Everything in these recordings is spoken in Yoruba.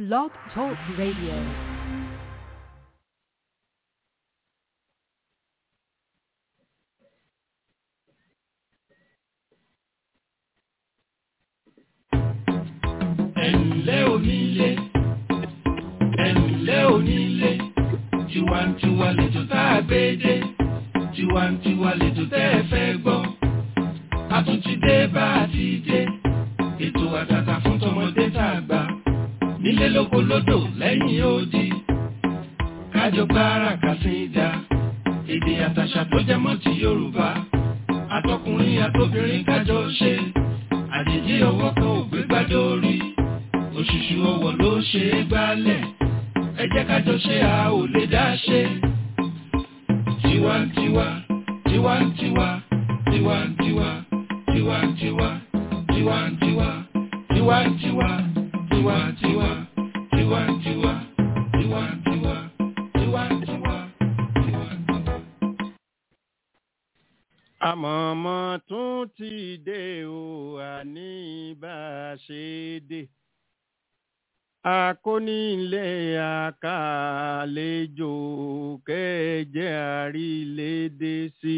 Blog Talk Radio. ẹ̀ǹlẹ́ onílé ẹ̀ǹlẹ́ onílé tiwantiwa lẹ́jọ́ tá a gbé dé tiwantiwa lẹ́jọ́ tẹ́ ẹ fẹ́ gbọ́ a tún ti dé bá a ti dé ètò àtàtà fún tọmọdé tá a gbà nílé lóko lódò lẹ́yìn odi kájọ gbára kàsíńdà èdè àtàṣà tó jẹ mọ́ ti Yorùbá àtọkùnrin àtobìnrin kájọ ṣe àjèjì ọwọ́ kan ò gbé gbádé orí òṣùṣù ọwọ́ ló ṣe é gbálẹ̀ ẹ jẹ́ kájọ ṣe a ò lè dá ṣe. tiwantiwa tiwantiwa tiwantiwa tiwantiwa tiwantiwa tiwantiwa tiwantiwa tiwantiwa tiwantiwa tiwantiwa tiwantiwa. àmọ̀mọ́ tún ti dé o àní bá a ṣe dé akónílé àkàlejò kẹjẹ àrílédé sí.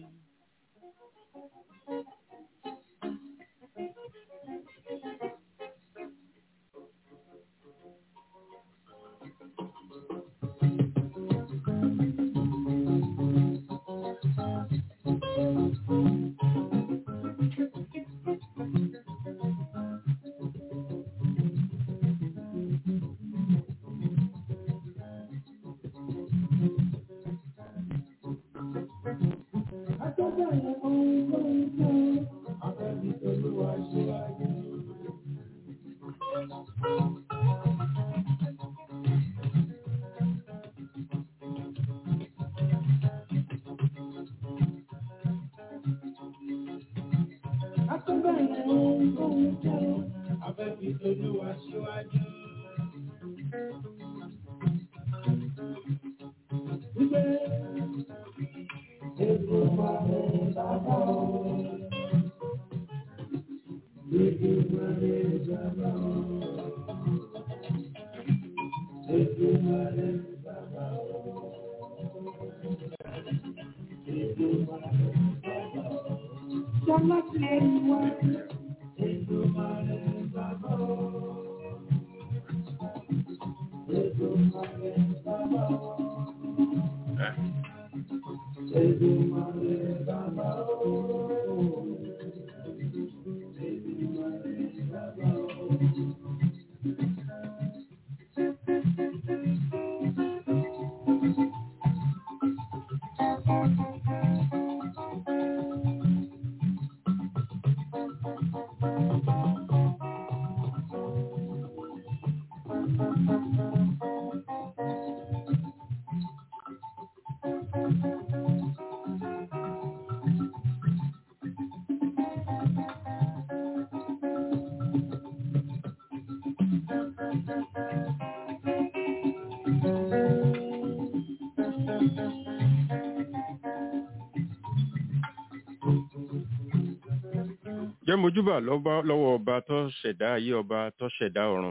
jẹ́ mojúbà lọ́ba- lọ́wọ́ ọba tó ṣẹ̀dá ayé ọba tó ṣẹ̀dá ọ̀run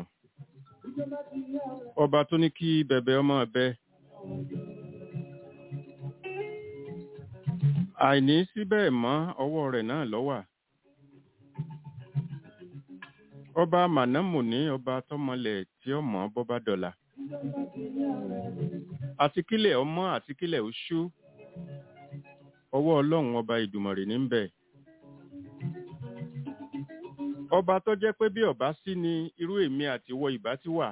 ọba tó ní kí bẹ̀bẹ̀ ọmọ ẹ̀bẹ̀ àìní síbẹ̀ mọ́ ọwọ́ rẹ̀ náà lọ́wà ọba mànámùní ọba tọmọlẹ̀ tí ó mọ̀ bọ́bá dọ̀là àti kílẹ̀ ọmọ àti kílẹ̀ oṣù ọwọ́ ọlọ́run ọba ìdùmọ̀rè ní ń bẹ ọba tó jẹ́ pé bí ọba sí ni irú èmi àti wọ ìbá ti wà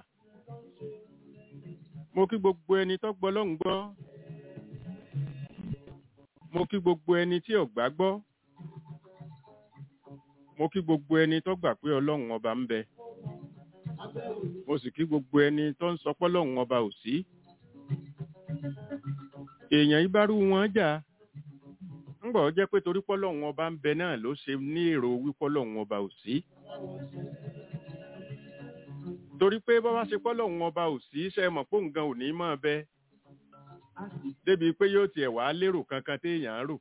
mo kí gbogbo ẹni tó gbọ́ lọ́hùn gbọ́ mo kí gbogbo ẹni tí ò gbà gbọ́ mo kí gbogbo ẹni tó gbà pé ọlọ́run ọba ń bẹ mo sì kí gbogbo ẹni tó ń sọ pé ọlọ́run ọba ò sí èèyàn ìbárú wọn jà ńgbà ó jẹ́ pé torí pọ́lọ́hún ọba ń bẹ náà ló ṣe ní èrò wípọ́lọ́hún ọba ò sí. torí pé bọ́ bá ṣe pọ́lọ́hún ọba ò sí ṣe mọ̀ pé nǹkan ò ní mọ̀ bẹ́ débi pé yóò tiẹ̀ wá lérò kankan téèyàn ń rò.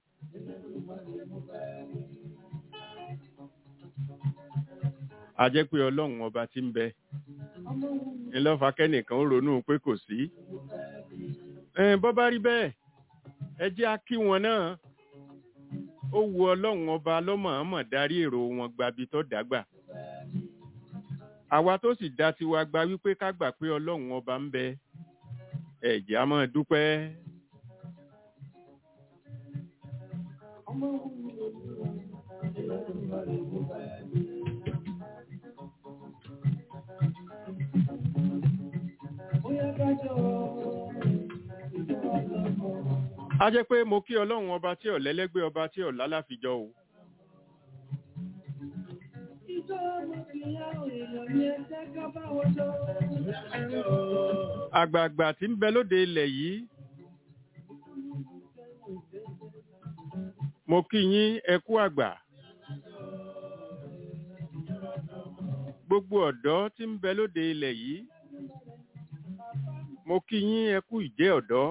a jẹ́ pé ọlọ́run ọba tí ń bẹ ńlọ́fà kẹ́nìkan ó ronú pé kò sí. Ẹn, bọ́ bá rí bẹ́ẹ̀ ẹ jẹ́ á kí wọn náà ó wu ọlọ́run ọba lọ́mọ̀ọ́mọ̀ darí èrò wọn gbabi tó dàgbà àwa tó sì dá tiwa gba wípé ká gbà pé ọlọ́run ọba ń bẹ ẹ̀jẹ̀ á máa dúpẹ́. a jẹ́ pé mo kí ọlọ́run ọba tí ọ̀lẹ́lẹ́gbẹ́ ọba tí ọ̀lá láfijọ́ o. àgbààgbà tí ń bẹ lóde ilẹ̀ yìí mo kí yín ẹ kú àgbà gbogbo ọ̀dọ́ tí ń bẹ lóde ilẹ̀ yìí mo kí yín ẹ kú ìjẹ́ ọ̀dọ́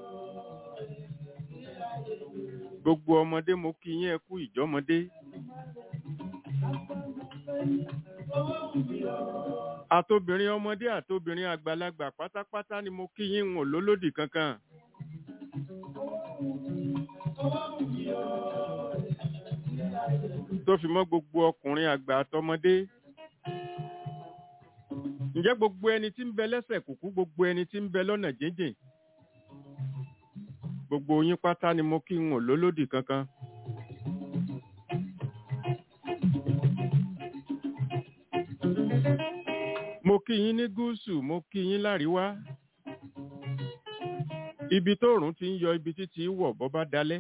gbogbo ọmọdé mo kí yín ẹ kú ìjọ́mọdé àtobìnrin ọmọdé àtobìnrin àgbàlagbà pátápátá ni mo kí yín wọn lólódì kankan. tó fi mọ́ gbogbo ọkùnrin àgbà àtọmọdé. ǹjẹ́ gbogbo ẹni tí ń bẹ lẹ́sẹ̀ kùkú gbogbo ẹni tí ń bẹ lọ́nà jíjìn. gbogbo yín pátá ni mo kí wọn lólódì kankan. mo kí yín ní gúúsù mo kí yín láríwá ibi tóòrùn ti ń yọ ibi títí wọ̀ bọ́ bá dalẹ́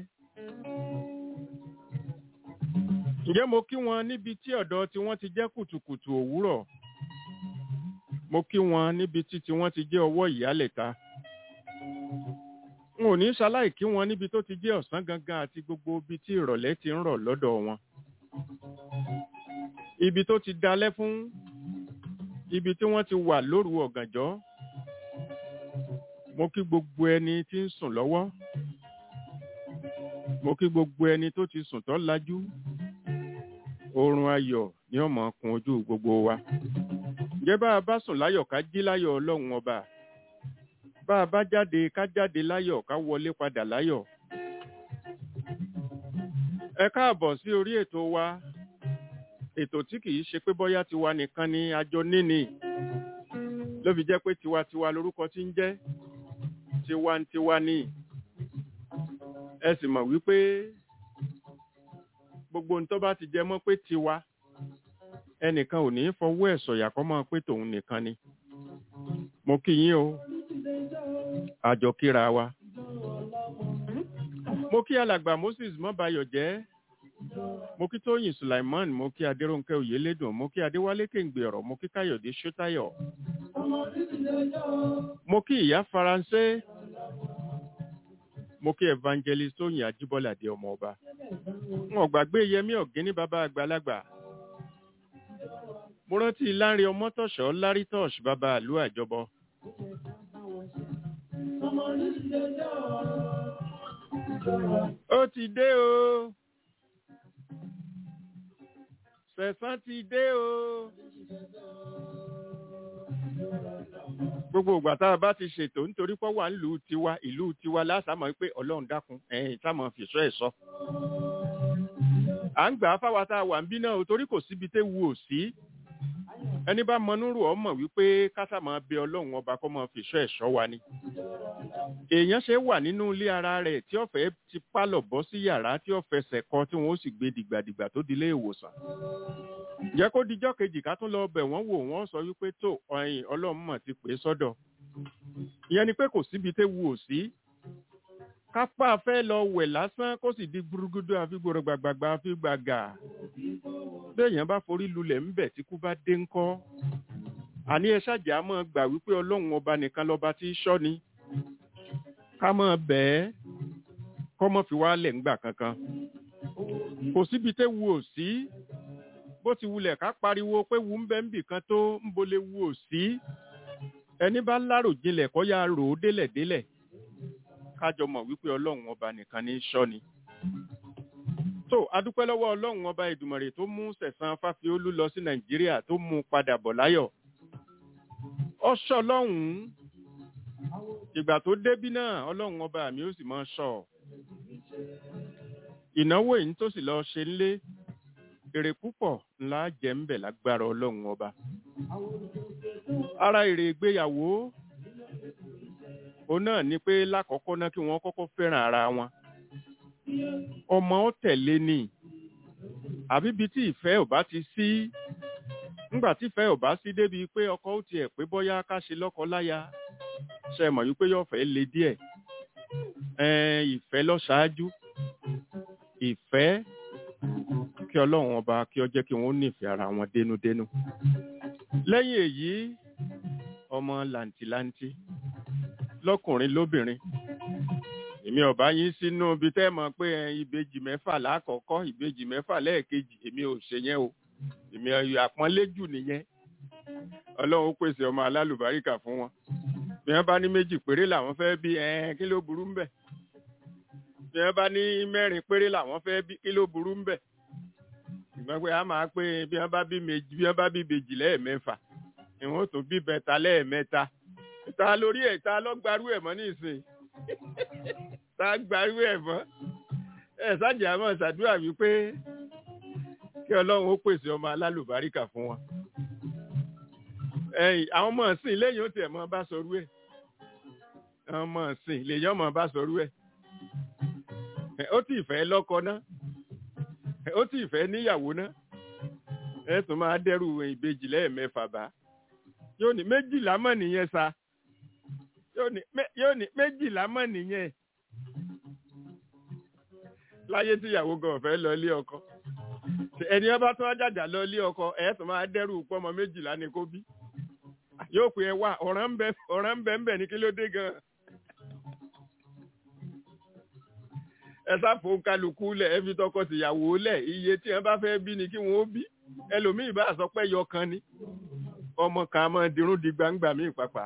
ǹjẹ́ mo kí wọn níbi tí ọ̀dọ̀ tí wọ́n ti jẹ́ kùtùkùtù òwúrọ̀ mo kí wọn níbi tí tí wọ́n ti jẹ́ ọwọ́ ìyálẹ̀ta n ò ní ṣaláì kí wọn níbi tó ti jẹ́ ọ̀sán gangan àti gbogbo ibi tí ìrọ̀lẹ́ ti ń rọ̀ lọ́dọ̀ wọn ibi tó ti dalẹ́ fún ibi tí wọ́n ti wà lóru ọ̀gànjọ́ mo kí gbogbo ẹni tí ń sùn lọ́wọ́ mo kí gbogbo ẹni tó ti sùn tó lajú oorun ayọ̀ ni ó máa kún ojú gbogbo wa ǹjẹ́ bá a bá sùn láyọ̀ ká jí láyọ̀ ọlọ́run ọba bá a bá jáde ká jáde láyọ̀ ká wọlé padà láyọ̀ ẹ káàbọ̀ sí orí ètò wa ètò tí kìí ṣe pé bọ́yá tiwa nìkan ni àjọ níní ló fi jẹ́ pé tiwantiwa lorúkọ tí ń jẹ́ tiwantiwa ní ẹ sì mọ̀ wípé gbogbo ohun tó bá ti jẹ mọ́ pé tiwa ẹnìkan ò ní fọwọ́ ẹ̀ sọ̀yà kọ́ mọ́ pé tòun nìkan ni mo kí yín o àjọ kíra wa mo kí alàgbà Moses mọ́bayọ̀ jẹ́ mo kí tóyìn sulaiman mo kí adéròǹkẹ́ oyèlédùn mo kí adéwálé kéǹgbè ọ̀rọ̀ mo kí káyọ̀dé ṣótáyọ̀ mo kí ìyá faransé mo kí evangelist tóyìn ajíbọ́ládé ọmọ ọba wọn gbàgbé yẹmí ọ̀gíní bàbá àgbàlagbà mo rántí láńre ọmọtọ̀ṣọ́ lárítọ̀ṣ bàbá àlú àjọbọ. ó ti dé o sẹ̀sán ti dé o. gbogbo ìgbà tá a bá ti ṣètò nítorí pé wà nílùú tiwa ìlú tiwa lásàmọ́ pé ọlọ́run dákun ẹ̀yìn táwọn fìṣọ́ ẹ̀ sọ. à ń gbà á fáwa tá a wà ń bí náà o torí kò síbi tẹ́ wu ò sí. ẹni bá mọnúrò ọmọ wípé kásá máa bẹ ọlọ́run ọba kọ́ máa fìṣọ́ ẹ̀ sọ wa ni. èèyàn ṣe wà nínú ilé ara rẹ̀ tí ọ̀fẹ́ ti pálọ̀ bọ́ sí yàrá tí ọ̀fẹsẹ̀ kọ tí wọ́n ó sì gbé dìgbàdìgbà tó dilé ìwòsàn jẹ́ kó dijọ́ kejì ká tún lọ bẹ̀ wọ́n wò wọ́n sọ wípé tó ọyìn ọlọ́run mọ̀ ti pè é sọ́dọ̀ ìyẹn ni pé kò síbi tẹ́ wu ò sí kápá fẹ́ lọ wẹ̀ lásán kó sì di gbúrúgúdú àfigbòrò gbàgbàgbà àfi gbàgà béèyàn bá forí lulẹ̀ ńbẹ̀ tí kú bá dé ńkọ́ àní ẹ ṣàjà mọ́ gbà wípé ọlọ́run ọba nìkan lọ́ba tí í ṣọ́ ni ká mọ́ bẹ́ẹ̀ kọ́ mọ́ fi wá lẹ̀ ńgbà kankan kò síbi tẹ́ wu ò sí bó ti wulẹ̀ ká pariwo pé wù ń bẹ́ ń bì kan tó ń bolẹ̀ wù ò sí ẹni bá lárò jinlẹ̀ kọ́ ya rò ó délẹ̀ délẹ̀ kájọ mọ̀ wípé ọlọ́run ọba nìkan ní í ṣọ́ ni. tó adúpẹ́ lọ́wọ́ ọlọ́run ọba ìdùmọ̀rè tó mú sẹ̀sán fáfiolú lọ sí nàìjíríà tó mú un padà bọ̀ láyọ̀ ọṣọ lọ́hùn-ún ìgbà tó débí náà ọlọ́run ọba mi ó sì máa ṣọ́ ọ ìnáwó èyí tó sì lọ ṣe ńlé èrè púpọ̀ ńlá jẹ́ ń bẹ̀ lágbára ọlọ́run ọba ara èrè ìgbéyàwó òun náà ni pé lákọ̀ọ́kọ́ náà kí wọ́n kọ́kọ́ fẹ́ràn ara wọn ọmọ ó tẹ̀lé ni àbí ibi tí ìfẹ́ ò bá ti sí nígbà tí ìfẹ́ ò bá sí débi pé ọkọ ó tiẹ̀ pé bóyá ká ṣe lọ́kọ láya ṣe mọ̀ wípé yóò fẹ́ le díẹ̀ ẹ̀ẹ́n ìfẹ́ lọ ṣáájú ìfẹ́ kí ọlọ́run ọba kí ó jẹ́ kí wọ́n nífẹ̀ẹ́ ara wọn dénúdénú lẹ́yìn èyí ọmọ làǹtìlanti lọ́kùnrin lóbìnrin èmi ọba yín sínú ibi tẹ́ mọ̀ pé ẹ, ìbejì mẹ́fà lákọ̀ọ́kọ́ ìbejì mẹ́fà lẹ́ẹ̀kejì èmi ò ṣe yẹn o èmi àpọ́nlé jù nìyẹn ọlọ́run ó pèsè ọmọ alálùbáríkà fún wọn bí wọ́n bá ní méjì péré làwọn fẹ́ bí ẹ̀ẹ́n kí ló burú ń bẹ̀ bí wọ́n bá ní mẹ́rin péré làwọn fẹ́ bí kí ló burú ń bẹ̀ ìgbọ́n pé a máa pé bí wọ́n bá bí méjì bí wọ́n bá bí bèjì lẹ́ẹ̀mẹ́fà ìwọ̀n tó bí bẹ́ta lẹ́ẹ̀mẹ́ta ta lórí ẹ̀ ta lọ́gbarú ẹ̀ mọ́ nísìnyí ta gbarú ẹ̀ mọ́ ẹ̀ sájà mọ́ ṣàdúrà wípé kí ọlọ́run ó pèsè ọmọ alálùbáríkà fún wọn ẹ̀yìn àwọn ọmọ ọ̀sìn lẹ́yìn ó tiẹ̀ mọ́ bá sọrú ẹ̀ àwọn ọmọ ọ̀sìn lèyàn mọ́ bá sọrú ẹ̀ ẹ̀, ó tì fẹ́ lọ́kọ náà ẹ̀, ó tì fẹ́ níyàwó náà ẹ̀ tún máa dẹ́rù ìbejì lẹ́ẹ̀mẹ́fà bá yóò ní méjìlá mọ̀ nìyẹn sa yóò ní mé- yóò ní méjìlá mọ̀ nìyẹn láyé tíyàwó gan ọ̀fẹ́ lọ ilé ọkọ ẹni ọba tó jàjà lọ ilé ọkọ ẹ̀ tún máa dẹ́rù pọ́mọ méjìlá ni kó bí yóò pè é wá ọ̀ràn ń bẹ ọ̀ràn ń bẹ ń bẹ ní kí ló dé gan. ẹ sáfò kálukú lẹ̀ ẹ fi tọkọ tìyàwó lẹ̀ iye tí ẹ bá fẹ́ bí ni kí wọ́n ó bí ẹlòmíì bá sọ pé yọ kan ni ọmọ kan á máa dirún di gbangba míì pàpà.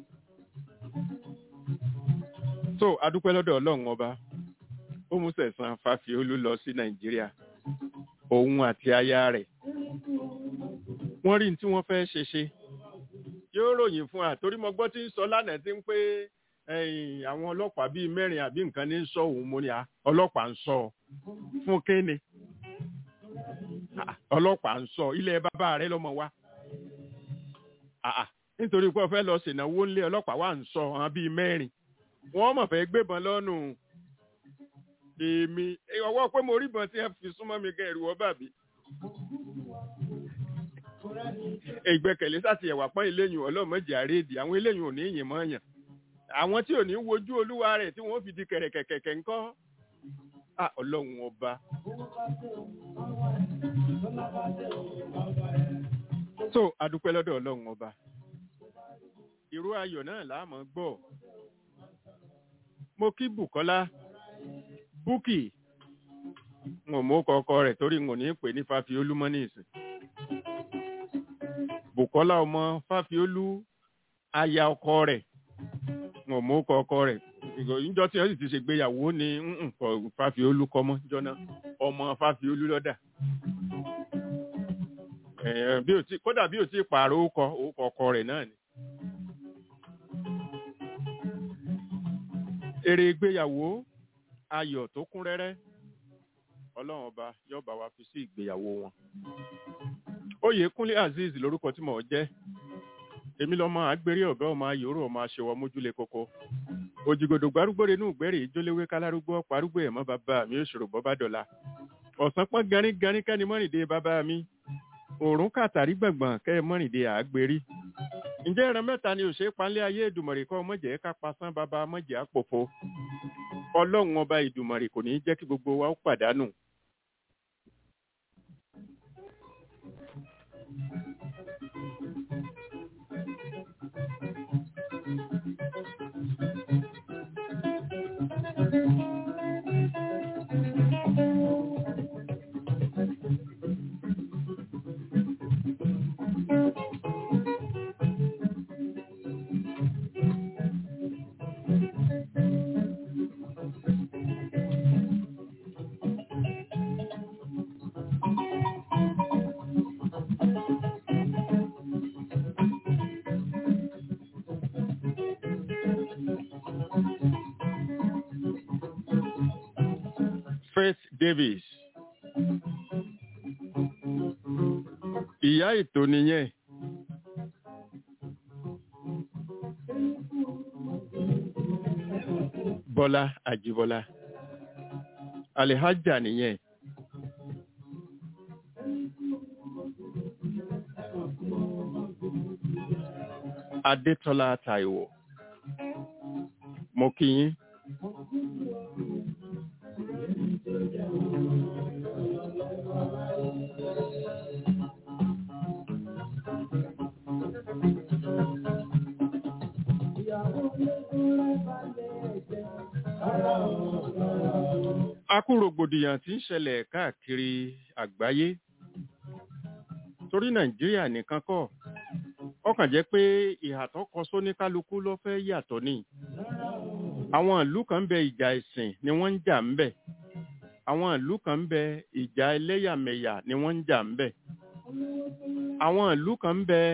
so adúpẹ́ lọ́dọ̀ ọlọ́run ọba ó mú sẹ̀sán fàfiolú lọ sí nàìjíríà òun àti aya rẹ̀ wọ́n rí ní tí wọ́n fẹ́ ṣe ṣe yóò ròyìn fún wa torí mo gbọ́ tí ń sọ lánàá tí ń pé ẹ̀yìn àwọn ọlọ́pàá bíi mẹ́rin àbí nǹkan ní ń sọ òun mo ní à ọlọ́pàá ń sọ ọ. fún kéne Ah, ọlọ́pàá ń sọ ilé bàbá rẹ lọ́mọ wa Ah, ah, nítorí pé ó fẹ́ lọ ṣènáwó ńlé ọlọ́pàá wà ń sọ àwọn bíi mẹ́rin wọ́n mọ̀ fẹ́ gbébọn lọ́nù èmi eh, ọwọ́ pé mo rí ìbọn tí ẹ fi súnmọ́ mi gan ẹ̀rù ọba mi ìgbẹ́kẹ̀lé sáti ẹ̀wà pọ́n eléyìn ọlọ́mọdé àrédì àwọn eléyìn ò ní yìn mọ́ yàn àwọn tí ò ní wojú olúwa rẹ̀ tí wọ́n fi di kẹ̀rẹ̀kẹ̀kẹ̀kẹ̀ ńkọ́ à ọlọ́run ọba. so adúpẹ́ lọ́dọ̀ ọlọ́run ọba irú ayọ̀ náà láàmú gbọ́ mo kí Bùkọ́lá Búkì n ò mú kọkọ rẹ̀ torí n ò ní pè ní Fáfiolú mọ́ ní ìsìn. Bùkọ́lá ọmọ Fáfiolú aya ọkọ rẹ̀ n ò mú ọkọ rẹ̀ níjọ́ tí wọ́n sì ti ṣègbéyàwó ní mm, kọ Fáfiolú kọ́mọ́ níjọ́ náà ọmọ Fáfiolú lọ́dà. Eh, bí o ti kódà bí o ti pààrọ̀ orúkọ orúkọ ọkọ rẹ̀ náà ni. èrè ìgbéyàwó ayọ̀ tó kún rẹ́rẹ́ ọlọ́run ọba yóò bá wa fi sí ìgbéyàwó wọn. Oyèkúnlé Azeez lórúkọ tí mò ń jẹ́ èmi lọ́mọ àgbèrè ọ̀gá ọmọ ayòrò ọmọ aṣèwọ̀ mójúlé koko òjìgòdò gbárùgbòrè inú ìgbẹ́rì ìjóléwé kálárúgbó parúgbó ẹ̀mọ́ bàbá mi òṣòro bọ́bá dọ̀la ọ̀sán pọ́n garin garin kẹ́ni mọ́rìndé bàbá mi òórùn kàtàrí gbọ̀ngbọ̀n kẹ́ mọ́rìndé àgbèrí ǹjẹ́ ẹran mẹ́ta ni òṣèré panlé ayé ìdùmọ̀rì kọ́ mọ̀jẹ̀ ká pasán bàbá mọ̀jẹ̀ àpòfo ọlọ́run ọba ìdùmọ̀rì kò ní í jẹ́ kí gbogbo wa ó pàdánù Faith Davis ìyá ètò nìyẹn Bọ́lá Àjíbọ́lá Alihaja nìyẹn Adétọ́lá Táíwò mo kí yín. akú rògbòdìyàn tí ń ṣẹlẹ̀ káàkiri àgbáyé torí nàìjíríà nìkan kọ́ ó kàn jẹ́ pé ìhà tó kọ sóníkálukú ló fẹ́ yàtọ̀ ni àwọn ìlú kan ń bẹ ìjà ìsìn ni wọ́n ń jà ń bẹ àwọn ìlú kan ń bẹ ìjà ẹlẹ́yàmẹ̀yà ni wọ́n ń jà ń bẹ àwọn ìlú kan ń bẹ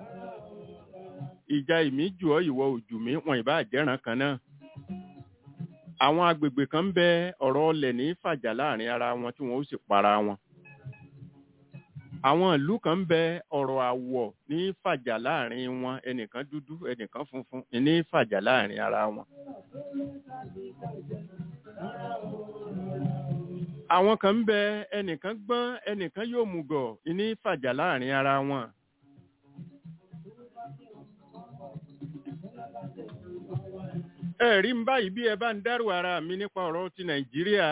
ìjà ìmíjù ọ́ ìwọ òjù mi wọn ìbá jẹ́ràn kan náà àwọn agbègbè kan ń bẹ ọ̀rọ̀ ọlẹ̀ ní fàjà láàrin ara wọn tí wọn ó sì para wọn àwọn ìlú kan ń bẹ ọ̀rọ̀ àwọ̀ ní fàjà láàrin wọn ẹnìkan dúdú ẹnìkan funfun ní fàjà láàrin ara wọn. àwọn kan ń bẹ ẹnìkan gbọ́n ẹnìkan yóò mùgọ̀ ní fàjà láàrin ara wọn. ẹ rí n báyìí bí ẹ bá ń dárò ara mi nípa ọ̀rọ̀ ti nàìjíríà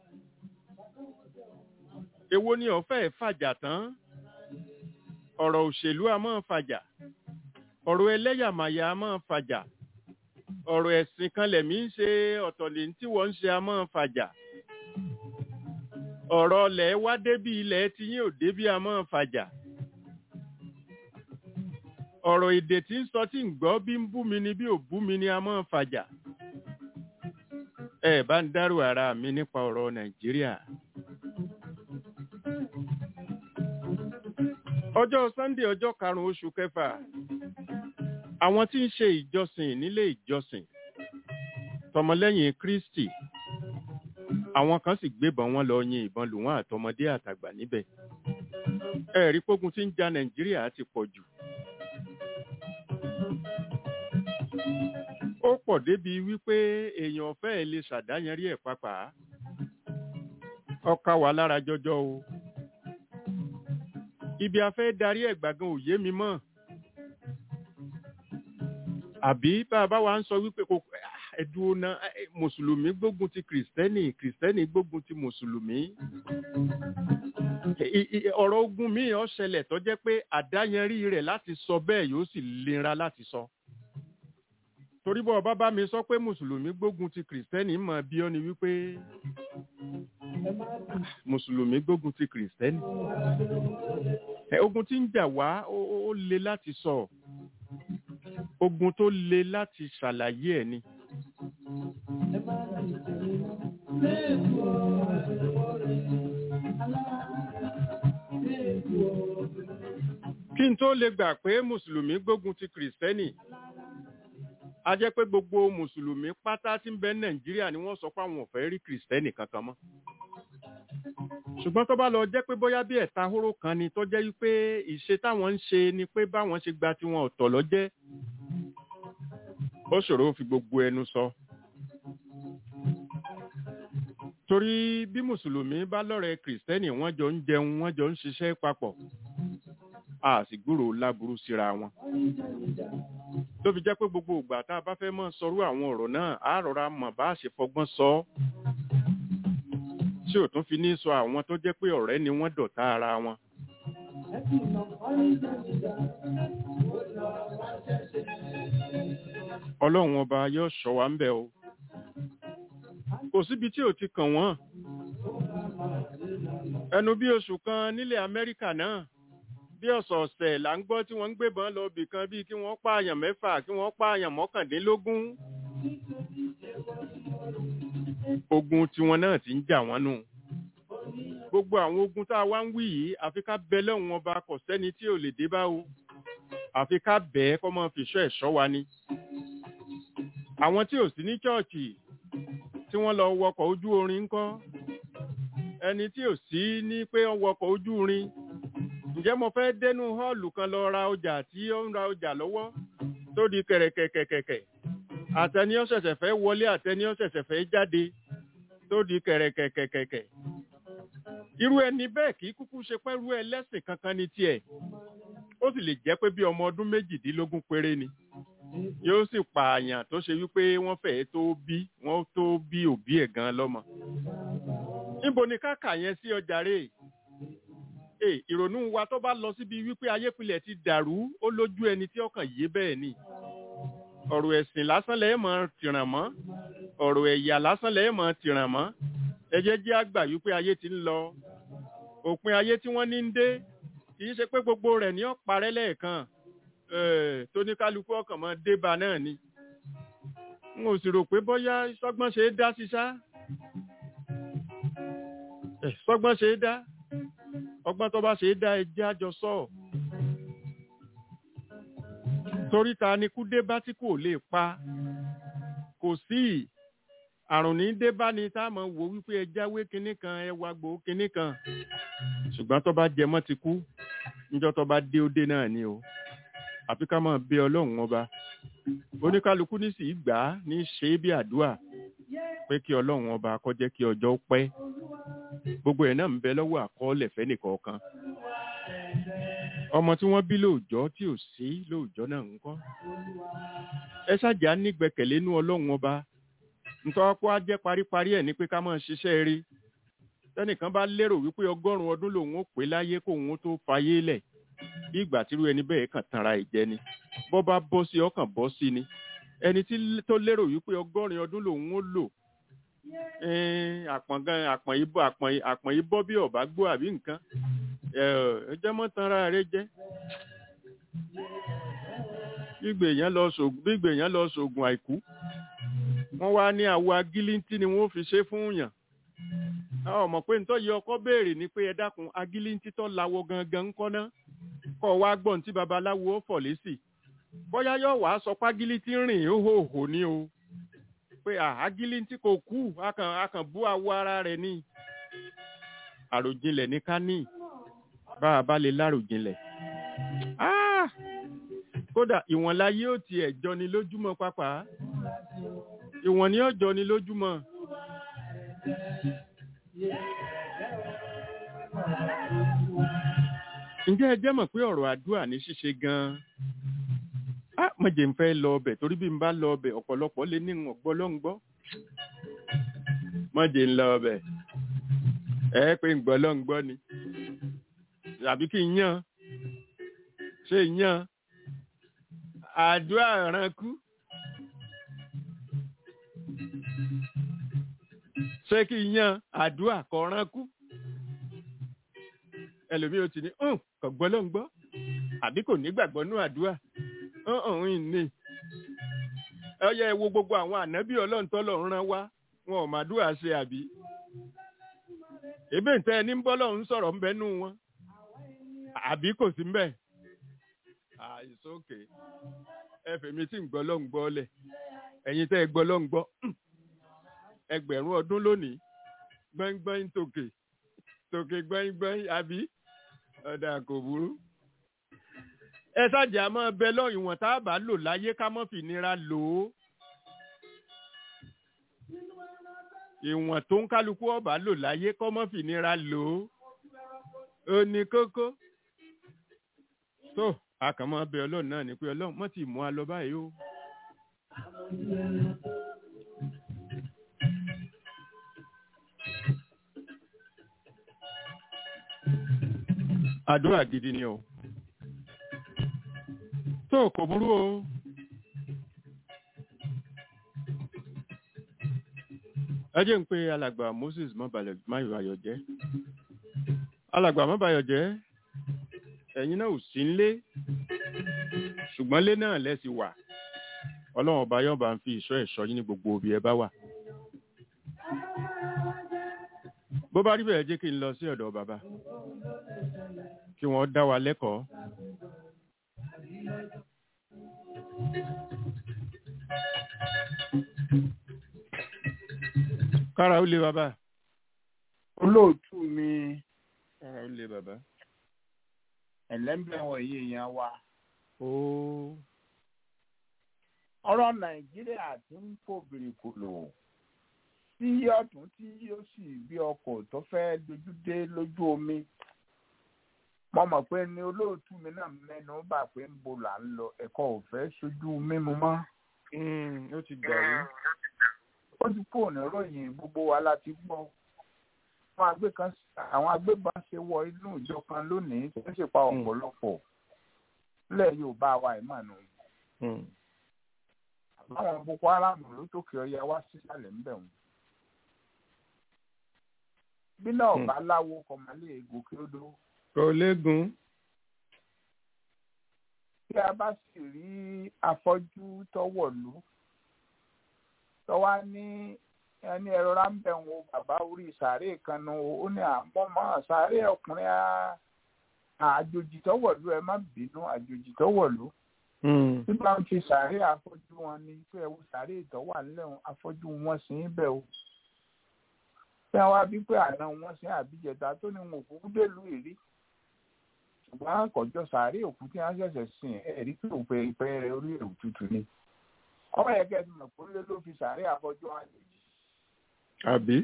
èwo ni ọ̀fẹ́ fàjà tán ọ̀rọ̀ òṣèlú a máa fàjà ọ̀rọ̀ ẹlẹ́yàmàyà a máa fàjà ọ̀rọ̀ ẹ̀sìn kan lẹ̀mí ń ṣe ọ̀tọ̀lẹ̀ tí wọ́n ń ṣe a máa fàjà ọ̀rọ̀ ọlẹ̀ wá débi ilẹ̀ tí yín ò débi a máa fàjà ọ̀rọ̀ èdè tí ń sọ tí ń gbọ́ bí ń bú mi ni bí ò bú mi ni a máa fàjà ẹ bá ń dárò ara mi nípa ọ̀rọ̀ nàìjíríà. ọjọ́ sunday ọjọ́ karùn-ún oṣù kẹfà àwọn tí ń ṣe ìjọsìn nílé ìjọsìn tọmọlẹ́yìn kristi àwọn kan sì gbébọn wọn lọ yin ìbọn lù wọ́n àtọmọdé àtàgbà níbẹ̀ ẹ̀rí pógun tí ń ja nàìjíríà ti pọ̀ jù ó pọ̀ débi wípé èèyàn fẹ́ẹ́ lè ṣàdáyanrí ẹ̀ pápá ọkà wà lára jọjọ o ibi a fẹ́ darí ẹ̀ gbàgán ò yé mi mọ́ àbí bá a bá wa ń sọ wípé kò ẹ̀dùn ọ̀nà mùsùlùmí gbógun ti kìrìsìtẹ́nì kìrìsìtẹ́nì gbógun ti mùsùlùmí ọ̀rọ̀ ogun míì ó ṣẹlẹ̀ tó jẹ́ pé àdáyanrí rẹ̀ láti sọ bẹ́ẹ̀ yóò sì lera láti sọ torí bọ́ ọba bá mi sọ pé mùsùlùmí gbógun ti kìrìsìtẹ́nì mọ̀ bí ó ní wípé mùsùlùmí gbógun ti kìrìsìtẹ́nì ogun tí ń jà wá ó le láti sọ ogun tó le láti ṣàlàyé ẹ̀ ni. kí n tó lè gbà pé mùsùlùmí gbógun ti kìrìsìtẹ́nì a jẹ́ pé gbogbo mùsùlùmí pátá tí ń bẹ nàìjíríà ni wọ́n sọ pé àwọn ò fẹ́ rí kìrìsìtẹ́nì kankan mọ́ ṣùgbọ́n tó bá lọ jẹ́ pé bóyá bí ẹ̀ta hóró kan ni tó jẹ́ wípé ìṣe táwọn ń ṣe ni pé báwọn ṣe gba tiwọn ọ̀tọ̀ lọ́jẹ́ ó ṣòro ó fi gbogbo ẹnu sọ. torí bí mùsùlùmí bá lọ́rẹ̀ẹ́ kìrìsìtẹ́nì wọ́n jọ ń jẹun wọ́n jọ ń ṣiṣẹ́ papọ̀ a sì gbúrò láburú síra wọn. tó fi jẹ́ pé gbogbo ìgbà tá a bá fẹ́ mọ́ sọrú àwọn ọ̀rọ̀ náà á rọra mọ̀ bá a ṣe fọgbọ́n sọ ọ́ tí ò tún fi ní sọ àwọn tó jẹ́ pé ọ̀rẹ́ ni wọ́n dọ̀tá ara wọn. ọlọ́run ọba yóò ṣọ́ wa ń bẹ̀ o kò síbi tí ò ti kàn wọ́n ẹnu bí oṣù kan nílẹ̀ amẹ́ríkà náà bí ọ̀sọ̀ọ̀sẹ̀ là ń gbọ́ tí wọ́n ń gbébọn lọ bì kan bíi kí wọ́n pààyàn mẹ́fà kí wọ́n pààyàn mọ́kàndínlógún ogun tiwọn náà ti ń jà wọ́n nù gbogbo àwọn ogun tá a wá ń wí yìí àfi ká bẹ lọ́hùn ọba kò sẹ́ni tí ò lè dé bá o àfi ká bẹ́ẹ̀ kọ́ mọ́ fìṣọ́ ẹ̀ṣọ́ wa ni àwọn tí ò sí ní chọ́ọ̀chì tí wọ́n lọ wọkọ̀ ojú orin ńkọ́ ẹni tí ò sí ní pé ó wọkọ̀ ojú irin ǹjẹ́ mo fẹ́ dénú họ́ọ̀lù kan lọ ra ọjà tí ó ń ra ọjà lọ́wọ́ tó di kẹ̀rẹ̀kẹ̀kẹ̀kẹ̀ àtẹni ó ṣẹ̀ṣẹ̀ fẹ́ wọlé àtẹni ó ṣẹ̀ṣẹ̀ fẹ́ jáde tó di kẹ̀rẹ̀kẹ̀kẹ̀kẹ̀ irú ẹni bẹ́ẹ̀ kì í kúkú ṣe pẹ́rú ẹlẹ́sìn kankan ní tiẹ̀ ó sì lè jẹ́ pé bí ọmọ ọdún méjìdínlógún péré ni yóò sì pààyàn tó ṣe wípé wọ́n fẹ́ẹ́ tó bí wọ́n tó bí òbí ẹ̀ gan lọ́mọ níbo ni káàkà yẹn sí ọjà rè é ìrònú wa tó bá lọ síbi wípé ayépilẹ̀ ti dàrú ó lójú ẹni tí ọkàn yé bẹ́ẹ̀ ni ọ̀rọ̀ ẹ̀sìn lásán lẹ́ẹ̀ mọ́ tìràn mọ́ ọ̀rọ̀ ẹ̀yà lásán lẹ́ẹ̀ mọ́ tìràn mọ́ ẹ jẹ́ jẹ́ àgbà wípé ayé ti ń lọ òpin ayé tí wọ́n ní ń dé kì í ṣe pé gbogbo rẹ̀ ní ọ̀parẹ́ lẹ́ẹ̀kan tó ní kálukú ọkàn mọ́ débà náà ni n ò sì rò pé bóyá sọ́gbọ́n ṣe é dá sí ṣá sọ́gbọ́n ṣe é dá ọgbọ́n tó bá ṣe é dá ẹjẹ́ àjọ sọ torí ta ni kú dé bá tí kò lè pa kò sí àrùn ní dé bá ni tá a mọ̀ wò wípé ẹ jáwé kinní kan ẹ wá gbòó kinní kan ṣùgbọ́n tó bá jẹ mọ́ ti kú níjọ́ tó bá dé ó dé náà ni o àfi ká máa bẹ ọlọ́run ọba oníkálukú ní sì gbà á ní ṣe é bí àdúrà pé kí ọlọ́run ọba kó jẹ́ kí ọjọ́ pẹ́ gbogbo ẹ̀ náà ń bẹ lọ́wọ́ àkọọ́lẹ̀ fẹ́nìkọ̀ọ̀kan ọmọ tí wọ́n bí lóòjọ́ tí ò sí lóòjọ́ náà ń kọ́ ẹ ṣáàjà nígbẹ́kẹ̀lé nú ọlọ́run ọba nítorí pé á jẹ́ paríparí ẹ̀ ní pé ká máa ṣiṣẹ́ rí tẹ́nìkan bá lérò wípé ọgọ́rùn-ún ọdún lòun ó pé láyé kóun tó fayé lẹ̀ bí ìgbà tírú ẹni bẹ́ẹ̀ kàn tanra ìjẹ ni bọ́ bá bọ́ sí ọkàn bọ́ sí ni ẹni tí tó lérò wípé ọgọ́rin ọdún lòun ó lò àpọ̀n gan àpọ̀n yìí bọ́ àpọ̀n àpọ̀n yìí bọ́ bí ọ̀bá gbó àbí nǹkan ẹ jẹ́ mọ́ tanra rẹ jẹ́ gbígbè yẹn lọ sògùn gbígbè yẹn lọ sògùn àìkú wọ́n wá ní àwo agílíntì ni wọ́n fi ṣe fún yàn àwọn ọmọ pé nítorí ọkọ béèrè ni pé ẹ dákun agílíntì tó lawọ gangan ńkọ́ náà kọ́ wá gbọ́n tí babaláwo ó fọ̀ lésì bóyá yóò wá sọ págílíntì rìn hóhòhò ní o pé agílíntì kò kú akàn akàn bú awọ ara rẹ̀ ní àròjinlẹ̀ ní ká ní bá a bá lè láròjinlẹ̀ kódà ìwọ̀n láyé ò tiẹ̀ jọni lójúmọ́ pápá ìwọ̀n ni ó jọni lójúmọ́. ǹjẹ́ ẹ jẹ́ mọ̀ pé ọ̀rọ̀ àdúrà ní ṣíṣe gan-an á mọ̀jẹ̀ ń fẹ́ lọ ọbẹ̀ torí bí n bá lọ ọbẹ̀ ọ̀pọ̀lọpọ̀ lé ní ọ̀gbọ́ ló ń gbọ́ mọ̀jẹ̀ ń lọ ọbẹ̀ ẹ pé ń gbọ́ ló ń gbọ́ ni àbí kí n yàn ṣé yàn àdúrà ránkú ṣé kí n yàn àdúrà kọ ránkú ẹlòmíì ó ti ní hàn kò gbọ́ ló ń gbọ́ àbí kò ní gbàgbọ́ nú àdúrà hàn ní. ẹ yẹ wo gbogbo àwọn ànábì ọlọ́run tọ́lọ́run rán wá wọn ò máa dúrà ṣe àbí. èbè ń tẹ́ ẹni ń bọ́ lọ́run sọ̀rọ̀ ń bẹ nú wọn àbí kò sí mbẹ́. àìsókè ẹ fèmí tí ń gbọ́ ló ń gbọ́ lẹ̀ ẹ̀yin tẹ́ ẹ gbọ́ ló ń gbọ́ ẹgbẹ̀rún ọdún lónìí gbẹ́ngbẹ́ng tòkè tòkè gbẹ́ngbẹ́ng àbí ọ̀dà kò burú. ẹ ṣáàjà máa bẹ lọ ìwọ̀n tá a bá lò láyé ká mọ́ fi nira lò ó. ìwọ̀n tó ń kálukú ọ̀bá lò láyé kọ́ mọ́ fi nira lò ó. ó ní kókó. tó a kàn máa bẹ ọlọ́run náà ní pé ọlọ́run mọ́ ti mú a lọ báyìí o. àdúrà gidi ni o tó kò burú o ẹ jẹ́ ń pe alàgbà Moses máyọ̀ ayọ̀jẹ́ alàgbà mábàyọ̀jẹ́ ẹ̀yin náà ò sí nlé ṣùgbọ́n lé náà lẹ́sì wà ọlọ́run ọba yọ̀ọ̀bá ń fi ìṣọ́ ẹ̀ṣọ́ yín ní gbogbo òbí ẹ bá wà bó bá rí bẹ́ẹ̀ jẹ́ kí n lọ sí ọ̀dọ̀ bàbá kí wọ́n dá wa lẹ́kọ̀ọ́. kára ó lé bàbá olóòtú mi ara ó le bàbá. ẹlẹ́mbẹ̀ wọ̀nyí èèyàn wa ó ọ̀rọ̀ nàìjíríà ti ń fò bìrìkòlò tí ọ̀tún tí yóò sì bí ọkọ̀ tó fẹ́ dojú dé lójú omi mo mọ̀ pé ní olóòtú mi náà mẹ́nu bà pé ń bo là ń lọ ẹ̀kọ́ ò fẹ́ sojú mímu mọ́ mm, ó ti dàrú. ó ti kúrò ní ròyìn gbogbo wa láti gbọ́ àwọn agbé kan àwọn agbébọn ṣe wọ inú ìjọ kan lónìí tó ń ṣèpa ọ̀pọ̀lọpọ̀ nílẹ̀ yorùbá wa ìmọ̀nù Mm, àwọn boko haram ló tókè ọya wá sísàlẹ̀ ńbẹ̀ wọn. bí náà Hmm. bá láwo kọ̀mọ́lé gòkè odò kò léegun. tí a bá sì rí afọ́jú tọ́wọ̀lú tọ́wá ní ẹni ẹ̀rọ ráńbẹ̀ wo bàbá orí sàárè kan nu ó ní àmọ́mọ́ sàárè ọkùnrin á- àjòjì tọ́wọ̀lú ẹ má bínú àjòjì tọ́wọ̀lú Mm, tí bá ń fi sàárè afọ́jú wọn ni pé ẹ wo sàárè ìtọ́wà nílẹ̀ afọ́jú wọn sì ń bẹ̀ o tí wọ́n wá bí pé àná wọn sí àbíjẹta tó ní wọn òkú délùú ìrí ṣùgbọ́n àkọ́jọ́ sàárè òkú tí wọ́n ṣẹ̀ṣẹ̀ sìn ẹ̀ rí pé òpè ìpẹ́ rẹ̀ orí èrò tútù ni ọmọ yẹn kẹ́sì mọ̀ pé lé ló fi sàárè afọ́jú wọn àjèjì àbí.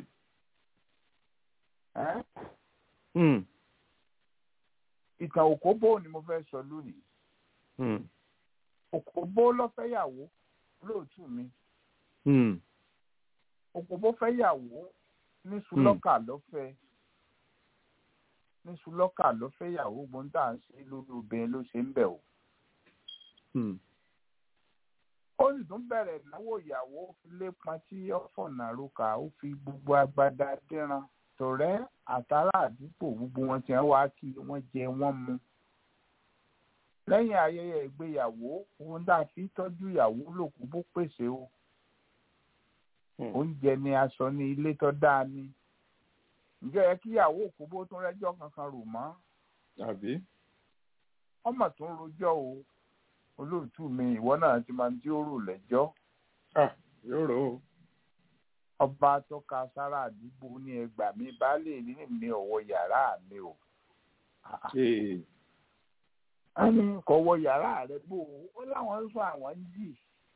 ẹ́ Mm, ìtàn òkóbó ni mo fẹ́ sọ lónìí mm, òkóbó lọ́fẹ́yàwó lóòtú mi mm, òkóbó fẹ́yàwó ní sùlọ́kà lọ́fẹ́ ní sùlọ́kà lọ́fẹ́yàwó gbọ́ntà ń ṣe lórí obìnrin ló ṣe ń bẹ̀ o. mm. ó sì tún bẹ̀rẹ̀ ìnáwó ìyàwó ó fi lépa tí ó fọ̀nà roka ó fi gbogbo agbada dínran tọ̀rẹ́ àtàrà àdúgbò gbogbo wọn ti wá kí wọ́n jẹ wọ́n mu. lẹ́yìn ayẹyẹ ìgbéyàwó ohun tá a fi tọ́jú ìyàwó lòkú bó pèsè o Hmm. oúnjẹ ni aṣọ ní ilé tó dáa ni ǹjẹ́ yẹ kí ìyàwó òkú bó tún rẹ́jọ́ kankan rò mọ́ àbí. ọmọ tó ń rojọ́ o olóòtú mi ìwọ náà ti máa ń tí ó rò lẹ́jọ́ Ah, yóò rò ó. ọba tọ́ka sára àdúgbò ní ẹgbà mi baálé ní mi ọ̀wọ́ yàrá mi o Ee, wọ́n ní kò wọ yàrá rẹ bó o ó láwọn ń sọ àwọn ń jì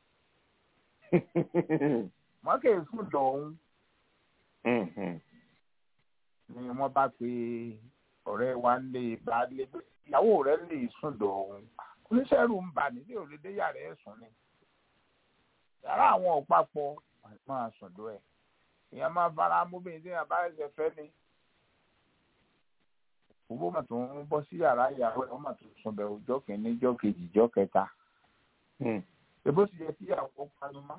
wọ́n kì í sùn dọ̀hún mhm, ni wọ́n bá pe ọ̀rẹ́ wa ń lé baálé pé ìyàwó rẹ lè sùn dọ̀hún oníṣẹ́rù ń bà nílé òlédè yàrá ẹ̀ sùn ni yàrá àwọn ọ̀pápọ̀ máa sùn dọ̀ ẹ̀ èèyàn máa fara mọ́bìnrin tí èèyàn bá ẹsẹ̀ fẹ́ ni owó mà tó ń bọ́ sí yàrá ìyàwó ẹ̀ wọ́n mà tó sùn bẹ̀ ọjọ́ kìíní ọjọ́ kejì ọjọ́ kẹta mm. èbó sì yẹ kí ìyàwó panumá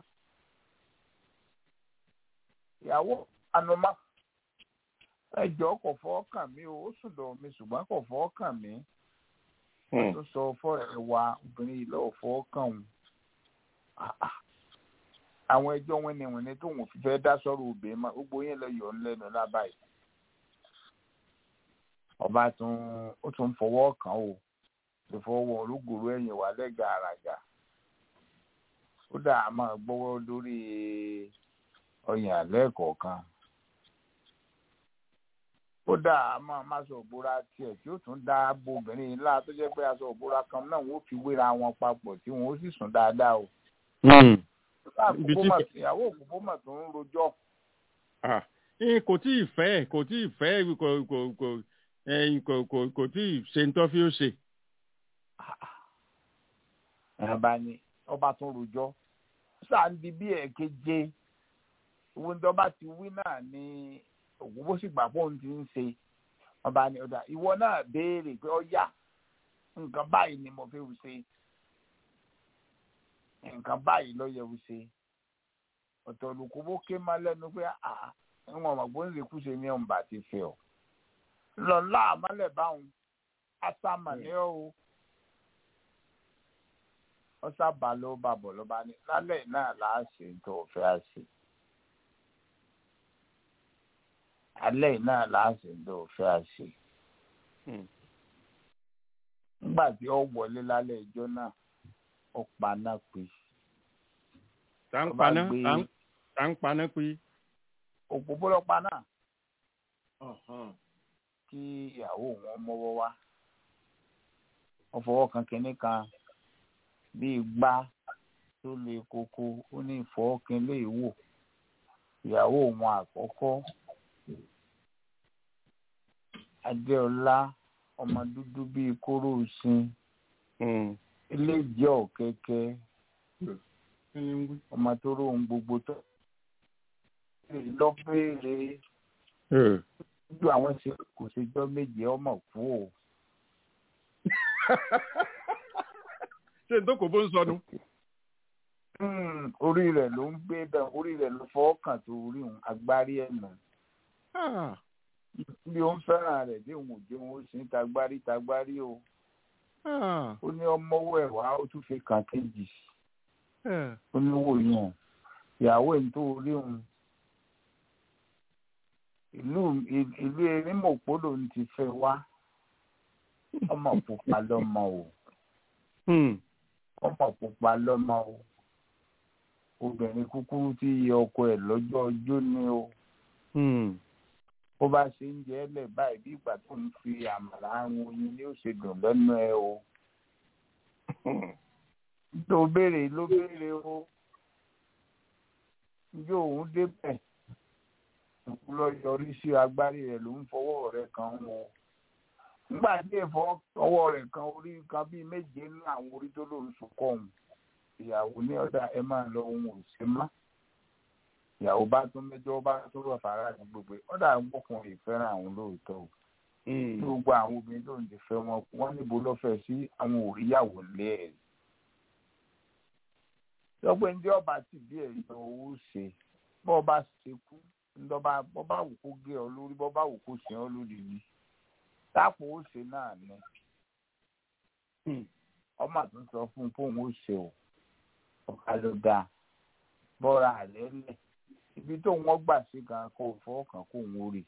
ìyàwó panumá ẹjọ́ kò fọ́ kàn mí o ó sùn dọ̀ mi ṣùgbọ́n kò fọ́ kàn mí wọ́n tó sọ fọ́ọ̀rẹ́ wa obìnrin yìí lọ́wọ́ fọ́ kàn òun Ah, ah. àwọn ẹjọ́ wọn ni wọn ni tóun fi fẹ́ dá sọ́rọ̀ obìnrin mọ́ gbogbo yẹn lọ yọ̀ ọ́ lẹ́nu lábàáyé ọba tún ó tún fọwọ́ kàn ó tó fọwọ́ ológoro ẹ̀yìn wà lẹ́gàá àràgà ó dà á máa gbọ́wọ́ lórí ọyàn àlẹ́ kọ̀ọ̀kan ó dà á máa má sọ òbúra tiẹ̀ tí ó tún dá bo obìnrin yìí ńlá tó jẹ́ pé aṣọ òbúra kan náà wọ́n fi wéra wọn papọ̀ tí wọ́n ó sì sùn dáadáa o Mm. Ibi àkókò tí- mà ìyàwó òkókó mà tó ń rojọ́ Ah, eh, kò tí ì fẹ́ kò tí ì fẹ́ kò kò kò eh, kò kò kò tí ì ṣe ń tọ́ fi ó ṣe. ọba ni ọba tó ń rojọ́ sáàndì bí ẹ̀ẹ̀keje owó ní ọba ti wí náà ni òkókó sì gbà pọ́ùn ti ń ṣe ọba ni ọ̀dà ìwọ náà béèrè pé ọyá nǹkan báyìí ni mo fẹ́ wù ṣe nǹkan báyìí ló yẹ wù ṣe ọ̀tọ̀ olùkóbó ké má lẹ́nu pé àà ìwọ̀n ọ̀mọ̀gbọ́n lè kú ṣe ní ọ̀nbà ti fẹ́ ọ lọ́la àmọ́lẹ̀ báwọn ásámà ní ọ́ o ọsà bá ló bá bọ̀ ló bá ní lálẹ́ náà láà ṣe tó o fẹ́ à ṣe alẹ́ náà láà ṣe tó o fẹ́ à ṣe Mm. nígbà tí ó wọlé lálẹ́ ìjọ náà ó paná pé tá ń Ọba paná gbé- tá ń- tá ń paná pé òpópó lọ paná kí ìyàwó wọn mọ́wọ́ wá wọ́n fọwọ́ kan kínní kan bíi gbá tó le koko ó ní ìfọwọ́kin lè wò ìyàwó wọn àkọ́kọ́ adéọlá ọmọ dúdú bíi kóró sin ilé jẹ́ ọ̀kẹ́kẹ́ ọmọ tó róhun gbogbo tó lọ béèrè ju àwọn ṣe kò ṣèjọ́ méje ọmọ kú o. ṣé n tó kò bó ń sọnù. orí rẹ̀ ló ń gbé bẹ́ẹ̀ orí rẹ̀ ló fọwọ́ kàn tó orí òun agbárí ẹ̀ nà. bí ó ń fẹ́ràn rẹ̀ dé òun ò jẹun ó sì ń tagbárí tagbárí o. ó ní ọmọwọ́ ẹ̀ wá ó tún fi kàn kejì. ó ní wò yàn ìyàwó ẹ̀ ń tó orí òun. ìlú ìlú erímọ̀pọ̀ lòun ti fẹ́ wá ọmọ pupa lọmọ o ọmọ pupa lọmọ o obìnrin kúkúrú tí iye ọkọ ẹ̀ lọ́jọ́ ọjọ́ ni o bó bá ṣe ń jẹ ẹlẹ báyìí bí ìgbà tó ń fi àmàlà àrùn oyin ni ó ṣe dùn lẹ́nu ẹ o tó béèrè ló béèrè o njó òun débẹ̀ lọ yọrí sí agbárí rẹ̀ ló ń fọwọ́ rẹ̀ kàn wọ́n nígbà tí ẹ̀fọ́ ọwọ́ rẹ̀ kan orí kan bíi méje ní àwọn orí tó lòun sunkọ́ òun ìyàwó ní ọ̀dà ẹ máa lọ ohun òsè má ìyàwó bá tún mẹ́jọ bá tó rọ̀ fara ní gbogbo ọ̀dà ọkùnrin ìfẹ́ràn àwọn lóòótọ́ o ní gbogbo àwọn obìnrin tó ń ti fẹ́ wọn wọ́n níbo lọ́fẹ̀ẹ́ sí àwọn òríyàwó lé ẹ̀ lọ́pẹ́ ní ọba ti bí ẹ̀ yan owó ṣe bọ́ ọba ṣe kú ńdọ́ba bọ́ bá wù kó gé ọ lórí bọ́ bá wù kó ṣe ọ lórí ni táàpù ó ṣe náà ni ọmọ tó ń sọ fún un fóun ó ṣe o ọ̀ka ló dáa bọ́ra àlẹ́ lẹ̀ ibi tó wọ́n gbà sí gan kó fọwọ́ kàn kó òun ó rè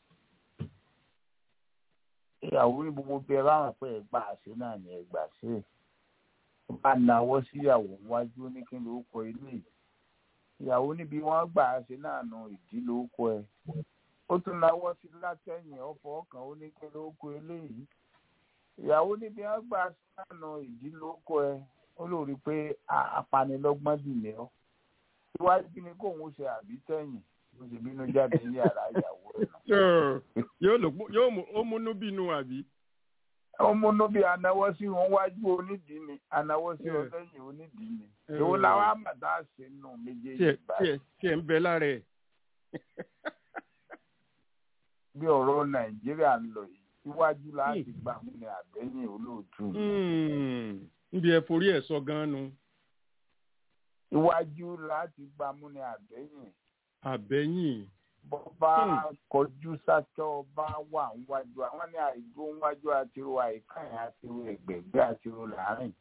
ìyàwó ní gbogbo bí ẹ bá wọn pé ẹ gbà ṣe náà ni ẹ gbà ṣe ó bá nawọ́ síyàwó wájú ní kí ló kọ ilé yìí ìyàwó níbi wọ́n gbà ṣe náà nù ìdí ló kọ ẹ ó tún nawọ́ sí látẹ̀yìn ọ̀fọ̀ ọkàn ó ní kí ló kọ eléyìí ìyàwó níbi wọn gbà sánà ìdí ló kọ ẹ ó lórí pé apanilọ́gbọ́n dì ní ọ iwájú ni kóun ṣe àbí tẹ̀yìn ló ṣe bínú jáde ní yàrá ìyàwó ẹ yóò ó múnú bínú àbí. ó múnú bí anáwọ́ sí wọn wájú onídìí ni anáwọ́ sí wọn lẹ́yìn onídìí ni èwo làwọn àmàdá ṣe nù méjèèjì báyìí. tí ẹ ń bẹ lára ẹ. bí ọ̀rọ̀ nàìjíríà ń lọ yìí iwájú láti gbà mú ni àbẹ́yìn olóòtú. níbi ẹ forí ẹ sọ gan nu. iwájú láti gbà mú ni àbẹ́yìn. àbẹ́yìn. bọ́bá kọjú sátọ́ ọba wà níwájú àwọn ní àìdúró níwájú àtirò àìkàyìn àtirò ẹ̀gbẹ̀gbẹ́ àtirò láàrin.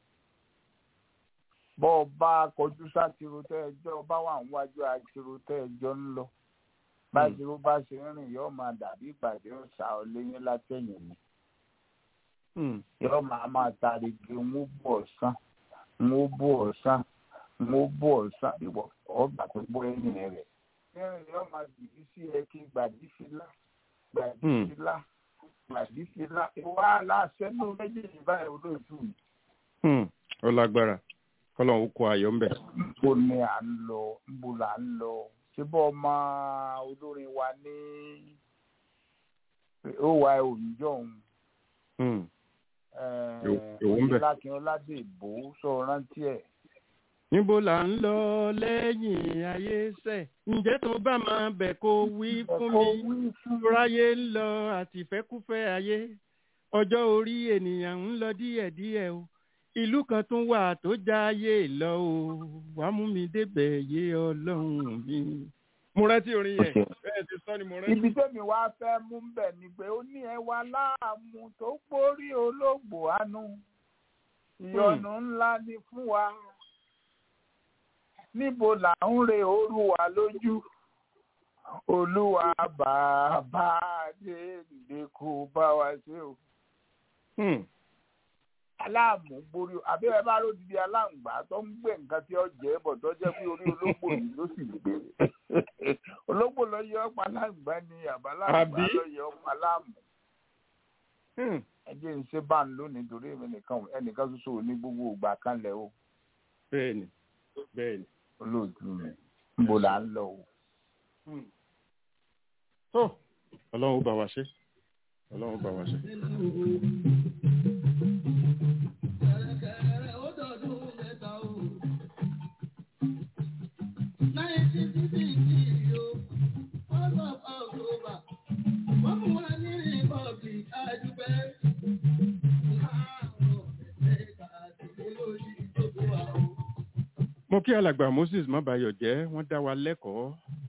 bọ́ọ̀bá kọjú sátiro tẹ́ ẹjọ́ ọba wà níwájú àtirò tẹ́ ẹjọ́ ń lọ bájúrò bá ṣe ń rìn yóò máa dàbí ìpàdé ọ̀sà ọ̀lẹ́yìn látẹ̀yìn ni yóò máa máa tarigi ń bú ọ̀sán ń bú ọ̀sán ń bú ọ̀sán ìwọ ọgbà tó bọ́ ẹ̀yìn rẹ̀ rìn yóò máa dìbí sí ẹ kí gbàdí fìlà gbàdí fìlà gbàdí fìlà ìwà aláṣẹ ní méjèèjì báyìí olóòtú mi. ó lágbára kọ́lọ́n ó kó ayọ̀ ń bẹ̀. níbo ni à ń lọ níbo là ń lọ síbọ̀ ọmọ olórin wa ní ó wà òǹjọ́ òun. lákin ọládé ìbò sọ rántí ẹ̀. níbo là ń lọ lẹ́yìn ayé sẹ̀ ǹjẹ́ tó bá máa bẹ̀ kó wí fún mi ráyé ń lọ àtìfẹ́kúfẹ́ ayé ọjọ́ orí ènìyàn ń lọ díẹ̀díẹ̀ o ìlú kan tún wà tó jáyé lọ o wà mú mi débẹ̀ yé ọlọ́run mi. mo rántí orin yẹn bẹ́ẹ̀ ti sọ ni mo rántí. ibi tẹ́mi wá fẹ́ mú bẹ̀ ni pé ó ní ẹwà láàmú tó gbórí olóògbò àánú ìyọnu ńlá ni fún wa níbo là ń re òru wa lójú olúwa bàbá dé lè kó bá wa ṣe o aláàmú borí àbẹ́rẹ́ bá ló di aláǹgbá tó ń gbé nǹkan tí ó jẹ́ bọ̀ tó jẹ́ pé orí ológbò yìí ló sì gbé ológbò lọ yọ ọ̀pá láǹgbá ni àbáláǹgbá Àbí? lọ́yẹ̀ ọ̀pá láàmú Hmm. ẹjẹ́ ń ṣe bá ń lónìí torí èmi nìkan ẹnìkan ṣoṣo ní gbogbo ìgbà kan lẹ̀ o bẹ́ẹ̀ni bẹ́ẹ̀ni. olóòtú mi níbo là ń lọ o. tó ọlọ́run ó bá wa ṣe ọlọ́run ó bá wa ṣe. mo kí alàgbà moses mọ́bayọ̀ jẹ́ wọ́n dá wa lẹ́kọ̀ọ́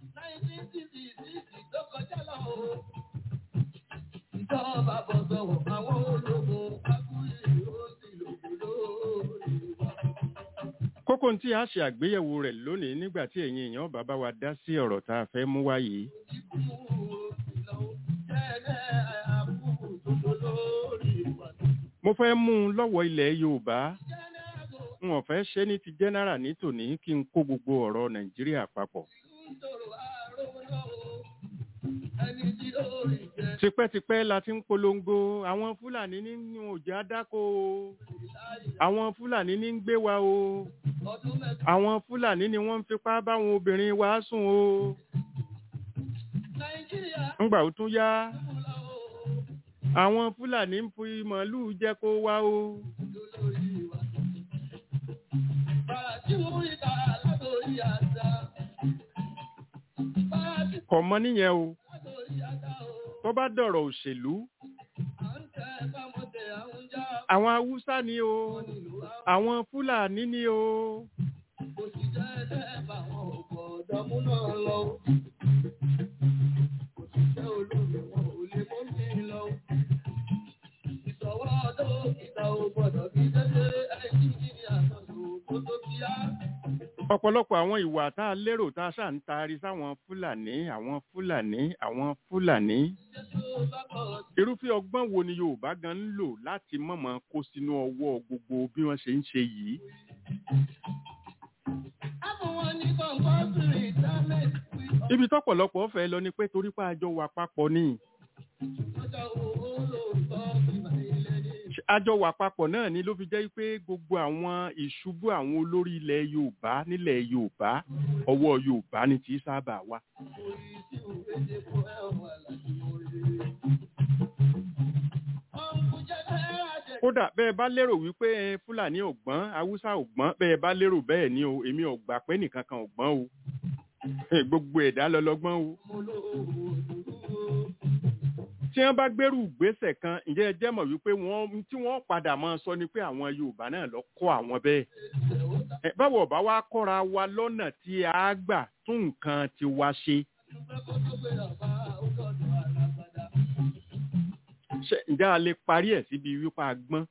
Ìjọba bọ̀ sọ̀rọ̀ àwọn ológun akúrẹ́ ìrọ́sì lòdì kókó tí a ṣe àgbéyẹ̀wò rẹ̀ lónìí nígbà tí ẹ̀yin èèyàn bàbá wa dá sí ọ̀rọ̀ tá a fẹ́ mú wá yìí mo fẹ́ mú un lọ́wọ́ ilẹ̀ yorùbá n ò fẹ́ ṣe ní ti general ní tòní kí n kó gbogbo ọ̀rọ̀ nàìjíríà papọ̀ tipẹ́tipẹ́ la ti ń polongo àwọn fúlàní nínú òjá dáko o àwọn fúlàní ní ń gbé wa o àwọn fúlàní ni wọ́n ń fipá báwọn obìnrin wa sùn o ńgbà ó tún yá àwọn fúlàní ń fi màálùú jẹ kó wa o kò mọ níyẹn o tó bá dọ̀rọ̀ òṣèlú àwọn haúsá ni o àwọn fúlàní ni o ọ̀pọ̀lọpọ̀ àwọn ìwà tá a lérò tá a ṣáà ń taari sáwọn fúlàní àwọn fúlàní àwọn fúlàní irúfẹ́ ọgbọ́n wo ni yorùbá gan ń lò láti mọ̀mọ́ kó sínú ọwọ́ gbogbo bí wọ́n ṣe ń ṣe yìí ibi tọ́pọ̀lọpọ̀ fẹ́ lọ ni pé torí pé àjọ wà papọ̀ ni àjọ wà papọ̀ náà ni ló fi jẹ́ pé gbogbo àwọn ìṣubú àwọn olórí ilẹ̀ yorùbá nílẹ̀ yorùbá ọwọ́ yorùbá ni tí sábà wà. kódà bẹ́ẹ̀ bá lérò wípé ẹ, fúlàní ò gbọ́n haúsá ò gbọ́n bẹ́ẹ̀ bá lérò bẹ́ẹ̀ ni o èmi ò gbà pé nìkan kan ò gbọ́n o Eh, gbogbo ẹ̀dá lọ́lọ́gbọ́n o tí wọ́n bá gbérù ìgbésẹ̀ kan ǹjẹ́ ẹ jẹ́ mọ̀ wípé wọ́n tí wọ́n padà máa sọ ni pé àwọn yorùbá náà lọ kọ́ àwọn bẹ́ẹ̀ Ẹ, báwo ọba wa kọ́ra wa lọ́nà tí a gbà tún nǹkan ti wa ṣe Ṣé ǹjẹ́ a lè parí ẹ̀ síbi wípé a gbọ́n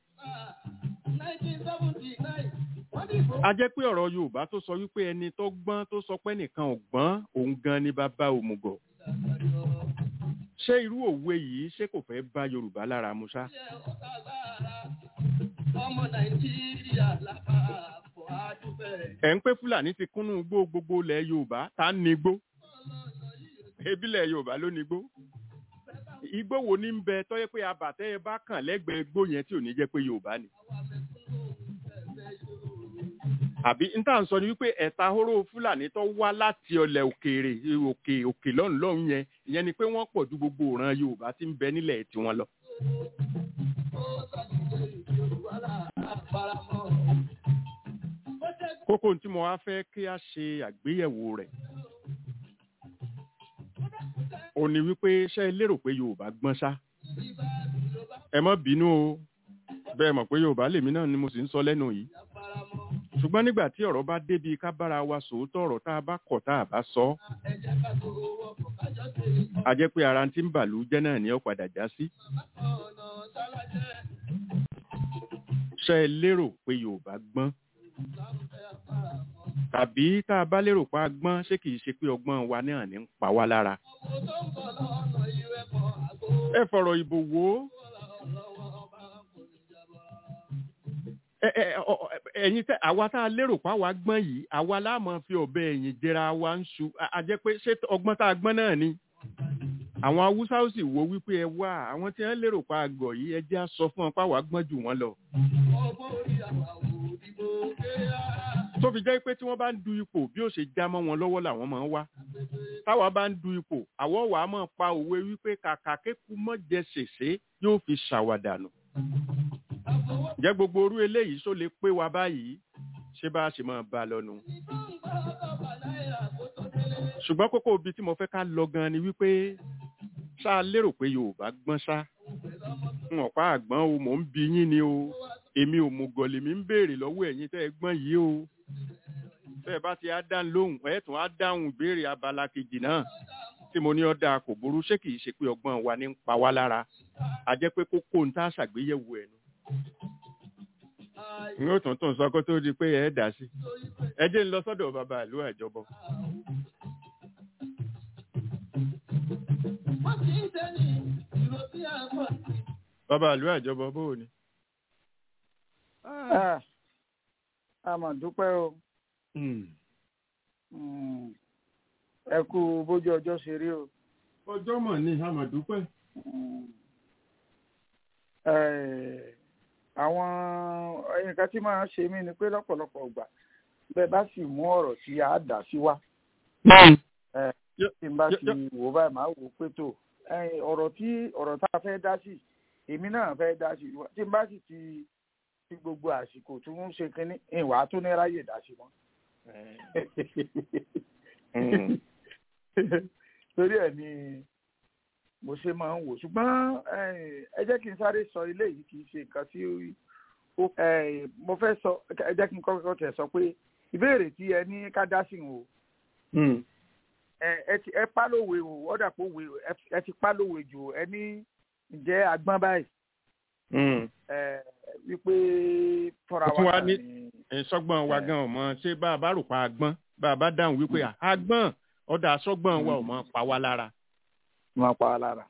a jẹ́ pé ọ̀rọ̀ yorùbá tó sọ wípé ẹni tó gbọ́n tó sọ pé nìkan ò gbọ́n òun gan ni bàbá òmùgọ̀ ṣé irú òwe yìí ṣé kò fẹ́ bá yorùbá lára mu ṣá ọmọ nàìjíríà lápapọ̀ àdúgbẹ̀. ẹ̀ ń pé fúlàní ti kúnnú igbó gbogbo ilẹ̀ yorùbá tá ń ní igbó ebílẹ̀ yorùbá ló ní igbó igbó wo ní ń bẹ tọ́yẹ pé abàtẹ́ ẹ bá kàn lẹ́gbẹ̀ẹ́ igbó yẹn tí ò ní jẹ́ pé yorùbá ni àbí n tá à ń sọ ni wípé ẹ̀ta hóró fúlàní tó wá láti ọlẹ̀ òkèèrè òkè òkè lọ́hùn lọ́hùn yẹn ìyẹn ni pé wọ́n pọ̀ ju gbogbo ìran yorùbá tí ń bẹ nílẹ̀ tiwọn lọ. kókó tí mo wá fẹ́ kí a ṣe àgbéyẹ̀wò rẹ̀ ò ní wípé ṣé ẹ lérò pé yorùbá gbọ́n ṣá ẹ má bínú o bẹ́ẹ̀ mọ̀ pé yorùbá lèmi náà ni mo sì ń sọ lẹ́nu yìí ṣùgbọ́n nígbà tí ọ̀rọ̀ bá débi ká bára wa sòótọ́ ọ̀rọ̀ tá a bá kọ̀ tá a bá sọ a jẹ́ pé ara tí ń bàlú jẹ́ náà ni ó padà já sí. ṣé ẹ lérò pé yorùbá gbọ́n tàbí tá a bá lérò pa gbọ́n ṣé kìí ṣe pé ọgbọ́n wa náà ní ń pa wá lára. ẹ fọ̀rọ̀ ìbò wò ó ẹ- ẹ- ọ- ọ- ẹ̀yin tẹ àwa tá a lérò pa wá gbọ́n yìí àwa láàmú fi ọ̀bẹ ẹ̀yìn jẹra wa ń ṣu a- a jẹ́ pé ṣé ọgbọ́n tá a gbọ́n náà ni àwọn haúsá ó sì wo wípé ẹ wá àwọn tí wọ́n lérò pa àgọ̀ yìí ẹ jẹ́ á sọ fún wọn páwa gbọ́n jù wọ́n lọ. tó fi jẹ́ pé tí wọ́n bá ń du ipò bí ó ṣe já mọ́ wọn lọ́wọ́ làwọn máa ń wá táwa bá ń du ipò àwọ̀ wàá máa pa òwe wípé kàkà kéku mọ́ jẹ ṣèṣe yóò fi ṣàwàdànù. ǹjẹ́ gbogbo orú eléyìí só lè pé wa báyìí ṣé bá a ṣe máa bá a lọ́nu. ṣùgbọ́n kókó ibi tí mo fẹ́ ká lọ gan ni wípé ṣá a lérò pé yorùbá gbọ́n ṣá n ọ̀pá àgbọ̀n o mò ń bi yín ni o èmi ò mú gọ̀lì mi ń béèrè lọ́wọ́ ẹ̀yin tẹ́ ẹ gbọ́n yìí o bẹ́ẹ̀ bá ti á dá lóhùn ẹ̀ tún á dáhùn ìbéèrè abala kejì náà tí mo ní ọ̀dà kò burú ṣé kìí ṣe pé ọgbọ́n wa ní ń pa wá lára a jẹ́ pé kókó ń tá ṣàgbéyẹ̀wò ẹ̀ nu. n ó tún tún sọ kó tó di pé ẹ dà sí ẹ jẹ́ ń lọ sọ́dọ̀ bàbá ìlú àjọbọ. bàbá ìlú àjọbọ bó o ní. a mà dúpẹ́ o ẹ kú bójú ọjọ́ ṣe rí o. ọjọ́ mọ̀ ní a mà dúpẹ́. àwọn nǹkan tí máa ń ṣe mí ni pé lọ́pọ̀lọpọ̀ ìgbà bẹ́ẹ̀ bá sì mú ọ̀rọ̀ tí a dà sí wa. tí n bá ti wò báyìí máa wò pé tó ọ̀rọ̀ tí ọ̀rọ̀ tá a fẹ́ dá sí èmi náà fẹ́ dá sí tí n bá sì ti fi gbogbo àsìkò tí wọ́n ń ṣe kínní ìwà tó ní ráyè dá sí wọn. torí ẹ̀ ni mo ṣe máa ń wò ṣùgbọ́n ẹ jẹ́ kí n sáré sọ ilé yìí kì í ṣe nǹkan tí ó mo fẹ́ sọ ẹ jẹ́ kí n kọ́kọ́ tẹ̀ sọ pé ìbéèrè tí ẹ ní ká dá sí o ẹ pa lówe o ọ̀dà pé òwe ẹ ti pa lówe jù ẹ ní ǹjẹ́ agbọ́n báyìí wípé fọ́ra wa ní sọ́gbọ́n wa gan ọmọ ṣé bá a bá rò pa agbọ́n bá a bá dáhùn wípé agbọ́n ọ̀dà sọ́gbọ́n wa ò mọ pa wá lára. wọ́n pa wá lára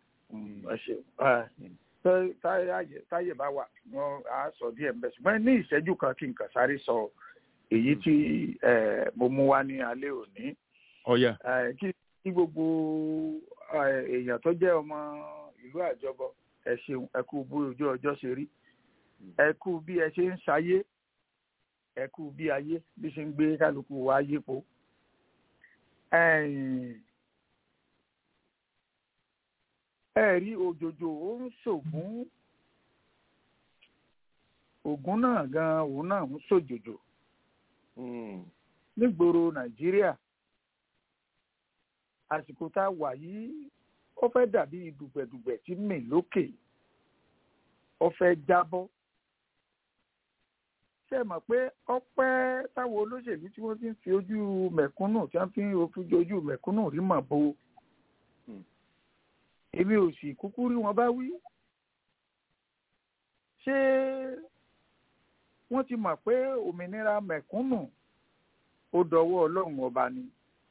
ẹ ṣe táyé bá wà wọ́n á sọ díẹ̀ mbẹ́ ṣùgbọ́n ní ìṣẹ́jú kan kí n kàn sáré sọ èyí tí mo mú wá ní alẹ́ òní. ọ̀yà. kí gbogbo èèyàn tó jẹ́ ọmọ ìlú àjọbọ ẹ ṣeun ẹ kú bí ojú ọjọ́ ṣe rí ẹ kú bí ẹ ṣe ń ṣayé ẹ kú bí ayé bí ṣe ń gbé kálukú wa yípo. ẹ rí òjòjò ó ń ṣògùn ògùn náà gan òun náà ń ṣòjòjò nígboro nàìjíríà àsìkò tá a wà yìí ó fẹ́ dàbí dùgbẹ̀dùgbẹ̀ tí mì lókè ó fẹ́ jábọ́ ṣe mọ̀ pé ọpẹ́ táwọn olóṣèlú tí wọ́n ti ń fi ojú mẹ̀kúnnù tí wọ́n fi ń fojú ojú mẹ̀kúnnù rí mọ̀ bo èmi ò sì kúkú rí wọn bá wí ṣé wọ́n ti mọ̀ pé òmìnira mẹ̀kúnnù ó dọwọ́ ọlọ́run ọba ni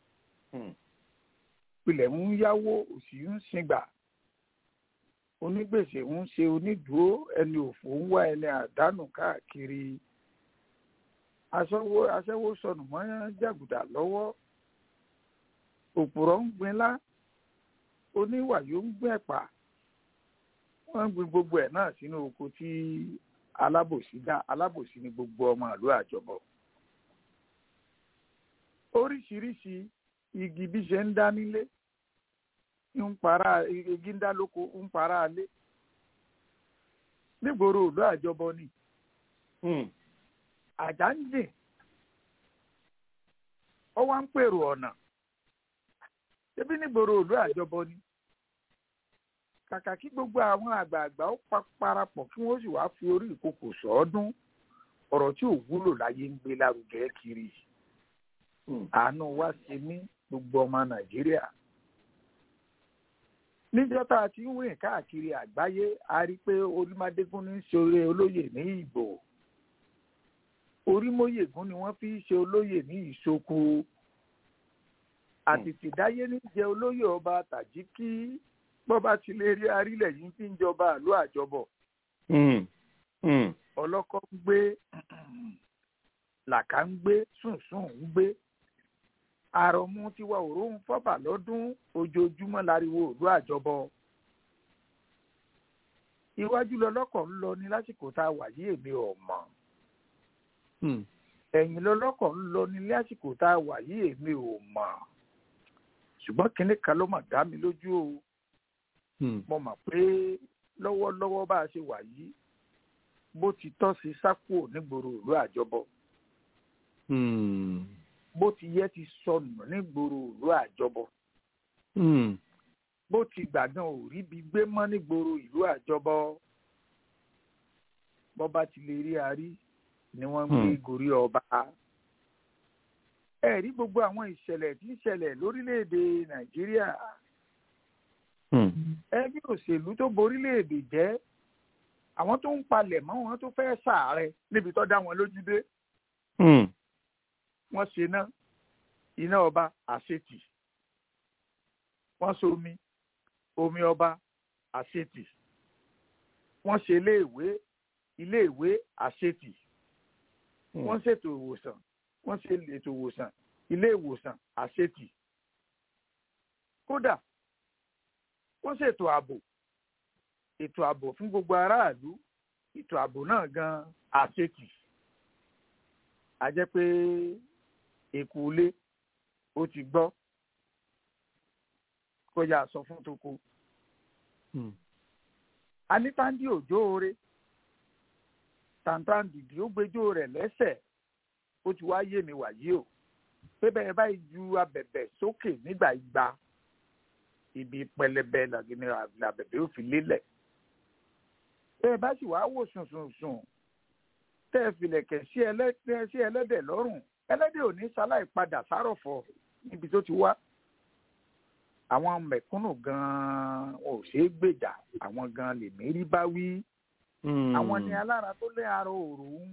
pilẹ̀ ń yáwó òsì ń singbà onígbèsè ń ṣe onídùúró ẹni òfò ń wá ẹni àdánù káàkiri aṣẹ́wó aṣẹ́wó sọnù mọ́ jàgùdà lọ́wọ́ òpùrọ̀ ń gbinlá oníwàyó ń gbìn ẹ̀pà wọ́n ń gbin gbogbo ẹ̀ náà sínú oko tí alábòsí dá alábòsí ní gbogbo ọmọ ìlú àjọbọ oríṣiríṣi igi bí ṣe ń dá nílé ń para igi ń dá lóko ń para alé nígboro òlú àjọbọ ni àjà ń dìn ó wá ń pèrò ọ̀nà ṣébí nígboro òlú àjọbọ ni kàkà kí gbogbo àwọn àgbààgbà ó parapọ̀ kí wọ́n sì wá fi orí ìkòkò sọ́ọ́dún ọ̀rọ̀ tí ò wúlò láyé ń gbé lárugẹ kiri àánú wá ṣe mí gbogbo ọmọ nàìjíríà níjọ́ tá a ti ń rìn káàkiri àgbáyé a rí i pé orímádégún ní í ṣe olóyè ní ìbò orímóyègún ni wọ́n fi ń ṣe olóyè ní ìṣoko àtìtìdáyé ní jẹ olóyè ọba tàjíkí bọ́ba ti lè rí arílẹ̀ yìí tí ń jọba àlú àjọbọ̀ ọlọ́kọ́ ń gbé làkà ń gbé sùnsùn ń gbé àròmú tiwa òróhùn fọ́bà lọ́dún ojoojúmọ́ láriwo òlú àjọbọ iwájú lọlọ́kọ̀ ń lọ ní lásìkò tá a wà yí èmi ò mọ̀ Hmm. ẹ̀yìn lọlọ́kọ̀ ń lọ ní lásìkò tá a wà yí èmi ò mọ̀ ṣùgbọ́n kinní kan ló mà dá mi lójú o Hmm. mo mọ̀ pé lọ́wọ́lọ́wọ́ bá a ṣe wà yìí bó ti tọ́ sí sákò nígboro ìlú àjọbọ Hmm. bó ti yẹ ti sọnù nígboro ìlú àjọbọ Hmm. bó ti gbàgán ò rí bí gbé mọ́ nígboro ìlú àjọbọ bọ́ba ti lè rí arí ni wọ́n ń gbé Hmm. gorí ọba ẹ rí gbogbo àwọn ìṣẹ̀lẹ̀ tí ń ṣẹlẹ̀ lórílẹ̀‐èdè nàìjíríà Hmm. ẹgbẹ́ òṣèlú tó borílẹ̀‐èdè jẹ́ àwọn tó ń palẹ̀ mọ́ wọn tó fẹ́ sàárẹ̀ níbi tó dá wọn lójú dé Hmm. wọ́n ṣe ná iná ọba àṣetì wọ́n ṣe omi omi ọba àṣetì wọ́n ṣe iléèwé iléèwé àṣetì Hmm. wọ́n ṣètò ìwòsàn wọ́n ṣe ètò ìwòsàn ilé ìwòsàn àṣetì kódà wọ́n ṣètò ààbò ètò ààbò fún gbogbo aráàlú ètò ààbò náà gan àṣetì a jẹ́ pé èkó ilé ó ti gbọ́ kó yà sọ fún toko Hmm. anítàndí òjò oore tàǹtàǹdìdì ó gbẹjọ́ rẹ̀ lẹ́sẹ̀ ó ti wá yé mi wàyí o pé bẹ́ẹ̀ báyìí ju abẹ̀bẹ̀ sókè nígbà igba ibi pẹlẹbẹ làgìní abẹ̀bẹ̀ ó fi lélẹ̀ bẹ́ẹ̀ bá sì wá wò sùnsùnsùn tẹ́ ẹ filẹ̀kẹ̀ sí ẹlẹ́dẹ̀ sí ẹlẹ́dẹ̀ lọ́rùn ẹlẹ́dẹ̀ ò ní sáláì padà sárọ̀fọ̀ níbi tó ti wá àwọn mẹ̀kúnnù gan-an wọn ò ṣeé gbèjà àwọn gan-an lèmi rí bá wí Hmm. àwọn ni alára tó lé ara òòrùn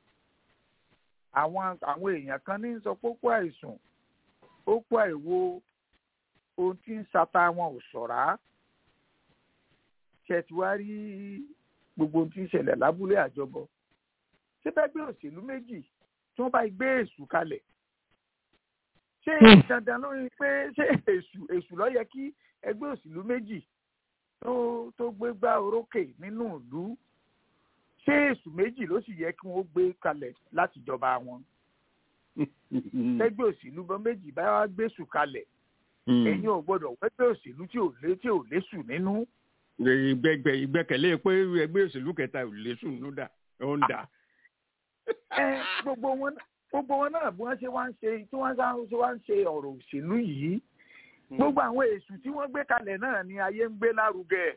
àwọn àwọn èèyàn kan ní sọ pé ó kó àìsùn ó kó àìwo ohun tí ń sata wọn ò ṣọ̀rá ṣe ti wá rí gbogbo ohun tí ń ṣẹlẹ̀ lábúlé àjọbọ ṣé bẹ́ẹ̀ gbé òṣèlú méjì tí wọ́n bá gbé èṣù kalẹ̀ ṣé Hmm. dandan lórí pé ṣé èṣù èṣù ló yẹ kí ẹgbẹ́ òṣèlú méjì tó tó gbé gbá orókè nínú ìlú ṣé èṣù méjì ló sì yẹ kí wọ́n gbé kalẹ̀ láti jọba wọn ẹgbẹ́ òṣèlú bọ́ méjì bá wá gbèsù kalẹ̀ Hmm. ẹ̀yin ò gbọ́dọ̀ wẹ́gbẹ́ òṣèlú tí ò lé tí ò lésù nínú ìgbẹ́gbẹ́ ìgbẹ́kẹ̀lé pé ẹgbẹ́ òṣèlú kẹta ò lè sùn ló dà ó ń dà. ẹ gbogbo wọn gbogbo wọn náà bí wọ́n ṣe wá ń ṣe tí wọ́n ṣá- ṣe wá ń ṣe ọ̀rọ̀ òṣèlú yìí gbogbo àwọn èṣù tí wọ́n gbé kalẹ̀ náà ni ayé ń gbé lárugẹ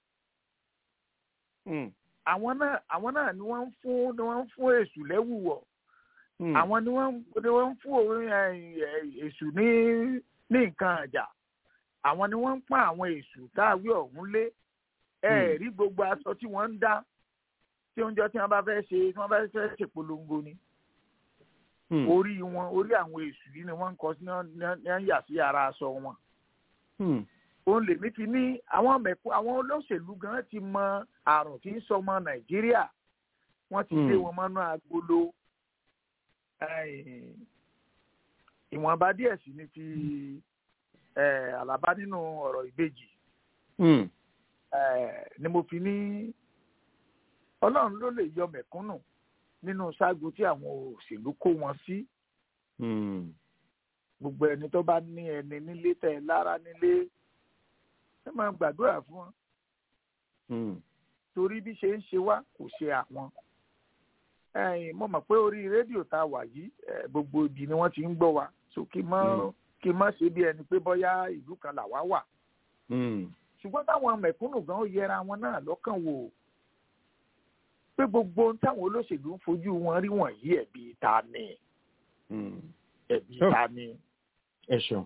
Hmm. àwọn náà àwọn náà ni wọ́n ń fún ni wọ́n ń fún èṣù lẹ́wùwọ̀ Hmm. àwọn ni wọ́n ni wọ́n ń fún òun ẹ, ẹ, èṣù ní ní nǹkan àjà àwọn ni wọ́n ń pọ́n àwọn èṣù táwí ọ̀hún lé ẹ Hmm. rí gbogbo aṣọ tí wọ́n ń dá tí oúnjẹ tí wọ́n bá fẹ́ ṣe tí wọ́n bá fẹ́ ṣe polongo ni Hmm. orí wọn orí àwọn èṣù yìí ni wọ́n ń kọ sí ní wọ́n ní wọ́n yà sí ara aṣọ wọn Hmm. òun lèmi fi ní àwọn mẹ̀kú àwọn olóṣèlú gan ti mọ àrùn tí ń sọmọ nàìjíríà wọ́n ti dé Hmm. wọn mọ́nú agolo Eh, ìwọ̀nba díẹ̀ sí ni ti eh, àlàbá nínú ọ̀rọ̀ ìbejì Hmm. Eh, ni mo fi ní ọlọ́run ló lè yọ mẹ̀kúnnù nínú ṣáàgó tí àwọn òṣèlú kó wọn sí Hmm. gbogbo ẹni tó bá ní ẹni nílé tẹ lára nílé ẹ máa gbàdúrà fún wọn Hmm. torí bí ṣe ń ṣe wá kò ṣe àwọn ẹ̀yin mo mọ̀ pé orí rédíò tá a wà yìí eh, gbogbo ibi ni wọ́n ti ń gbọ́ wa so kí mọ́ Mm. kí mọ́ ṣe bí ẹni pé bọ́yá ìlú kan làwa wà Hmm. ṣùgbọ́n táwọn mẹ̀kúnnù gan ó yẹra wọn náà lọ́kàn wò pé gbogbo ohun táwọn olóṣèlú ń fojú wọn rí wọ̀nyí ẹ̀bi ta ni Hmm. ẹ̀bi Oh. ta ni. ẹ ṣeun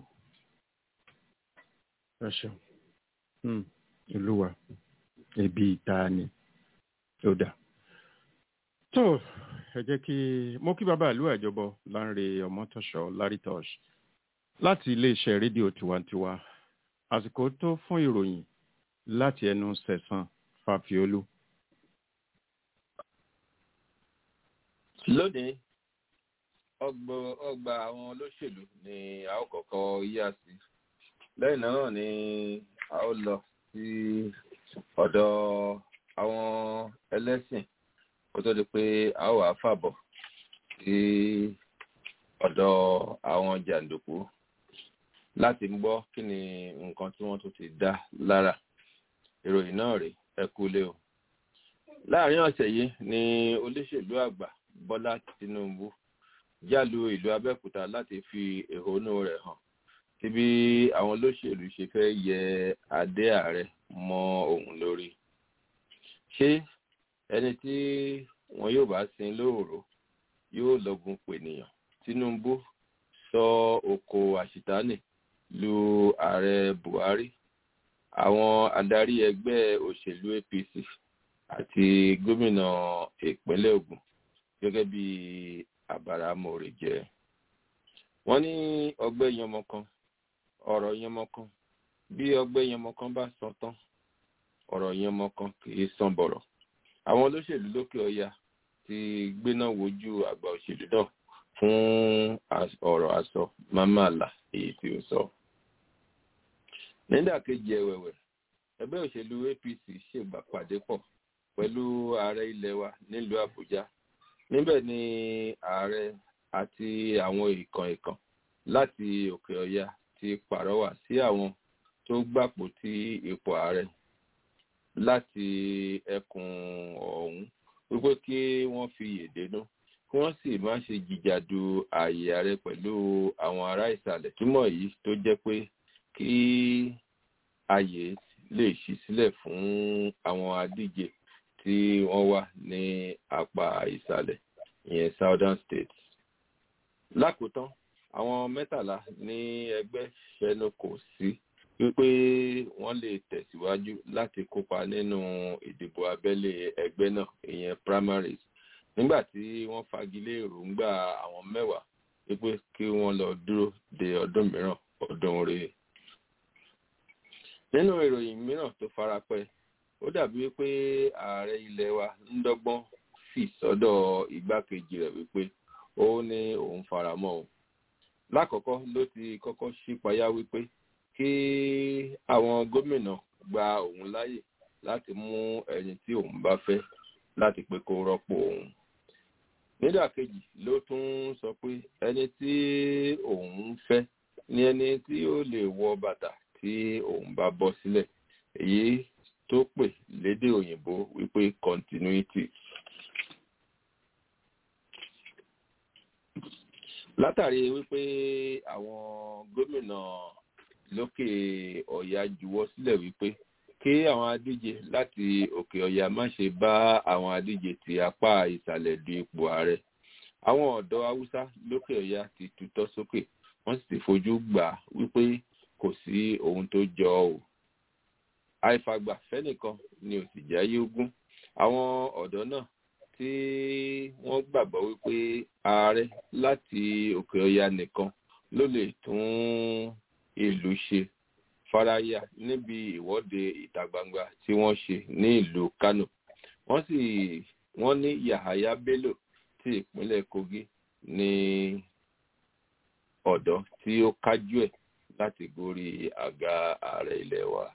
ẹ ṣeun Hmm. ìlú wa ẹbí ìta ni ó dà tó ẹ jẹ́ kí mo kí bàbá ìlú àjọbọ Lánrè Ọmọtọ́ṣọ́ Lárítọ́ṣ láti iléeṣẹ́ rédíò tiwantiwa àsìkò tó fún ìròyìn láti ẹnu Sẹ̀san Fàfiolú. lónìí ọgbà àwọn olóṣèlú ni a ó kọ́kọ́ yíyà sí lẹ́yìn náà ni a ó lọ sí ọ̀dọ̀ àwọn ẹlẹ́sìn kó tó di pé a ó wà fàbọ̀ sí ọ̀dọ̀ àwọn jàǹdùkú láti gbọ́ kí ni nǹkan tí wọ́n tún ti dá lára ìròyìn náà rèé ẹ kú lé o láàrin ọ̀sẹ̀ yìí ni olóṣèlú àgbà bọ́lá tinubu jálu ìlú abẹ́òkúta láti fi ẹ̀hónú rẹ̀ hàn sí bí àwọn olóṣèlú ṣe fẹ́ yẹ adé ààrẹ mọ́ òun lórí ṣé ẹni tí wọn yóò bá sin lóòró yóò lọ́gun pènìyàn tinubu sọ oko àṣìtánì lu ààrẹ buhari àwọn adarí ẹgbẹ́ òṣèlú apc àti gómìnà ìpínlẹ̀ ogun gẹ́gẹ́ bí àbáramọ̀rẹ̀ jẹ́ wọ́n ní ọgbẹ́ yanmọ kan ọ̀rọ̀ yanmọ kan bí ọgbẹ́ yanmọ kan bá sọ tán ọ̀rọ̀ yanmọ kan kìí sàn bọ̀rọ̀ àwọn olóṣèlú lókè ọya ti gbéná wojú àgbà òṣèlú náà fún ọ̀rọ̀ àsọ mamala èyí tí ó sọ. nídàkejì ẹ̀wẹ̀wẹ̀ ẹgbẹ́ òṣèlú apc ṣègbà pàdé pọ̀ pẹ̀lú ààrẹ ilẹ̀ wa nílùú àbújá níbẹ̀ ni ààrẹ àti àwọn ìkàn ìkàn láti òkè ọya ti pàrọwà sí àwọn tó gbàpò tí ipò ààrẹ láti ẹkùn ọ̀hún wípé kí wọ́n fi yèdénú kí wọ́n sì má ṣe jìjàdù ààyè ààrẹ pẹ̀lú àwọn ará ìsàlẹ̀ túmọ̀ yìí tó jẹ́ pé kí ààyè lè ṣí sílẹ̀ fún àwọn adíje tí wọ́n wà ní apá ìsàlẹ̀ ìyẹn southern states. lákòótán àwọn mẹ́tàlá ní ẹgbẹ́ ṣẹnu kò sí wípé wọ́n lè tẹ̀síwájú láti kópa nínú ìdìbò abẹ́lé ẹgbẹ́ náà ìyẹn primaries nígbà tí wọ́n fagilé èròǹgbà àwọn mẹ́wàá wípé kí wọ́n lọ dúró de ọdún mìíràn ọdún rèé. nínú ìròyìn mìíràn tó farapẹ́ ó dàbí wípé ààrẹ ilẹ̀ wa ń dọ́gbọ́n fì sọ́dọ̀ igbákejì rẹ̀ wípé ó ní òun faramọ́ o lákọ̀ọ́kọ́ ló ti kọ́kọ́ ṣípayá wípé kí àwọn gómìnà gba òun láyè láti mú ẹni tí òun bá fẹ́ láti pé kó rọ́pò òun nídàkejì ló tún sọ pé ẹni tí òun fẹ́ ni ẹni tí ó lè wọ bàtà tí òun bá bọ́ sílẹ̀ èyí tó pè lédè òyìnbó wípé continuity. látàrí wípé àwọn gómìnà lókè ọ̀yà juwọ́ sílẹ̀ wípé kí àwọn adíje láti òkè ọ̀yà má ṣe bá àwọn adíje ti apá ìsàlẹ̀ du ipò ààrẹ àwọn ọ̀dọ́ haúsá lókè ọ̀yà ti tutọ́ sókè wọ́n sì ti fojú gbà wípé kò sí ohun tó jọ ọ́ àìfàgbà fẹ́nìkan ni ò sì jáyé ogún àwọn ọ̀dọ́ náà tí wọ́n gbàgbọ́ wípé ààrẹ láti òkè ọya nìkan ló lè tún ìlú ṣe faraya níbi ìwọ́de ìta gbangba tí wọ́n ṣe ní ìlú kano wọ́n sì wọ́n ní yahaya bello ti ìpínlẹ̀ kogi ní ọ̀dọ́ tí ó kájú ẹ̀ láti gorí àga ààrẹ ilẹ̀ wa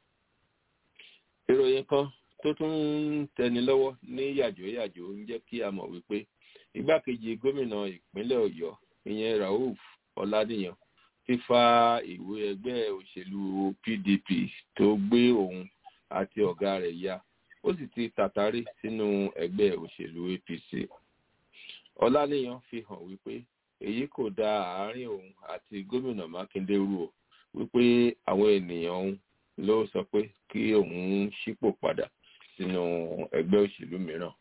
ìròyìn kan tó tún ń tẹni lọ́wọ́ ní yàjóyàjó ń jẹ́ kí a mọ̀ wípé igbákejì gómìnà ìpínlẹ̀ ọ̀yọ́ ìyẹn rauf ọ̀làdìyàn ti fa ìwé ẹgbẹ́ òṣèlú pdp tó gbé òun àti ọ̀gá rẹ̀ ya ó sì ti tàtàrí sínú ẹgbẹ́ òṣèlú apc ọ̀làdìyàn fi hàn wípé èyí kò da àárín òun àti gómìnà mákindé rú o wípé àwọn ènìyàn òun ló sọ pé kí òun ṣípò padà sínú ẹgbẹ́ òṣèlú mìíràn.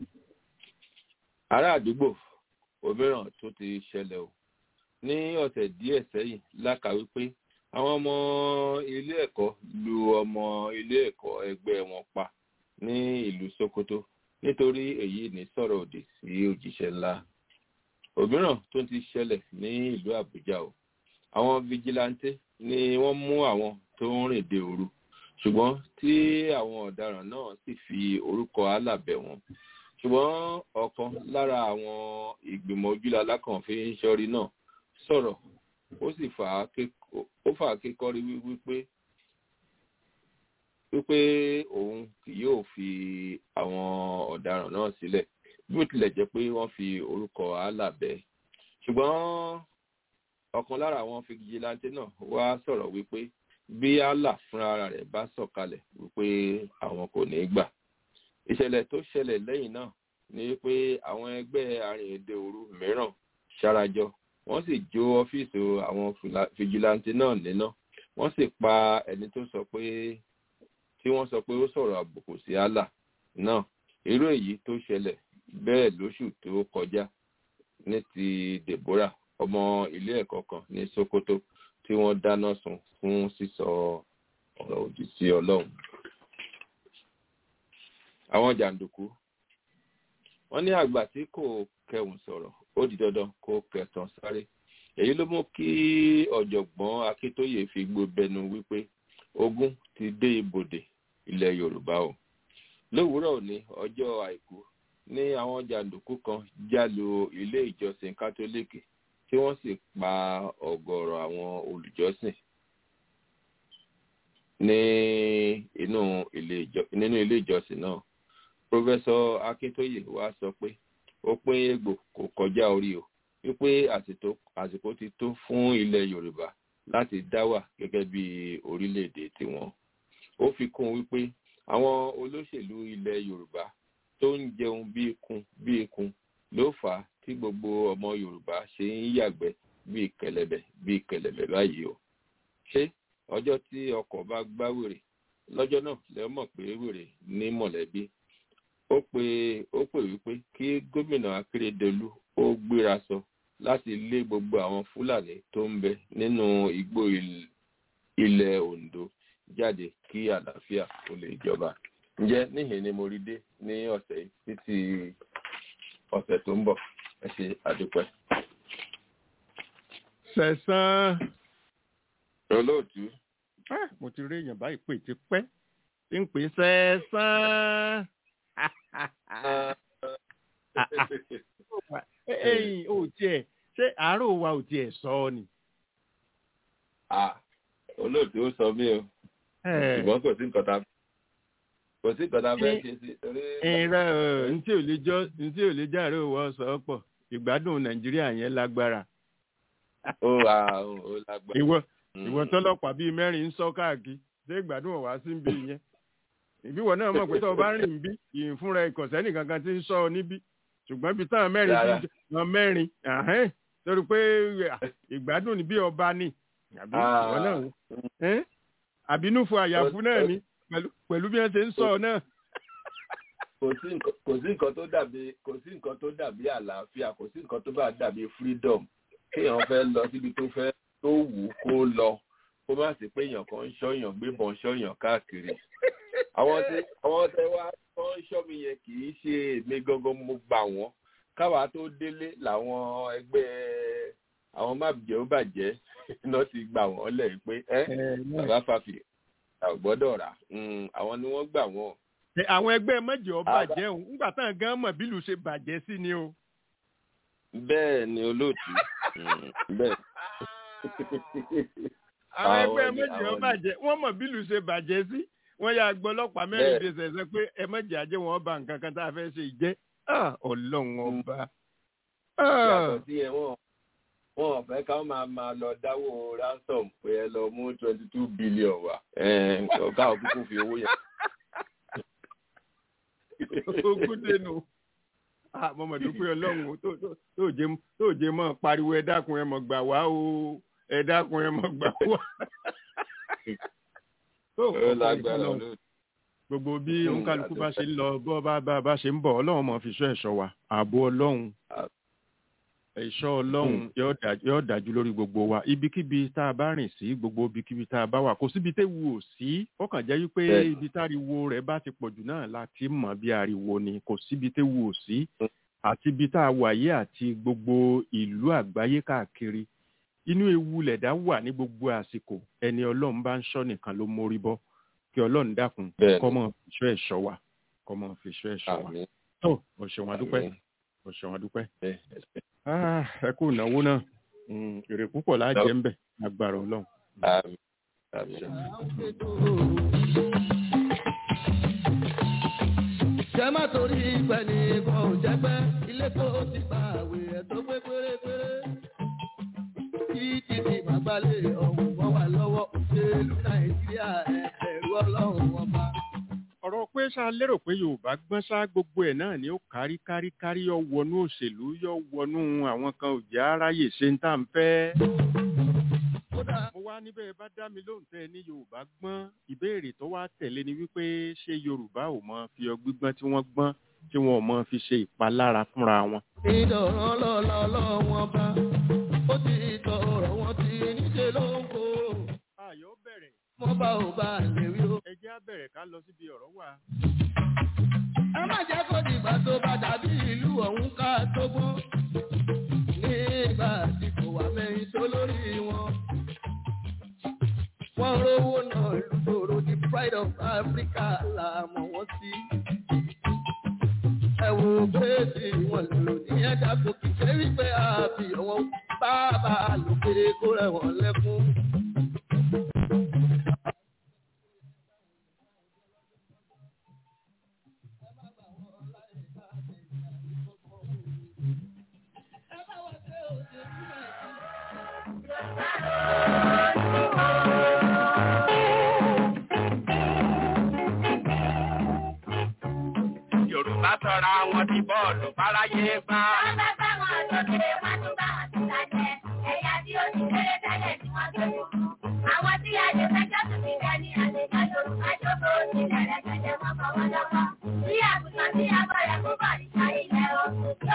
ará àdúgbò òmíràn tó ti ṣẹlẹ̀ o ní ọ̀sẹ̀ díẹ̀ sẹ́yìn lákàwí pé àwọn ọmọ ilé ẹ̀kọ́ lu ọmọ ilé ẹ̀kọ́ ẹgbẹ́ wọn pa ní ìlú sokoto nítorí èyí ní sọ̀rọ̀ òdì sí òjíṣẹ́ ńlá òmíràn tó ti ṣẹlẹ̀ ní ìlú àbújá o àwọn fijilanté ni wọ́n mú àwọn tó ń rìn dé òru ṣùgbọ́n tí àwọn ọ̀daràn náà sì fi orúkọ alábẹ̀ wọn ṣùgbọ́n ọ̀kan lára àwọn ìgbìmọ̀ ojúlá alákànfin ṣọ́rí náà sọ̀rọ̀ ó sì fà á kékọ́rí wípé wípé òun kì yóò fi àwọn ọ̀daràn náà sílẹ̀ bí ó tilẹ̀ jẹ́ pé wọ́n fi orúkọ Allah bẹ́ẹ̀ ṣùgbọ́n ọ̀kan lára àwọn fìgìláńtì náà wá sọ̀rọ̀ wípé bí Allah fúnra rẹ̀ bá sọ̀kalẹ̀ wípé àwọn kò ní gbà ìṣẹ̀lẹ̀ tó ṣẹlẹ̀ lẹ́yìn náà ni pé àwọn ẹgbẹ́ arìnrìnde òru mìíràn ṣarajọ wọ́n sì jó ọ́fíìsì àwọn fìgìláńtì náà níná wọ́n sì pa ẹni tó sọ pé tí wọ́n sọ pé ó sọ̀rọ̀ àbùkù sí Allah náà irú èyí tó ṣẹlẹ̀ bẹ́ẹ̀ lóṣù tó kọjá ní ti Deborah ọmọ ilé ẹ̀kọ́ kan ní Sokoto tí wọ́n dáná sun fún sísọ ọ̀rọ̀ òdì sí Ọlọ́run. àwọn jàǹdùkú wọ́n ní àgbà tí kò kẹhùn sọ̀rọ̀ ó di dandan kó kẹtàn sáré èyí ló mú kí ọ̀jọ̀gbọ́n Akíntóyè fi gbóbẹnu wípé ogun ti dé ibodè ilẹ̀ Yorùbá o lówùúrọ̀ òní ọjọ́ àìkú ní àwọn jàǹdùkú kan jálu ilé ìjọsìn kátólíìkì tí wọ́n sì pa ọ̀gọ̀rọ̀ àwọn olùjọ́sìn ní inú ilé ìjọsìn náà pọfẹsọ Akíntóyè wá sọ pé òpin egbò kò kọjá orí o wípé àsìkò ti tó fún ilẹ̀ Yorùbá láti dá wà gẹ́gẹ́ bí orílẹ̀-èdè tiwọn ó fi kún wípé àwọn olóṣèlú ilẹ̀ Yorùbá tó ń jẹun bí ikun bí ikun ló fà á tí gbogbo ọmọ Yorùbá ṣe ń yàgbẹ́ bí kẹ̀lẹ̀bẹ̀ bí kẹ̀lẹ̀bẹ̀ báyìí o ṣé ọjọ́ tí ọkọ̀ bá gbá wèrè lọ́jọ́ náà lẹ mọ̀ pé wèrè ní mọ̀lẹ́bí ó pè ó pè wípé kí gómìnà Akérédolú ó gbéra sọ láti lé gbogbo àwọn Fúlàní tó ń bẹ nínú igbó ilẹ̀ Ondo jáde kí àlàáfíà kó lè jọba ǹjẹ́ níhìn ni mo rí dé ní ọ̀sẹ̀ títí ọ̀sẹ̀ tó ń bọ̀ ẹ ṣe àdúpẹ́. sẹ̀sán. olóòtú. mo ti rí èèyàn báyìí pè ti pẹ́ tí ń pè sẹ̀sán. ẹ̀yin ò tiẹ̀ ṣé àárò wa ò tiẹ̀ sọ ọ ni. olóòtú ó sọ mí o ṣùgbọ́n kò sí nǹkan tá kò sí nǹkan tá a fẹ́ ṣe sí. ìrẹ́ ntí ò lè jọ ntí ò lè járe òwò sọ pọ̀ ìgbádùn nàìjíríà yẹn lágbára. ó wà ó lágbára. ìwọ ìwọ tọlọ́pàá bíi mẹ́rin ń sọ káàkiri ṣé ìgbádùn ọ̀wá sí ń bí yẹn. ìbíwọ̀ náà mọ̀ pé tó o bá rìn bí ìyìn fúnra ìkọ̀sẹ́ nìkan kan ti ń sọ ọ níbí ṣùgbọ́n ibi táwọn mẹ́rin ti wọn mẹ́rin torí pé ìgbádùn ni bí ọba ni àbí ìwọ náà àbínúfo àyàfú náà ni pẹ̀lú bí wọ́n ṣe ń sọ ọ náà. kò sí nǹkan tó dàbí kò sí nǹkan tó dàbí àlàáfíà kò sí nǹkan tó bá dàbí freedom kéèyàn fẹ́ lọ síbi tó fẹ́ tó wù ú kó lọ kó má sí pé èèyàn kan ń ṣọ́yàn gbébọn ṣọ́yàn káàkiri. àwọn tí àwọn tẹ wá tó ń ṣọ́ mi yẹn kì í ṣe èmi gangan mo gbà wọ́n káwa tó délé làwọn ẹgbẹ́ àwọn má jẹ́ ó bàjẹ́ náà ti gbà wọ́n lẹ̀ pé ẹ́ bàbá fàfì àgbọ́dọ̀ rà àwọn ni wọ́n gbà wọ́n. àwọn ẹgbẹ́ mẹ́jọ bàjẹ́ òun nígbà táwọn gan mọ̀ bílù ṣe bàjẹ́ sí ni o. bẹ́ẹ̀ ni olóòtú bẹ́ẹ̀. àwọn ẹgbẹ́ mẹ́jọ bàjẹ́ wọ́n mọ̀ bílù ṣe bàjẹ́ sí wọ́n yà gbọ́ ọlọ́pàá mẹ́rin dé sẹ̀sẹ̀ pé ẹ mẹ́jọ ajé wọn bá nǹkan kan tá a fẹ́ ṣe ìjẹ́ ọlọ́run ọba. yàtọ̀ sí ẹ̀ wọ́n wọn ò fẹ́ ká máa máa lọ dáwó ransom pé ẹ lọ mú twenty two billion wá ọ̀gá òkúkú fi owó yẹn. ogún dénú mo mọ̀ dúpẹ́ ọlọ́run tó jẹ́ mọ́ pariwo ẹ dákun ẹ mọ̀ gbà wá o ẹ dákun ẹ mọ̀ gbà wá. gbogbo bí òǹkàlùkù bá ṣe ń lọ bọ́ bá ṣe ń bọ̀ ọlọ́run mọ̀ fi ṣọ́ ẹ̀ṣọ́ wa ààbò ọlọ́run ẹ̀ṣọ́ ọlọ́run yóò dájú lórí gbogbo wa ibikíbi tá a bá rìn sí gbogbo ibikíbi tá a bá wà kò síbi téwu ò sí ó kàn jẹ́ wípé ibi táriwo rẹ̀ bá ti pọ̀jù náà láti mọ̀ bí ariwo ni kò síbi téwu ò sí àti ibi tá a wà yé àti gbogbo ìlú àgbáyé káàkiri inú ewu lẹ̀dá wà ní gbogbo àsìkò ẹni ọlọ́run bá ń ṣọ́ nìkan ló mórí bọ́ kí ọlọ́run dákun kó máa fi ṣọ́ ẹ̀ṣọ́ wa kó máa fi ṣọ́ ẹ̀ṣọ́ wa tó o ṣeun adúpẹ́ Àmín. o ṣeun adúpẹ́ Ẹ, Ah, ẹ kú ìnáwó náà Mm, èrè púpọ̀ láàjẹ́ ń bẹ̀ agbára ọlọ́run. àmín. Àmín. jẹ́ má torí ìpẹ́ ní ìbọn ò jẹ́gbẹ́ ilé tó ti gba àwẹ̀ ẹ̀ tó pé pérépéré. kí títí màgbálẹ̀ ọ̀hún wọ́n wà lọ́wọ́ òṣèlú nàìjíríà ẹ̀ ẹ̀rú ọlọ́run ọba. ọ̀rọ̀ pé ṣá lérò pé yorùbá gbọ́n ṣá gbogbo ẹ̀ náà ni ó kárí kárí kárí yọ wọnú òṣèlú yọ wọnú àwọn kan ò jẹ́ aráyè ṣe ń tà ń fẹ́. kódà mo wá níbẹ̀ bá dá mi lóhùn tẹ́ ẹ ní yorùbá gbọ́n ìbéèrè tó wá tẹ̀lé ni wípé ṣé yorùbá ò mọ fi ọgbígbọ́n tí wọ́n gbọ́n tí wọn ò mọ fi ṣe ìpalára fúnra wọn. ìdọ̀rán lọ́la ọlọ́run ọba ó ti tọrọ wọn ti níṣẹ́ ló ń kó. ayọ̀ bẹ̀rẹ̀ wọ́n bá ò bá lè rí o. ẹ jẹ́ á bẹ̀rẹ̀ ká lọ síbi ọ̀rọ̀ wà. ẹ má jẹ́ kó dìgbà tó bá dàbí ìlú ọ̀hún ká tó gbọ́n. nígbà tí kò wá mẹ́rin tó lórí wọn. wọ́n rówó náà lùdòrò the pride of Africa là mọ̀ wọ́n sí. ẹ wo péèsì wọn lò ní ẹ̀dá kò kì í ṣe wípé àbí wọn bàbá lòkè kó rẹ̀wọ̀n lẹ́kún. Yorùbá sọra wọn di bọ́ọ̀lù fáráyé gbá. Wọ́n bá bá wọn lókè, wọ́n tún bá wọn tún lájẹ. Ẹ̀yà tí ó ti kéré tẹ́lẹ̀ tí wọ́n tó dùn. Àwọn tí àjẹsájọ́ tún ti dání àlejò Yorùbá jókòó sílẹ̀ rẹ̀gẹ̀dẹ̀ wọn kọ́ wọn lọ́kọ́. Bí àgùntàn tí a bọ̀ rẹ̀ kó bọ̀ níta ilẹ̀ o. Yorùbá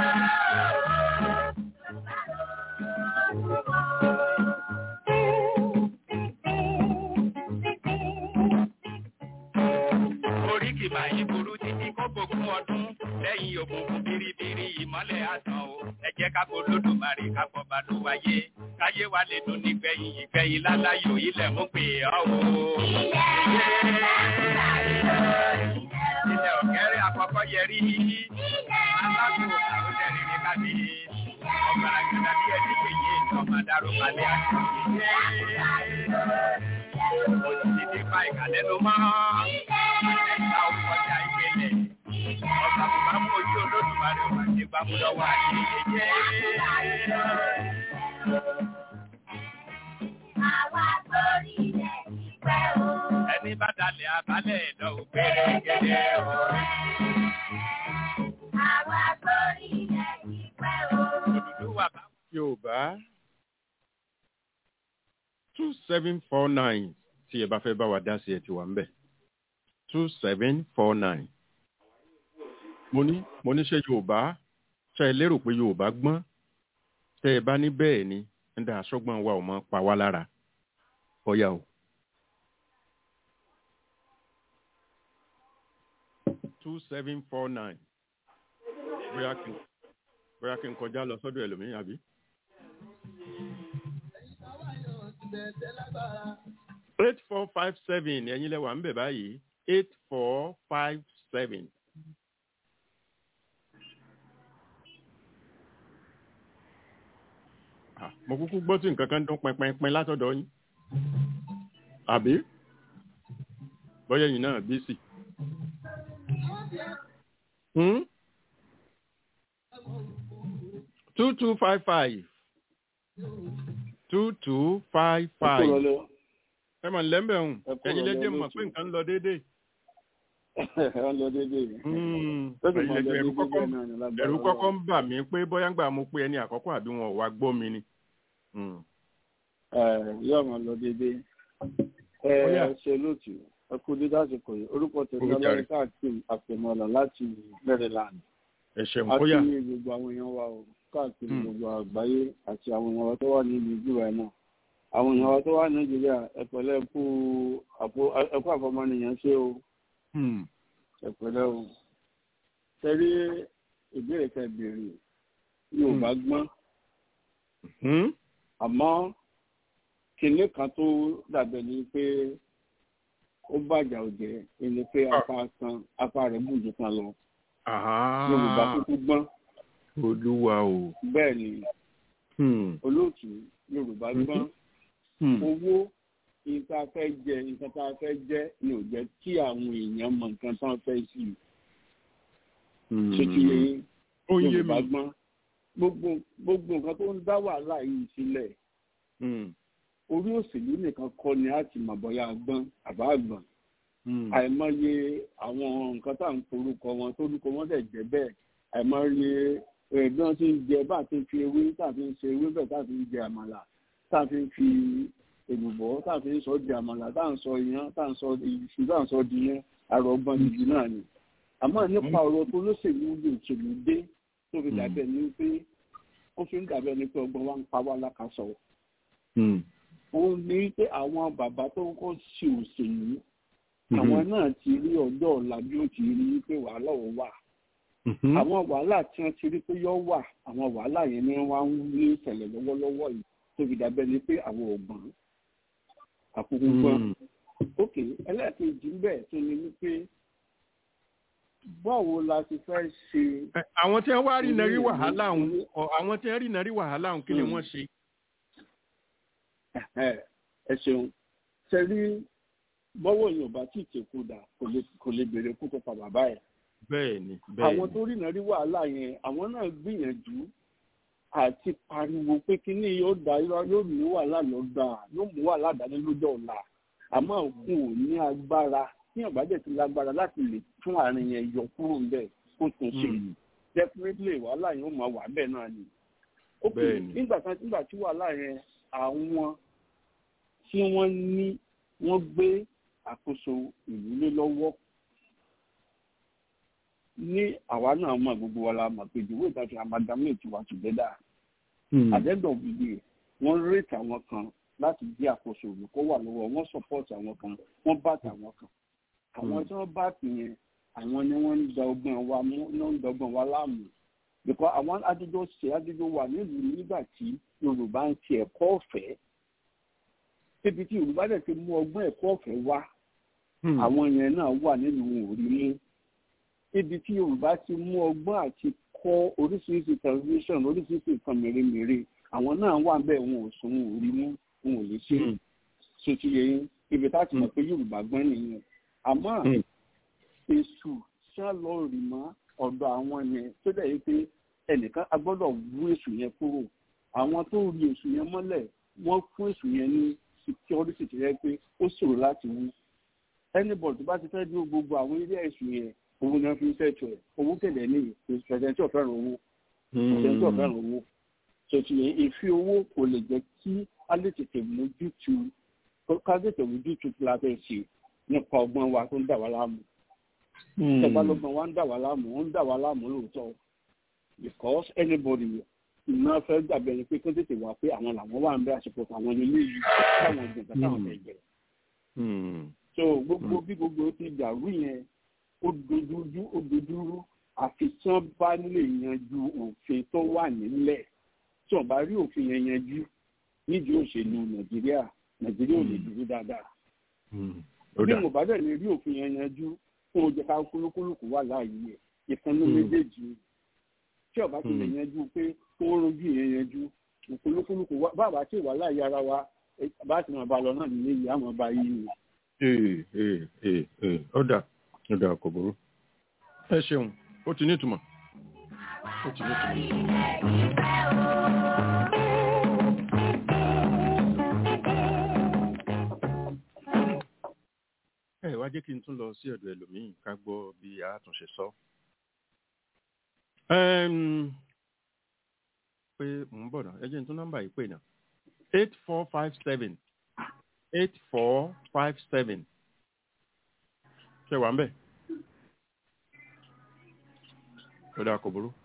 Oríkì màá burú títí kó gbógun ọdún. Lẹ́yìn òkùnkùn biribiri ìmọ́lẹ̀ àtàn o. Ẹ jẹ́ ká kó lódùmarè ká kọ́ bá ló wáyé. Káyé wa lè dùn nígbẹ̀yìn ìgbẹ̀yìn láláyò ilẹ̀ mú pé ọ́ o. Ilẹ̀ ọ̀kẹ́rẹ́ àkọ́kọ́ yẹrí. Alákòó àwọn ẹ̀rìnrìn kábí. Ọ̀gbàrà gàdá bí ẹni péye ọmọ dàrú balẹ̀ àti Òjijì pa ìkàlẹ́nu mọ́. Ẹ̀ka ọkọjà ìpele. Ọ̀gá bùbá mú ojú olódùmarè wà ní gbàmúlọ́wọ́ àti ìyẹyẹ. àwa sórí ilẹ̀ ìpẹ́ o. Ẹni bá dalẹ̀ abalẹ̀ lọ ògbére gẹ́gẹ́ o. Àwa sórí ilẹ̀ ìpẹ́ o. Òdùdú wà bá yorùbá two seven four nine tí ẹ bá fẹ́ bá wa dá sí ẹ ti wà ń bẹ̀ two seven four nine mo ní mo ní ṣe yorùbá ṣe ẹ lérò pé yorùbá gbọ́n tẹ́ ẹ bá ní bẹ́ẹ̀ ni ń dá aṣọ́gbọ́n wa ò mọ pa wá lára ọ̀yà o. two seven four nine bóyá kí n bóyá kí n kọjá lọ sọ́dọ̀ ẹlòmíràn àbí. eight four five seven ẹ̀yin lẹ́wà ń bẹ̀ báyìí eight four five seven. Ah, mo kúkú gbọ́ tí nǹkan kan dún pẹpẹpẹ látọ̀dọ̀ yín àbí bọ́yá yìí náà bí sí. Hmm? two two five five two two five five ẹ mọ̀ nílẹ̀ ń bẹ̀ hùn Ẹ kúrò ẹ̀yin lẹ́jẹ̀ lọ mọ̀ pé lójú. nǹkan ń lọ déédéé. ẹ lọ déédéé yìí. Hmm, Tó sì ẹ̀yin máa lọ lẹ́jẹ̀ ẹ̀rù déédéé kọ́kọ́ bẹ́ẹ̀ náà ni lágbára ẹ̀rù Ọlọ́run. kọ́kọ́ ń bà mí pé bóyá ń gbà mo pé ẹni àkọ́kọ́ àbí wọn ò wá gbọ́ mi ni. Hmm. Ẹ, yóò máa lọ déédéé. ẹ Ó yá. ṣe lóòtù ẹ kú dídá àsìkò yìí orúkọ tèmi Ó jàre. ọlọ́run káàkiri àpèmọ́lá láti Maryland. ẹ ṣeun a kóyà kí gbogbo àwọn èèyàn wa o káàkiri Hmm. gbogbo àgbáyé àti àwọn èèyàn wa tó wà ní ìlú ìjúwà náà àwọn èèyàn wa tó wà ní nàìjíríà ẹpẹ̀lẹ́ ẹkú àpò- ẹkú àfọmọnìyàn ṣe o Hmm. ẹpẹ̀lẹ́ o tẹrí ìbéèrè kẹ béèrè yóò bá gbọ́n Hmm? àmọ́ kinní kan tó dàbẹ̀ ni pé ó bàjá òjẹ́ ẹni pé Ah. apá kan apá rẹ̀ bùjú kan lọ yorùbá kúkú gbọ́n olúwa o. bẹ́ẹ̀ ni olóòtú yorùbá gbọ́n owó nǹkan tá a fẹ́ jẹ nǹkan tá a fẹ́ jẹ ni ò jẹ́ kí àwọn èèyàn mọ nǹkan tá a fẹ́ sí i ṣé kí yorùbá gbọ́n gbogbo gbogbo nǹkan tó ń dá wàhálà yìí sílẹ̀ orí òṣèlú nìkan kọ́ ni a ti mọ̀ bọ́yá gbọ́n àbá gbọ́n àìmọye àwọn nǹkan tá à ń forúkọ wọn torúkọ wọn dẹ̀ jẹ́ bẹ́ẹ̀ àìmọye bí wọ́n ti ń jẹ bá a ti ń fi ewé tá a fi ń ṣe ewé bẹ́ẹ̀ tá a fi ń jẹ àmàlà tá a fi ń fi èlùbọ́ tá a fi ń sọ di àmàlà tá a ń sọ iyán tá a ń sọ iṣu tá a ń sọ di yẹn àrò ọgbọ́n nìyí náà ni àmọ́ nípa ọ̀rọ̀ tó lóṣèlú lè òṣèlú dé tó fi dàbẹ̀ ní pé ó fi ń dàbẹ̀ ní pé ọgbọ́n wa ń pa wá lákàsọ̀ òun ní pé àwọn bàbá tó ń kọ́ sí òṣèlú àwọn náà ti rí ọjọ́ ọ̀la bí ó ti rí pé wàhálà ò wà àwọn wàhálà tí wọ́n ti rí pé yọ wà àwọn wàhálà yẹn ni wọ́n ń ní ìṣẹ̀lẹ̀ lọ́wọ́lọ́wọ́ yìí tó fi dàbẹ̀ ní pé àwọn ọ̀gbọ́n àkókò gbọ́n ok ẹlẹ́ẹ̀kejì ń bẹ̀ tó ní wípé báwo la ti fẹ́ ṣe. àwọn tí wọ́n wá rí nàrí wàhálà ọ̀hún àwọn tí wọ́n rí nàrí wàhálà ọ̀hún kí ni wọ́n ṣe. ẹ ṣeun ṣe rí bọ́wọ́ yóò bá tí ì tẹ̀kú dà kò lè béèrè kó tó pa bàbá ẹ̀. bẹ́ẹ̀ni bẹ́ẹ̀ni. àwọn tó rí nàrí wàhálà yẹn àwọn náà gbìyànjú àti pariwo pé kíní yóò dá yóò ní wàhálà lọ́gbà yóò mú wàhálà dání lọ́jọ́ ọ̀la àmọ́ òkun ò ní agbára tí yàn bá dẹ̀ ti lágbára láti lè tún àárín yẹn yọ kúrò ńbẹ̀ kó tún ṣe definitely wàhálà yẹn ó máa wà bẹ́ẹ̀ náà ni. ó pè nígbà kan nígbà tí wàhálà yẹn àwọn tí wọ́n ní wọ́n gbé àkóso ìlú lé lọ́wọ́ ní àwa náà mọ̀ gbogbo wa la mọ̀ pé ìdíwọ́ ìtajà amalgamate wa together àdẹ́dọ̀ gbìgbì wọ́n rètí àwọn kan láti gbé àkóso ìlú kó wà lọ́wọ́ wọ́n support àwọn kan wọ́n bá tàwọn kan àwọn tí wọ́n bá tì yẹn àwọn ni wọ́n ń da ọgbọ́n wa mú náà ń da ọgbọ́n wa láàmú because àwọn adúgbò ṣe adúgbò wà nílùú nígbà tí yorùbá ń ti ẹ̀kọ́ ọ̀fẹ́ débi tí yorùbá dẹ̀ ti mú ọgbọ́n ẹ̀kọ́ ọ̀fẹ́ wá àwọn yẹn náà wà nílùú òrí mú ibi tí yorùbá ti mú ọgbọ́n àti kọ́ oríṣiríṣi television oríṣiríṣi nǹkan mèremère àwọn náà wà bẹ́ẹ̀ wọn ò sún wọn ò rí mú wọn ò lè ṣe sotí yẹn ibi tá a ti mọ̀ pé yorùbá gbọ́n nìyẹn àmọ́ èṣù ṣá lọ rì mọ́ ọ̀dọ̀ àwọn yẹn tó dẹ̀ yìí pé ẹnìkan a gbọ́dọ̀ wú èṣù yẹn kúrò àwọn tó rí èṣù yẹn mọ́lẹ̀ wọ́n fún èṣù yẹn ní security tó yẹ pé ó ṣòro láti wú anybody tó bá ti fẹ́ dúró gbogbo àwọn ilé èṣù yẹn owó ni wọ́n fi ń ṣẹ̀tù ẹ̀ owó kẹ̀lẹ́ ní pẹ̀sẹ̀ntì ọ̀fẹ́ràn owó pẹ̀sẹ̀ntì ọ̀fẹ́ràn owó tòtù yẹn ìfi owó kò lè jẹ́ kí a lè tètè mójútu ká lè tètè mójútu kí la fẹ́ ṣe nípa ọgbọ́n wa tó ń dà wá láàmú. Ìjọba lọ́gbọ̀n wa ń dà wá láàmú, ó ń dà wá láàmú lóòótọ́. Because anybody iná fẹ́ gbàgbé ẹni pé kó tètè wá pé àwọn làwọn wà ń bẹ àsìkò àwọn ilé yìí táwọn ìgbìmọ̀ táwọn fẹ́ jẹ. So gbogbo bí gbogbo ti dàrú yẹn ó dojúrú ó dojúrú àfi tí wọ́n bá lè yanjú òfin tó wà nílẹ̀ tí wọ́n bá rí òfin yẹn yanjú nídìí òṣèlú Nàìjíríà Nàìjíríà ò lè dúró dáadáa bí mo bá dẹ̀ lè rí òfin yẹn yanjú fún oúnjẹ ká kúlúkúlùkù wà láàyè ẹ̀ ìkànnì méjèèjì tí ọba ti lè yanjú pé kó rojú yẹn yanjú kúlúkúlùkù bàbá tí wà láàyè ara wa bá ti máa bá lọ náà nílé yìí àmọ́ bá yìí ni. ee ee ee ee ó dà ó dà kò burú ẹ ṣeun ó ti nítumọ̀ ó ti nítumọ̀. ẹ wá jẹ́ kí n tún lọ sí ọ̀dọ̀ ẹlòmíì ká gbọ́ bí àtúnṣe sọ. pé mò ń bọ̀ náà ẹ jẹ́ n tún nọ́mbà yìí pè náà eight four five seven eight four five seven ṣe wà ń bẹ̀. ó dáa kò burú.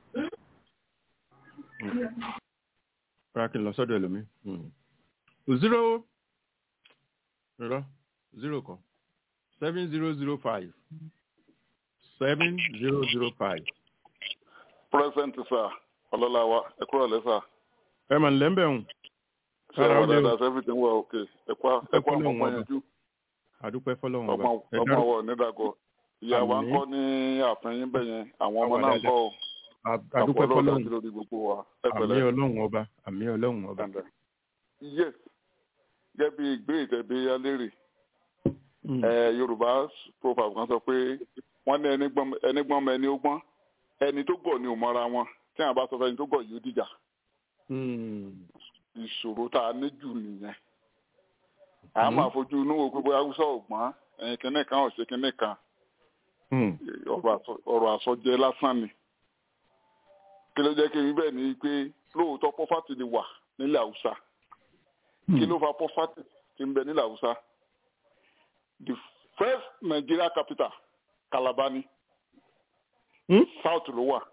rárá kí n lọ sọ́dọ̀ ẹlòmíì. zero zero zero kan seven zero zero five seven zero zero five. present sir ọlọ́láwa ẹ kúrò lẹ́sà. ẹ mà ń lẹ́ńbẹ̀ hùn. ṣé wà dáadáa ṣe everything well okay ẹ kú ẹ kú àwọn ọmọ yanjú. àdúpẹ́ fọlọ́run ọba ọmọ ọwọ́ nídàgọ́ ìyá wa ń Àmín. kọ́ ní àfẹ́yìn bẹ́ẹ̀ yẹn àwọn ọmọ Àwa náà ń dáadáa. kọ́ ọ A- adúpẹ́ àpò ọlọ́run fọlọ́run àti lórí gbogbo wa ẹ àmì pẹ̀lẹ́. ọlọ́run ọba àmì ọlọ́run ọba. Dandan. yes gẹ́gẹ́ bí ìgbé ìtẹ̀bí alérè Mm. ẹ yorùbá proverb kan sọ pé wọ́n ní ẹni gbọ́n ẹni gbọ́n mọ ẹni ó gbọ́n ẹni tó gọ̀ ni ò mọ́ra wọn tí àwọn bá sọ fẹ́ni tó gọ̀ yóò dìjà Mm. ìṣòro tá a ní jù nìyẹn a máa fojú inú wo pé bóyá haúsá ọ̀gbọ́n ẹ̀yìn kìnnì kan ọ̀sẹ̀ kìnnì kan Mm. ọ̀rọ̀ àsọ- ọ̀rọ̀ àsọjẹ lásán ni kí ló jẹ́ kí n rí bẹ́ẹ̀ ni pé lóòótọ́ pọ́fàtì ni wà nílẹ̀ haúsá kí ló fa pọ́fàtì tí ń bẹ nílẹ̀ haúsá the first nigeria capital calabar ni Hmm? south ló wà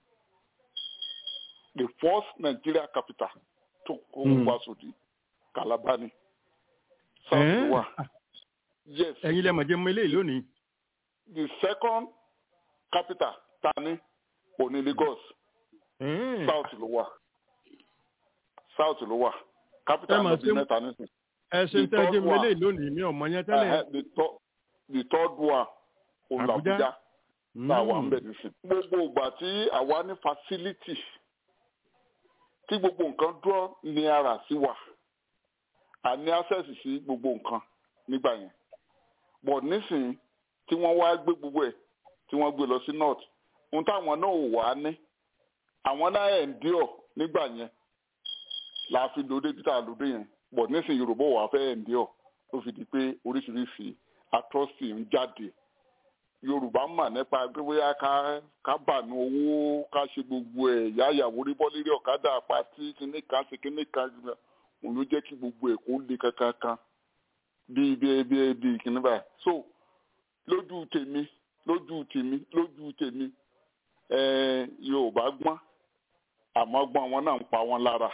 the first nigeria capital tó kó Hmm. wá sódì calabar ni south ló Eh? wà yes ẹ̀yin lẹ́mọ̀ jẹ́ mọ eléyìí lónìí. the second capital tani òní lagos Eh. south ló wà south ló wà capital Ẹ mà ló di ṣe- mẹ́ta nísìnyí. ẹ̀sìn the tẹ́ jẹ́ third mọ one. eléyìí lónìí mi ò mọ yẹn tẹ́lẹ̀. Uh, the, third, the third one òun Abuja. làbújá tá a wà ń Mm. bẹ̀ nísìn. gbogbo ìgbà tí àwa ní facility tí gbogbo nǹkan dúró ní ara sí wa a ní access sí gbogbo nǹkan nígbà yẹn but nísìnyí tí wọ́n wá gbé gbogbo ẹ̀ tí wọ́n gbé lọ sí north ohun táwọn náà ò wá ní àwọn náà endure nígbà yẹn la fi lòdì bí tá a lòdì yẹn but nísìnyí yorùbá wà fẹ́ endure ó fi di pé oríṣiríṣi atrocity ń jáde yorùbá mà nípa pé bóyá ká ká bànú owó ká ṣe gbogbo ẹ̀ yáyàwó rí bọ́ lérí ọ̀kadà pàtí kíní kan ṣe kíní kan òun ló jẹ́ kí gbogbo ẹ̀ kó le kankan kan bíi bíi bíi bíi kíní báyìí so lójú tèmi lójú tèmi lójú tèmi ẹ̀ẹ́n yorùbá gbọ́n àmọ́ gbọ́n wọn náà ń pa wọn lára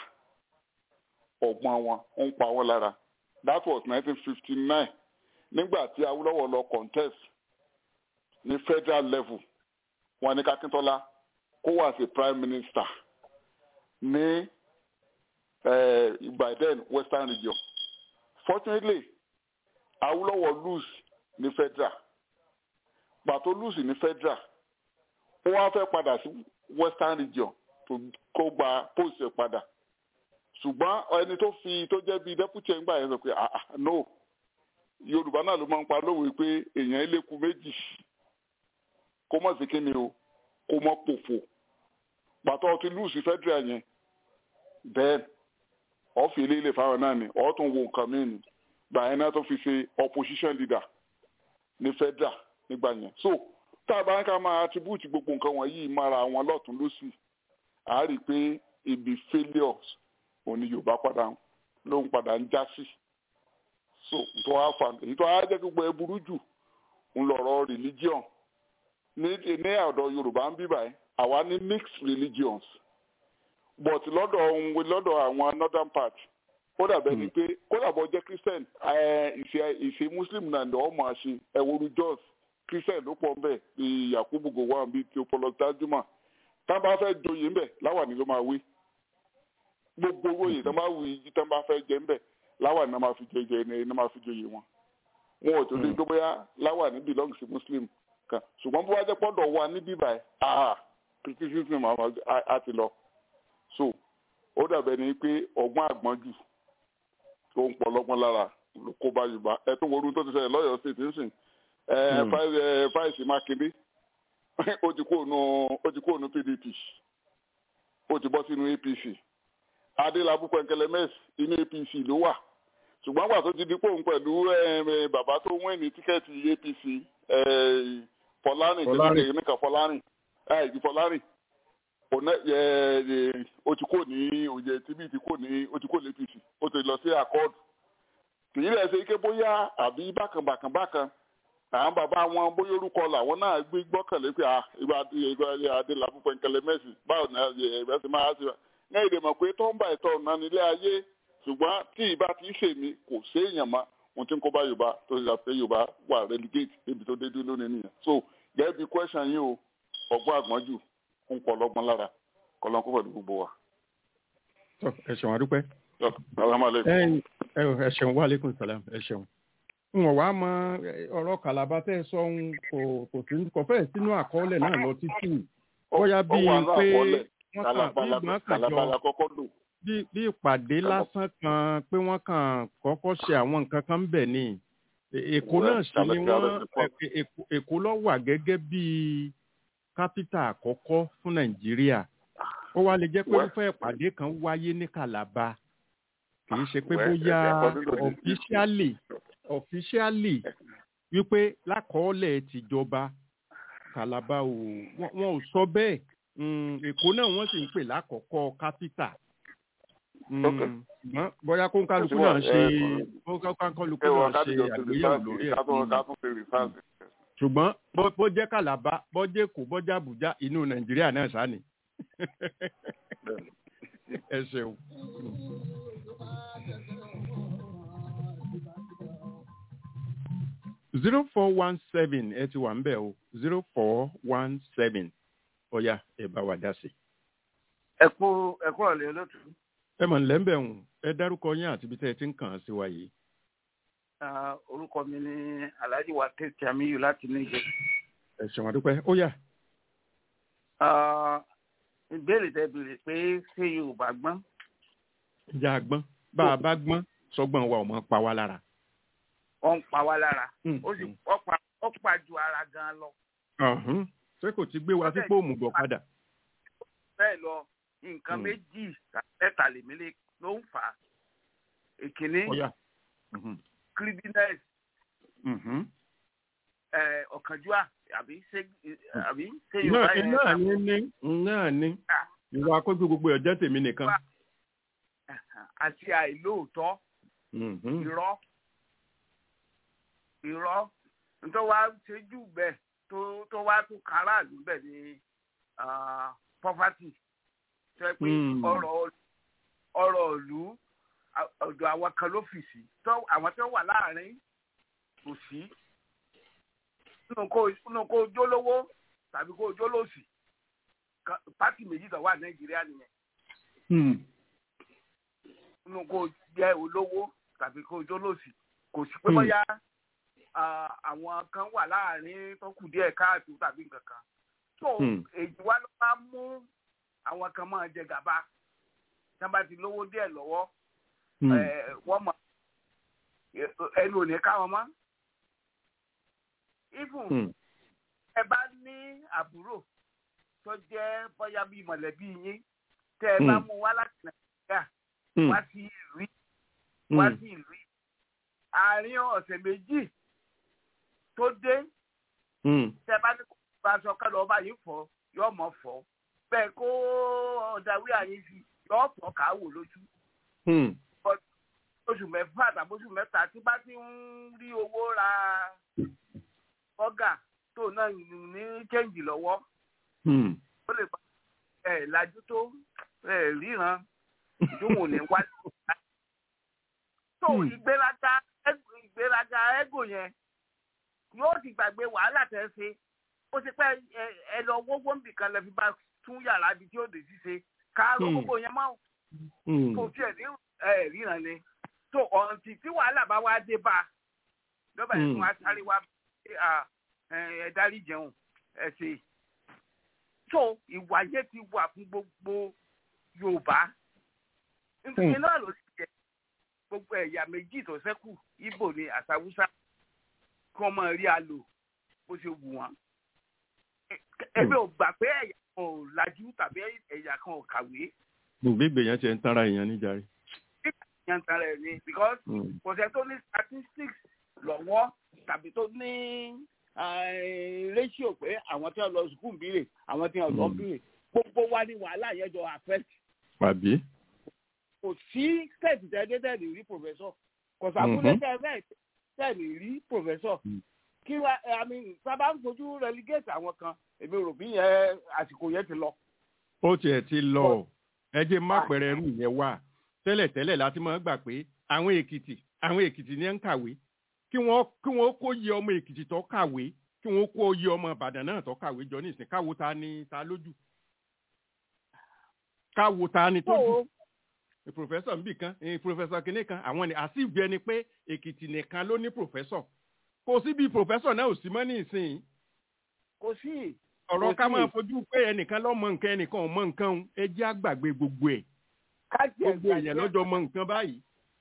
ọgbọ́n wọn ń pa wọn lára that was nineteen fifty nine nígbà tí awolowo lọ contest ní federal level wọn ní kakíntola kó wá sí prime minister ní uh, by then western region fortunately awolowo lose ní federal pàtó lose ní federal ó wá fẹ́ padà sí western region tó kó gba post ẹ̀ padà ṣùgbọ́n ẹni tó fi tó jẹ́ bíi deputy ẹ̀ngbà yẹn sọ pé ah ah no yorùbá náà ló máa ń pa lówe pé èèyàn eléku méjì kó mọ̀ sí kíni o kó mọ̀ pòfò pàtó ti lùsì federal yẹn then ọ̀fì ilé ilé fáwọn náà ni ọ̀ tún wo nǹkan mìíràn gbà yẹn náà tó fi ṣe opposition leader ní federal nígbà yẹn so tá a bá ń ká máa attribute gbogbo nǹkan wọ̀nyí mára wọn lọ́tún lọ́sì à á rí i pé ibi failures òní yorùbá padà ló ń padà ń já sí so tó wá fa èyí tó wá jẹ́ gbogbo ẹ burú jù ń lọ̀rọ̀ religion ní ní ọ̀dọ̀ yorùbá ń bí báyìí àwa ní mixed religions but lọ́dọ̀ ohun lọ́dọ̀ àwọn northern part ó dàbẹ̀ ni pé kó dàbọ̀ jẹ́ christian ìṣe ìṣe muslim náà ni wọ́n máa ṣe ẹ̀wòrú jos christian ló pọ̀ ńbẹ̀ bíi yakubu gowon bíi theophilus tajuma tá a bá fẹ́ joyè ńbẹ̀ láwàní ló máa wí gbogbo owó yìí tó bá wù yìí tó bá fẹ́ jẹ ńbẹ̀ láwàní náà máa fi jẹ jẹ ní máa fi joyè wọn wọn ò tó lè gbé bóyá láwàní belong sí muslim kan ṣùgbọ́n bó wá jẹ́ pọ́dọ̀ wa níbí báyìí ah criticism á ti lọ so ó dàbẹ̀ ni pé ọgbọ́n àgbọ́njù tó ń pọlọ́gbọ́n lára ló kó bá yorùbá ẹ tó wọlé tó ti ṣẹlẹ̀ lọ́yọ̀ọ́ state nsìn ẹ fáìsì mákindé ó ti kó nu ó ti kó nu pdp ó ti bọ́ sínú apc adélábù pẹ̀nkẹlẹ́mẹ́sì inú apc ló wà ṣùgbọ́n àgbà tó ti di pòun pẹ̀lú bàbá tó wọ́n ní tíkẹ́ẹ̀tì apc fọlárìn kìnìkan nìkan fọlárìn ìdí fọlárìn o ti kó ní òye tìbí ti kó ní o ti kó ní apc o ti lọ sí accord kì í rẹ̀ ṣe ike bóyá àbí bákan bákan bákan àwọn bàbá wọn bóyá orúkọ làwọn náà gbé gbọ́kànlé pé ìgbà adélábù pẹ̀nkẹlẹ́ mẹ́sì báwo ni ẹ̀rẹ́ ti máa ṣe ní èdè mọ̀ pé tó ń bá ìtọ́ ọ̀nà nílé ayé ṣùgbọ́n tí ìbá ti ń ṣèmi kò séèyàn mọ́ ohun tí ń kó bá yorùbá tó ṣe àfẹ́ yorùbá wà relegate débi tó dédé lónìí nìyẹn so gẹ́gẹ́ bí question yìí o ọgbọ́n àgbọ́njù ń pọ̀ lọ́gbọ́n lára kọ́lọ́n kó pẹ̀lú gbogbo wa. ẹ ṣeun adúpẹ́. alhamdulilayi. ẹ ṣeun wa aleykum salam ẹ ṣeun. wọn wá mọ ọ̀rọ̀ kàlàbà tẹ́ ẹ sọ ń kò kò sí kò fẹ́ẹ̀ sínú àkọọ́lẹ̀ náà lọ títí bóyá ó bíi wà ní pé àkọọ́lẹ̀ wọ́n kàn bí kàlàbàlà ìgbọ́n kàn kàlàbàlà jọ kọ́kọ́ lò bí bí ìpàdé lásán kan pé wọ́n kàn kọ́kọ́ ṣe àwọn nǹkan kan ń bẹ̀ ni È- èkó Well, náà sì ni Kàlàbà wọ́n ti pọ̀. È- Èkó- èkó ló wà gẹ́gẹ́ bí kápítà àkọ́kọ́ fún nàìjíríà ó wá lè jẹ́ pé Well- irúfẹ́ ìpàdé kan wáyé ní kàlàbà kì í ṣe pé Well, bóyá according to the- officially officially wípé lákọọ́lẹ̀ tìjọba kàlàbà ò wọ́n wọn ò sọ bẹ́ẹ̀ Mm, èkó náà wọ́n sì ń pè lákọ̀ọ́kọ́ kápítà Mm, Okay. ṣùgbọ́n bóyá kó ń kálukú Kò sí wà- náà ṣe ẹ, kó ń kálukú ẹ wọ náà ṣe kábíyọ̀ tó àgbéyẹ̀wò rìfáàsì lórí ẹ̀ kátó Mm. kátó ṣe rìfáàsì. ṣùgbọ́n bó- bó jẹ́ kàlàbà bó jẹ́ èkó bó jẹ́ àbújá inú nàìjíríà náà sáni ẹ ṣeun. zero four one seven ẹ ti wà ń bẹ̀ o zero four one seven ọ̀ya ẹ bá wa dá sí. ẹ kú ẹ kú ọ̀lẹ́ olóòtú ẹ mọ̀ nílẹ̀ ń bẹ̀ hùn ẹ dárúkọ yín àti ibi tẹ́ ẹ ti ń kàn án sí wa yìí. Ah, orúkọ mi ní alhaji wa tètè amiyu láti níjẹ ẹ ṣeun àdúpẹ́ ó yá. ìbéèrè tẹ béèrè pé ṣé yorùbá gbọ́n ìjà àgbọ́n bá a bá gbọ́n sọgbọ́n wa ò mọ̀ pa wá lára. ó ń pa wá lára Mm, ó sì mm. ó pa ó pa ju ara gan lọ Ọ̀hún. ṣé kò ti gbé wa sípò òmùgọ̀ padà. bẹ́ẹ̀ lọ nǹkan Mm. méjì mẹ́ta lèmi lè ló ń fà á ìkíní ó yá. Mhm. creediness Mhm. eh, ọ̀kánjúà àbí ṣé àbí ṣé náà yorùbá yẹn náà ní ní náà ní Ah. ìwà akójú gbogbo ọjọ́ tèmi nìkan. àti àìlóòótọ́ Mhm. irọ́ irọ́ nítorí wàá ṣe jù bẹ́ẹ̀ tó tó wá tún káràlú bẹ́ẹ̀ ni ah, poverty tó yẹ pé Hmm. ọrọ̀ ọrọ̀ ìlú à- ọ̀dọ̀ àwọn kan ló fì sí tó àwọn tó wà láàrin kò sí nínú kó nínú kó jólówó tàbí kó jólòsì Ka- pátì méjì tó wà nàìjíríà nìyẹn Hmm. nínú kó jẹ́ olówó tàbí kó jólòsì kò sí pé Hmm. bóyá ah, àwọn kan wà láàrin tó kù díẹ̀ káàtó tàbí nǹkan kan tó Hmm. èyí wá ló máa mú àwọn kan máa jẹ gàba tí wọ́n bá ti lówó díẹ̀ lọ́wọ́ Hmm. eh, wọ́n mọ̀ ẹnu ò ní ká wọn mọ́ even Hmm. ẹ bá ní àbúrò tó jẹ́ bóyá bíi mọ̀lẹ́bí yín tẹ́ ẹ bá Hmm. mú wá láti nàìjíríà Hmm. wá sí ìlú yìí wá Hmm. sí ìlú yìí àárín ọ̀sẹ̀ méjì tó dé Hmm. tẹ́ bá ní kó bá aṣọ ká lọ́ọ́ bá yín fọ yóò mọ̀ fọ́ bẹ́ẹ̀ kó ọ̀dàwí àyín sí yóò fọ́ ká wò lójú Hmm. oṣù mẹ́fà tàbí oṣù mẹ́ta tí bá ti ń rí owó ra bọ́gà tó náà ní chẹ́ǹgì lọ́wọ́ Hmm. ó lè bá ẹ̀ lajú tó ẹ̀ ríran ìdúnwò ní wá. tó Hmm. ìgbéraga ego- ìgbéraga ego yẹn yóò ti gbàgbé wàhálà tẹ́ ṣe ó ti pẹ́ ẹ- ẹ lọ wọ́wọ́ nbìkan lẹ fi bá tún yàrá ibi tí ó dé ṣíṣe káàró Hmm. gbogbo yẹn máa Hmm. kò tiẹ̀ ní ẹ̀ ríran ni tó ọ̀ǹtì tí wàhálà bá wá dé bá a lọ́ba yẹn Hmm. fún wa sáré wá pé, à, ẹ ẹ dárí jẹun ẹ ṣe tó ìwà yẹn ti wà fún gbogbo Yorùbá nítorí Hmm. náà ló ti jẹ gbogbo ẹ̀yà méjì tó ṣẹ́kù Ìgbò ni àtàwùsá kí wọ́n máa rí a lò bó ṣe wù wọ́n ẹbí ò gbà pé ẹ̀yà kan ò lajú tàbí ẹ̀yà kan ò kàwé gbogbo ìgbèyàn ti ń tanra èèyàn níjàre. yàtọ̀ rẹ̀ ni because Hmm. kò sẹ́ tó ní statistics lọ́wọ́ tàbí tó ní eh, ratio pé àwọn tí wọ́n lọ sùkúù bírè àwọn tí wọ́n lọ Mm. bírè gbogbo wa ní wàhálà yẹn jọ affect àbí. kò sí state tẹ́lẹ̀ tẹ́lẹ̀ rí professor kò sàkúlẹ̀ Mhm. tẹ́lẹ̀ tẹ́lẹ̀ rí professor Mm. kí wa I mean sábà ń fojú relegate àwọn kan èmi rò bí yẹn àsìkò yẹn ti lọ. ó tiẹ̀ ti lọ ẹ jẹ́ má pẹ̀rẹ̀ ẹrú yẹn wà tẹ́lẹ̀tẹ́lẹ̀ láti máa gbà pé àwọn èkìtì àwọn èkìtì ní ń kàwé kí wọ́n kí wọ́n kó yẹ ọmọ èkìtì tó kàwé kí wọ́n kó yẹ ọmọ ìbàdàn náà tó kàwé jọ nísìn káwo ta ni ta lójú káwo ta ni tó jù. tó pòfẹ́sọ̀ níbì kan pòfẹ́sọ̀ kìnìún kan àwọn ni àsìbí ẹni pé èkìtì nìkan ló ní pòfẹ́sọ̀ kò sí bí pòfẹ́sọ̀ náà ò sí mọ́ ní ìsìn kò sí. ọ̀rọ̀ ká máa fojú pé ẹnìkan ló mọ nǹkan ẹnìkan ò mọ nǹkan ẹ jẹ́ àgbàgbé gbogbo ẹ̀ gbogbo èèyàn lọ́jọ́ mọ nǹkan báyìí.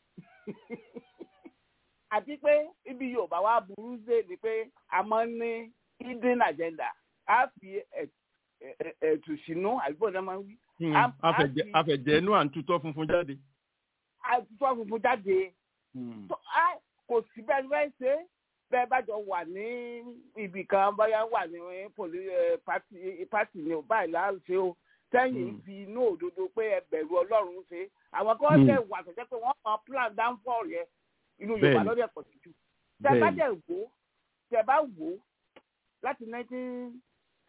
àti pé ibi yorùbá wa burú dé ni pé a máa ń ní hidden agenda a fi ẹ̀tù sínú àdúgbò náà máa ń wí. àfẹ̀jẹ̀ inú à ń tutọ́ funfun jáde. àtúntò funfun jáde. kò sí bẹ́ẹ̀ bẹ́ẹ̀ ṣe bẹ́ẹ̀ bá jọ wà ní ibì kan bóyá wà ní pátì ní o báyìí láti o sẹ́yìn fi inú òdodo pé ẹ bẹ̀rù ọlọ́run ṣe àwọn kan tẹ̀ wà tẹ̀jẹ́ pé wọ́n máa plan downfall yẹn inú yorùbá lọ́dẹ̀ pọ̀ sí jù tẹ bá dẹ̀ wò tẹ bá wò láti nineteen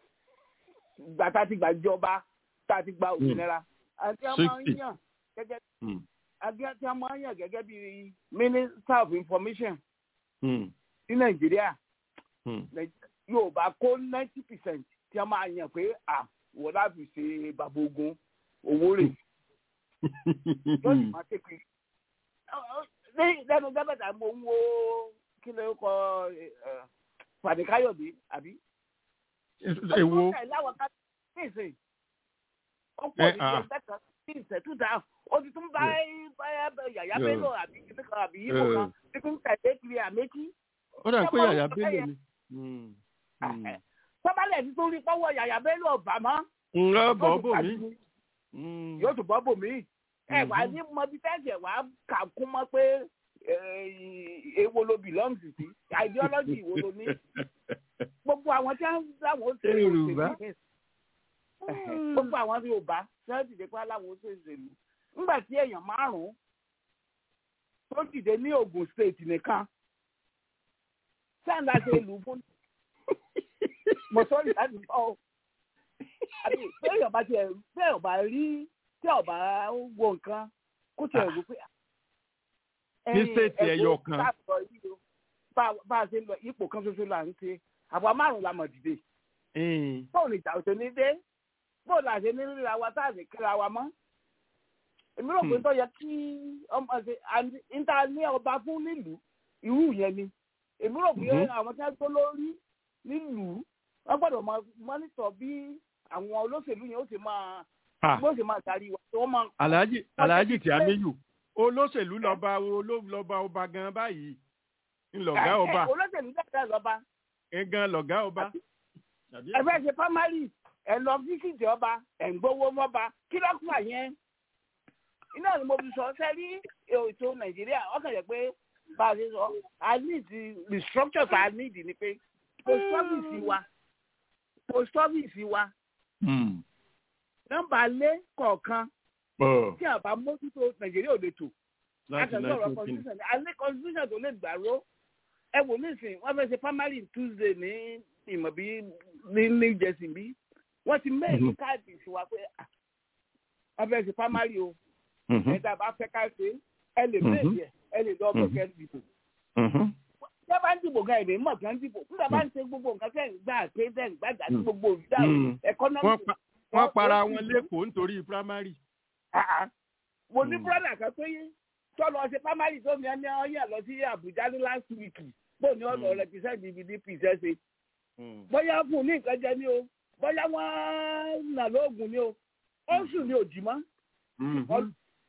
gbà tá a ti gbà jọba tá a ti gba òmìnira àti a máa ń yàn gẹ́gẹ́ àti a máa ń yàn gẹ́gẹ́ bí minister of information ní nàìjíríà yorùbá kó ninety percent tí a máa yàn pé à wọ́n láti ṣe bàbá ogun owó rẹ̀ yóò sì máa tẹ̀kì lẹ́nu gbẹ́bẹ̀tà mo ń wo kí ló kọ pàdé káyọ̀dé àbí. èwo. ó láwọn ká nísìn ó pọ̀ ní ìjọ mẹ́ta ní ìṣẹ́tù dáhùn ó ti tún bá yàyà bello àbí kíní kan àbí yíbo kan tí kò ń tẹ̀lé kiri àmékí. ó dà pé yàyà bello ni. sọ́bálẹ̀ ti tún rí pọ́wọ́ yàyà bello ọ̀bà mọ́. ǹlọ bọ́ bò mí. yóò tún bọ́ bò mí ẹ wà ní mọbi tẹ́sí ẹ wà kà kún mọ́ pé èwo ló belong sí ideology wo ló ní gbogbo àwọn tí wọ́n láwọn ó ṣe òṣèlú gbogbo àwọn tí yóò bá sẹ́yìn dìde pé aláwọ̀ ó ṣe òṣèlú nígbà tí èèyàn márùn-ún tó dìde ní Ògùn state nìkan sẹ́yìn láti ìlú fún mo sọ́ọ̀rì láti bọ́ ọ àbí pé èèyàn bá tiẹ̀ pé èèyàn bá rí tí ọba wo nǹkan kó tiẹ̀ wò pé. ní stéètì ẹyọ kan. bá a ṣe ń lọ ipò kan ṣoṣo là ń ṣe àbọ̀ márùn-ún la mọ̀ dìde. bóun ní ìjà òṣèlú dé bóun là ṣe ní ríra wa tá à ní kíra wa mọ́. èmi rò pé tó yẹ kí ọmọ ṣe níta ní ọba fún nílùú irú yẹn ni. èmi rò pé àwọn tí wọ́n tó lórí nílùú wọ́n gbọ́dọ̀ mọ́nítọ̀ bí àwọn olóṣèlú yẹn ó ti máa bó ṣe máa darí wa tí wọ́n máa. alhaji alhaji tí a méyù olóṣèlú lọba lọba ọba gan báyìí ńlọgá ọba. olóṣèlú dẹ́gbẹ́ lọ́ba. gan lọgá ọba. ẹ fẹ́ ṣe primary ẹ lọ fíṣítì ọba ẹ̀ ń gbowó mọ́ba kí ló kún àyẹn. iná ni mo fi sọ sẹ́rí ètò nàìjíríà ọkàn yẹ pé bá a ṣe sọ i need the structure that i need ni pé post office wa post office wa nọ́mbà lé kọ̀ọ̀kan tí a bá mójútó nàìjíríà ò lè tò láti sọ̀rọ̀ constitution ní alẹ́ constitution tó lè gbàró ẹ wò nísìnyí wọ́n fẹ́ ṣe primary tuesday ní ìmọ̀ bí ní new jersey bí wọ́n ti mẹ́rin káàdì sí wa pé wọ́n fẹ́ ṣe primary o ẹ̀dá bá fẹ́ ká ṣe ẹ lè mẹ́rin ẹ̀ ẹ lè lọ ọgbọ̀n kẹ́ dìbò tí a bá ń dìbò gan èdè mọ̀ kí wọ́n dìbò nígbà bá ń ṣe gbogbo nǹkan tẹ̀ ń gbà pé tẹ̀ ń gbàgbà tí gbogbo olùdarí economic wọ́n para wọn lẹ́kọ̀ọ́ nítorí primary. mo ní brọ́dà kan pé tó lọ ṣe primary tó ní ẹni ọyàn lọ sí Àbújá ní last week bó ní ọ̀nà represent ibi ní pz ṣe. bóyá fún ní nǹkan jẹ ní o bóyá wọ́n nà lóògùn ní o ó sùn ní òjì mọ́.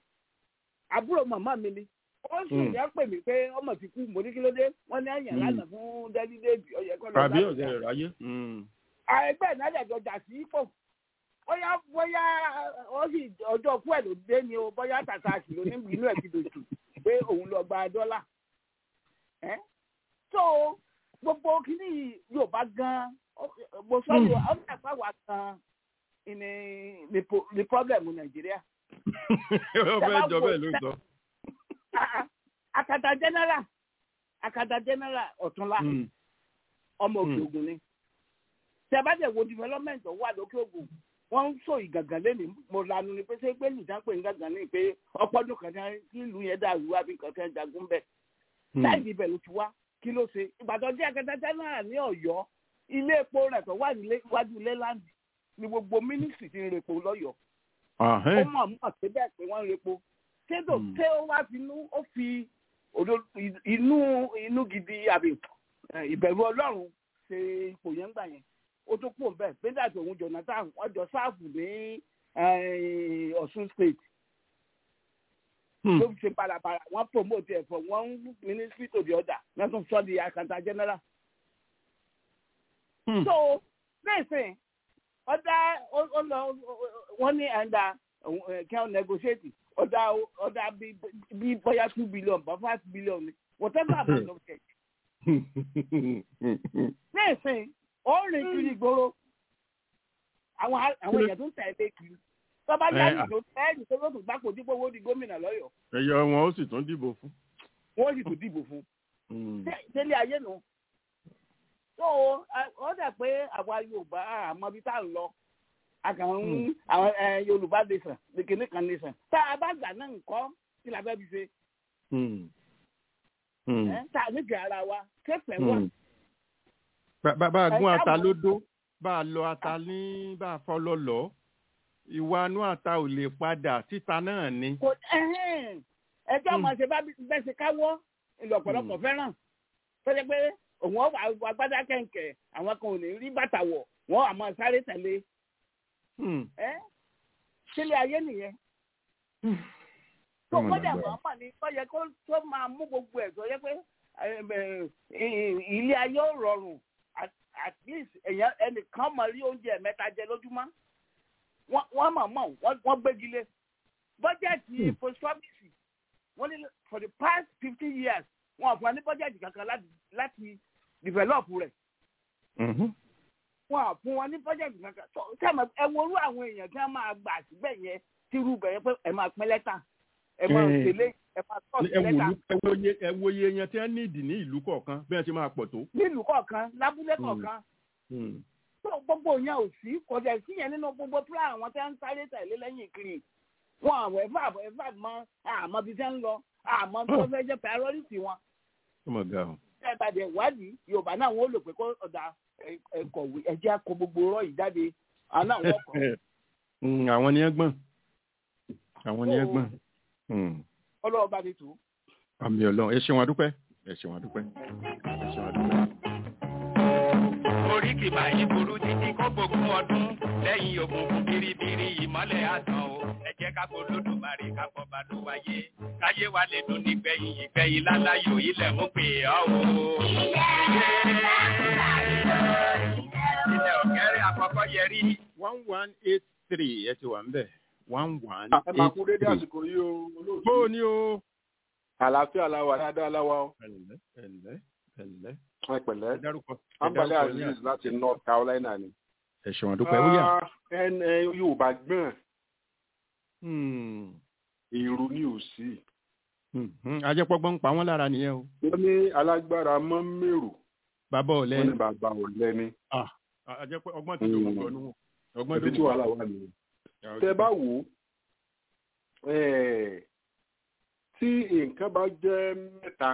àbúrò màmá mi ni ó sùn ní ẹ pè mí pé ọmọ ti kú mo ní kí ló dé wọ́n ní àyàn lánàá fún dẹ́lí déèbì ọ̀yẹ́ kọ́ lọ́ọ́ tàbí ọ̀sẹ̀ rẹ̀ ráyé. àìgbẹ́ ìnáyà jà sí ipò bóyá bóyá ó sì ọjọ́ kú ẹ̀ ló dé ni o bóyá tàtà sì ló ní inú ẹ̀ ti dòtù pé òun lọ gba dọ́là. so gbogbo kìíní yorùbá gan mo sọ yóò ọdún ẹ̀fọ́ wa gan ni ni problem nàìjíríà. ó fẹ́ jọ bẹ́ẹ̀ ló sọ. akata general akata general ọ̀túnla ọmọ òkè ògùn ni tẹ́bàjẹ́ wo development wà lókè ògùn wọ́n ń sọ ìgàngàn lẹ́nu mo lanu ni pé ṣé pé nìjà pé ìgàngàn ní pé ọpọ́dún kan kí ìlú yẹn dàrú wá bí nǹkan kan jagun bẹ́ẹ̀. láì ibẹ̀ ló ti wá kí ló ṣe ìbàdàn jẹ́ akẹ́tẹ́tẹ́ náà ní ọ̀yọ́ ilé epo rẹ̀ tó wà níwájú lẹ́láńdì ni gbogbo mínísítì ti ń repo lọ́yọ̀ọ́. ó mọ̀ mọ̀ pé bẹ́ẹ̀ pé wọ́n ń repo kédò tẹ ó wá fi inú ó fi òdo inú inú gidi àbí ìbẹ̀rù ọlọ́run ṣe ipò yẹn gbà yẹn ó tó pò bẹ́ẹ̀ bẹ́ẹ̀ àti òun jonathan wọ́n jọ sáàfù ní ọ̀ṣun state ló ṣe balabala wọ́n promote ẹ̀ from one ministry to the other wọ́n tún sọ di akanta general. so bẹ́ẹ̀sìn ọ̀dà ọ̀lọ́ wọ́n ní ẹ̀ńdà kí wọ́n negotiate ọ̀dà ọ̀dà bí bóyá two billion bá five billion ni whatever amount of check. bẹ́ẹ̀sìn ó rìn kiri ìgboro àwọn àwọn èèyàn tó ń tẹ̀lé kiri tọ́ba yáyì tó tẹ́ẹ̀lì tó lóòtú gbàpò dípò owó di gómìnà lọ́yọ̀ọ́. ẹyọ wọn ó sì tún dìbò fún. wọn ó sì tún dìbò fún. tẹ́lẹ̀ ayé nu. tó o dà pé àwa yorùbá àmọ́ bí tá à ń lọ àkàn àwọn yorùbá nation nìkíní kan nation tá a bá gbà náà nǹkan kí la fẹ́ fi ṣe. tá a nífẹ̀ẹ́ ara wa kẹfẹ́ wà. bá a gún ata lódó bá a lọ ata ní bá a fọ́ lọ́lọ́ọ́ ìwà inú àta ò lè padà títa náà ni. ẹjọ́ ọmọ ṣe bẹ́ẹ̀ ṣe káwọ́ ìlú ọ̀pọ̀lọpọ̀ fẹ́ràn tó ṣe pé òun ọ̀wà agbádá kẹ̀kẹ́ àwọn kan ò ní rí bàtà wọ̀ wọ́n àmọ́ sáré tẹ̀lé. sílé ayé nìyẹn. tó kọ́jà mọ̀ọ́mọ̀ ni tó yẹ kó tó máa mú gbogbo ẹ̀ tó yẹ pé ilé ayé ò rọrùn at least ẹnìkan mọ̀ rí oúnjẹ mẹ́ta jẹ lójúmọ́ wọ́n mọ̀ mọ̀ wọ́n gbégi lé bọ́jẹ̀tì post office wọ́n ní for the past fifty years wọ́n fún wa ní bọ́jẹ̀tì kankan láti develop rẹ̀ wọ́n fún wa ní bọ́jẹ̀tì kankan sẹ́mi ẹ wo orú àwọn èèyàn tí wọ́n máa gbà síbẹ̀ yẹn tí irú bẹ̀ yẹn pé ẹ máa pín lẹ́tà ẹ máa tẹ̀lé ẹ máa tọ́ sí lẹ́tà. ẹ wo iye yẹn tí wọ́n ní ìdí ní ìlú kọ̀ọ̀kan bí wọ́n ti máa pọ̀ tó. ní ìlú kọ̀ọ̀kan lábúlé kọ̀ọ̀kan tó gbogbo yẹn ò sí kò dẹ̀ sí yẹn nínú gbogbo plan àwọn tẹ́ ń sáré tẹ̀lé lẹ́yìn kiri wọn àwọn ẹ̀fà ẹ̀fà mọ àmọ́ bí tẹ́ ń lọ àmọ́ tó fẹ́ jẹ́ priority wọn. ẹ bá dẹ̀ wádìí yorùbá náà wọ́n lò pé kó ọ̀dà ẹ̀kọ̀wé ẹ̀jẹ̀ kó gbogbo rọ̀ yìí jáde àwọn náà wọ́n kọ́. àwọn ni ẹ gbọ́n àwọn ni ẹ gbọ́n. ọlọ́wọ́ bá mi tù. àmì ọlọ́run ẹ ṣeun adúpẹ́ ẹ ṣeun adúpẹ́ ẹ ṣeun adúpẹ́ oríkì máa yí burú títí kó gbógun ọdún lẹ́yìn òkùnkùn biribiri ìmọ́lẹ̀ àtàn o ẹ jẹ́ ká kó lódùmarè ká kọ́ bá ló wáyé káyé wa lè dùn nígbẹ̀yìn ìgbẹ̀yìn láláyò ilẹ̀ mú pè ọ́ o. ilẹ̀ ọ̀kẹ́rẹ́ àkọ́kọ́ yẹrí. one one eight three ẹ ti wà ń bẹ̀ one one ẹ máa kú dédé eight àsìkò yìí o olóòtú. bó o ní o. àlàáfíà la wà dáadáa láwa o. ẹ̀lẹ́ ẹ̀lẹ́ ẹ̀lẹ́ ẹ pẹ̀lẹ́ ẹ dárúkọ ẹ ambale dárúkọ ní aziz láti north carolina ni. ẹ ṣeun adúpẹ́ ó yà. Ah, ẹn ẹ yorùbá gbọ́n Hmm, èrò ni ò sí. hmm, hmm, ajẹ́pọ́gbọ́n ń pa wọ́n lára nìyẹn o. wọ́n ní alágbára mọ́ mèrò bàbá ọ̀lẹ́ wọ́n ní bàbá ọ̀lẹ ni. ah ajẹ́pẹ́ ọgbọ́n ti dòwò gbọ́nú wọn. ọgbọ́n ẹbí tí dòwò wàhálà wà nìyẹn. tẹ bá wò ó eh, tí nǹkan bá jẹ́ mẹ́ta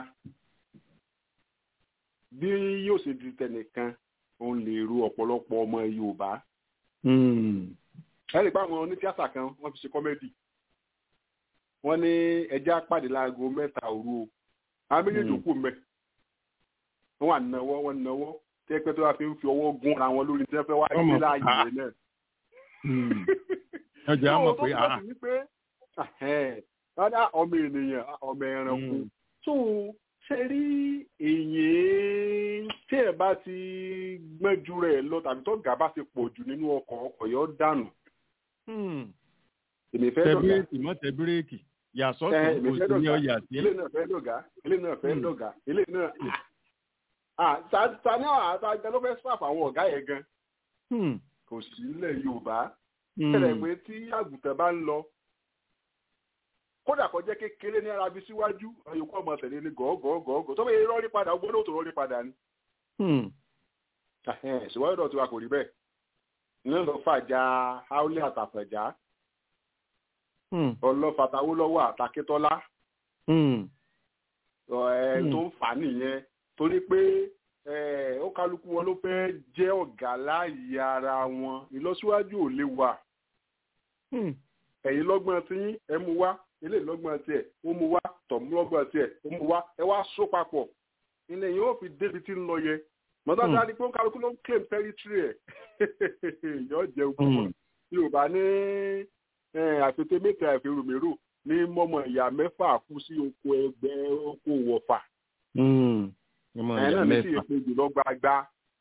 bí yóò ṣe di tẹnìkan òun lè ro ọ̀pọ̀lọpọ̀ ọmọ yorùbá. ẹ lè pa àwọn onítíátà kan wọ́n fi ṣe kọ́mẹ́dì wọ́n ní ẹjẹ́ àpàdé láago mẹ́ta òru o àwọn méjèèjì kù mẹ́ wọ́n wà náwó wọ́n náwó tí ẹ pẹ́ tó wá fi ń fi ọwọ́ gún ara wọn lórí tí wọ́n fẹ́ wá Ọmọ, gbé láàyè ah. rẹ̀ náà ọjà á mọ̀ pé tó ah túmọ̀ sí wípé ahẹ́n, wọ́n ní, "Ah, ọmọ ènìyàn ah, ọmọ ẹranko Mm. tó ṣe rí èyàn tí ẹ bá ti gbẹ́jú rẹ̀ lọ tàbí tó gà bá ti pọ̀ jù nínú ọkọ̀ ọkọ̀ yọ dànù hmm, èmi fẹ́ tẹ dọ̀gá bírèkì mọ́ tẹ bírèkì yàsọ́ ẹ tó èmi kò fẹ́ sí ní dọ̀gá ọyà sí. ilé náà fẹ́ dọ̀gá ilé náà fẹ́ Mm. dọ̀gá ilé náà ah ta- ta ni àwọn àtàgbẹ́ ló fẹ́ sáfà àwọn ọ̀gá yẹn gan Hmm, kò sí ilẹ̀ yorùbá hmm, tẹ̀lẹ̀ pé tí àgùntàn bá ń lọ kódà kó jẹ́ kékeré ní arabi síwájú àyòkù ọmọ tẹ̀lé ní gọ́ọ̀gọ́ọ̀gọ́ tó bẹ́ẹ̀ rọ́ọ̀rí padà ó gbọ́dọ̀ tó rọ́ọ̀rí padà ni. hmm, ṣùgbọ́n ọ̀dọ̀ tiwa kò rí bẹ́ẹ̀ ní lọ fàjà haúlẹ̀ àtàfẹ̀já hmm, ọlọ́fàtàwó lọ́wọ́ àtàkétọ́lá hmm, ẹ̀, Hmm. tó ń fà á nìyẹn torí pé ẹ̀, ó kálukú wọn ló fẹ́ jẹ́ ọ̀gá láàyè ara wọn ìlọsíwájú ò lè wà hmm, ẹ̀yin lọ́gbọ́n tí ẹ mú wá eléyìí lọ́gbọ́n tiẹ̀ ó mú wá tọ̀mú lọ́gbọ́n tiẹ̀ ó mú wá ẹ wá só papọ̀ ilé yìí ó fi débi tí ń lọ yẹ mọ́tàdá ni pé ó kálukú ló ń claim territory ẹ̀ yọ jẹ́ ogun yorùbá ní àfètè mẹ́ta àfèròmérò ní mọ́mọ́ ìyá mẹ́fà kú sí oko ẹgbẹ́ oko wọ̀fà ẹ̀ náà ní sì èpè jùlọ gbagba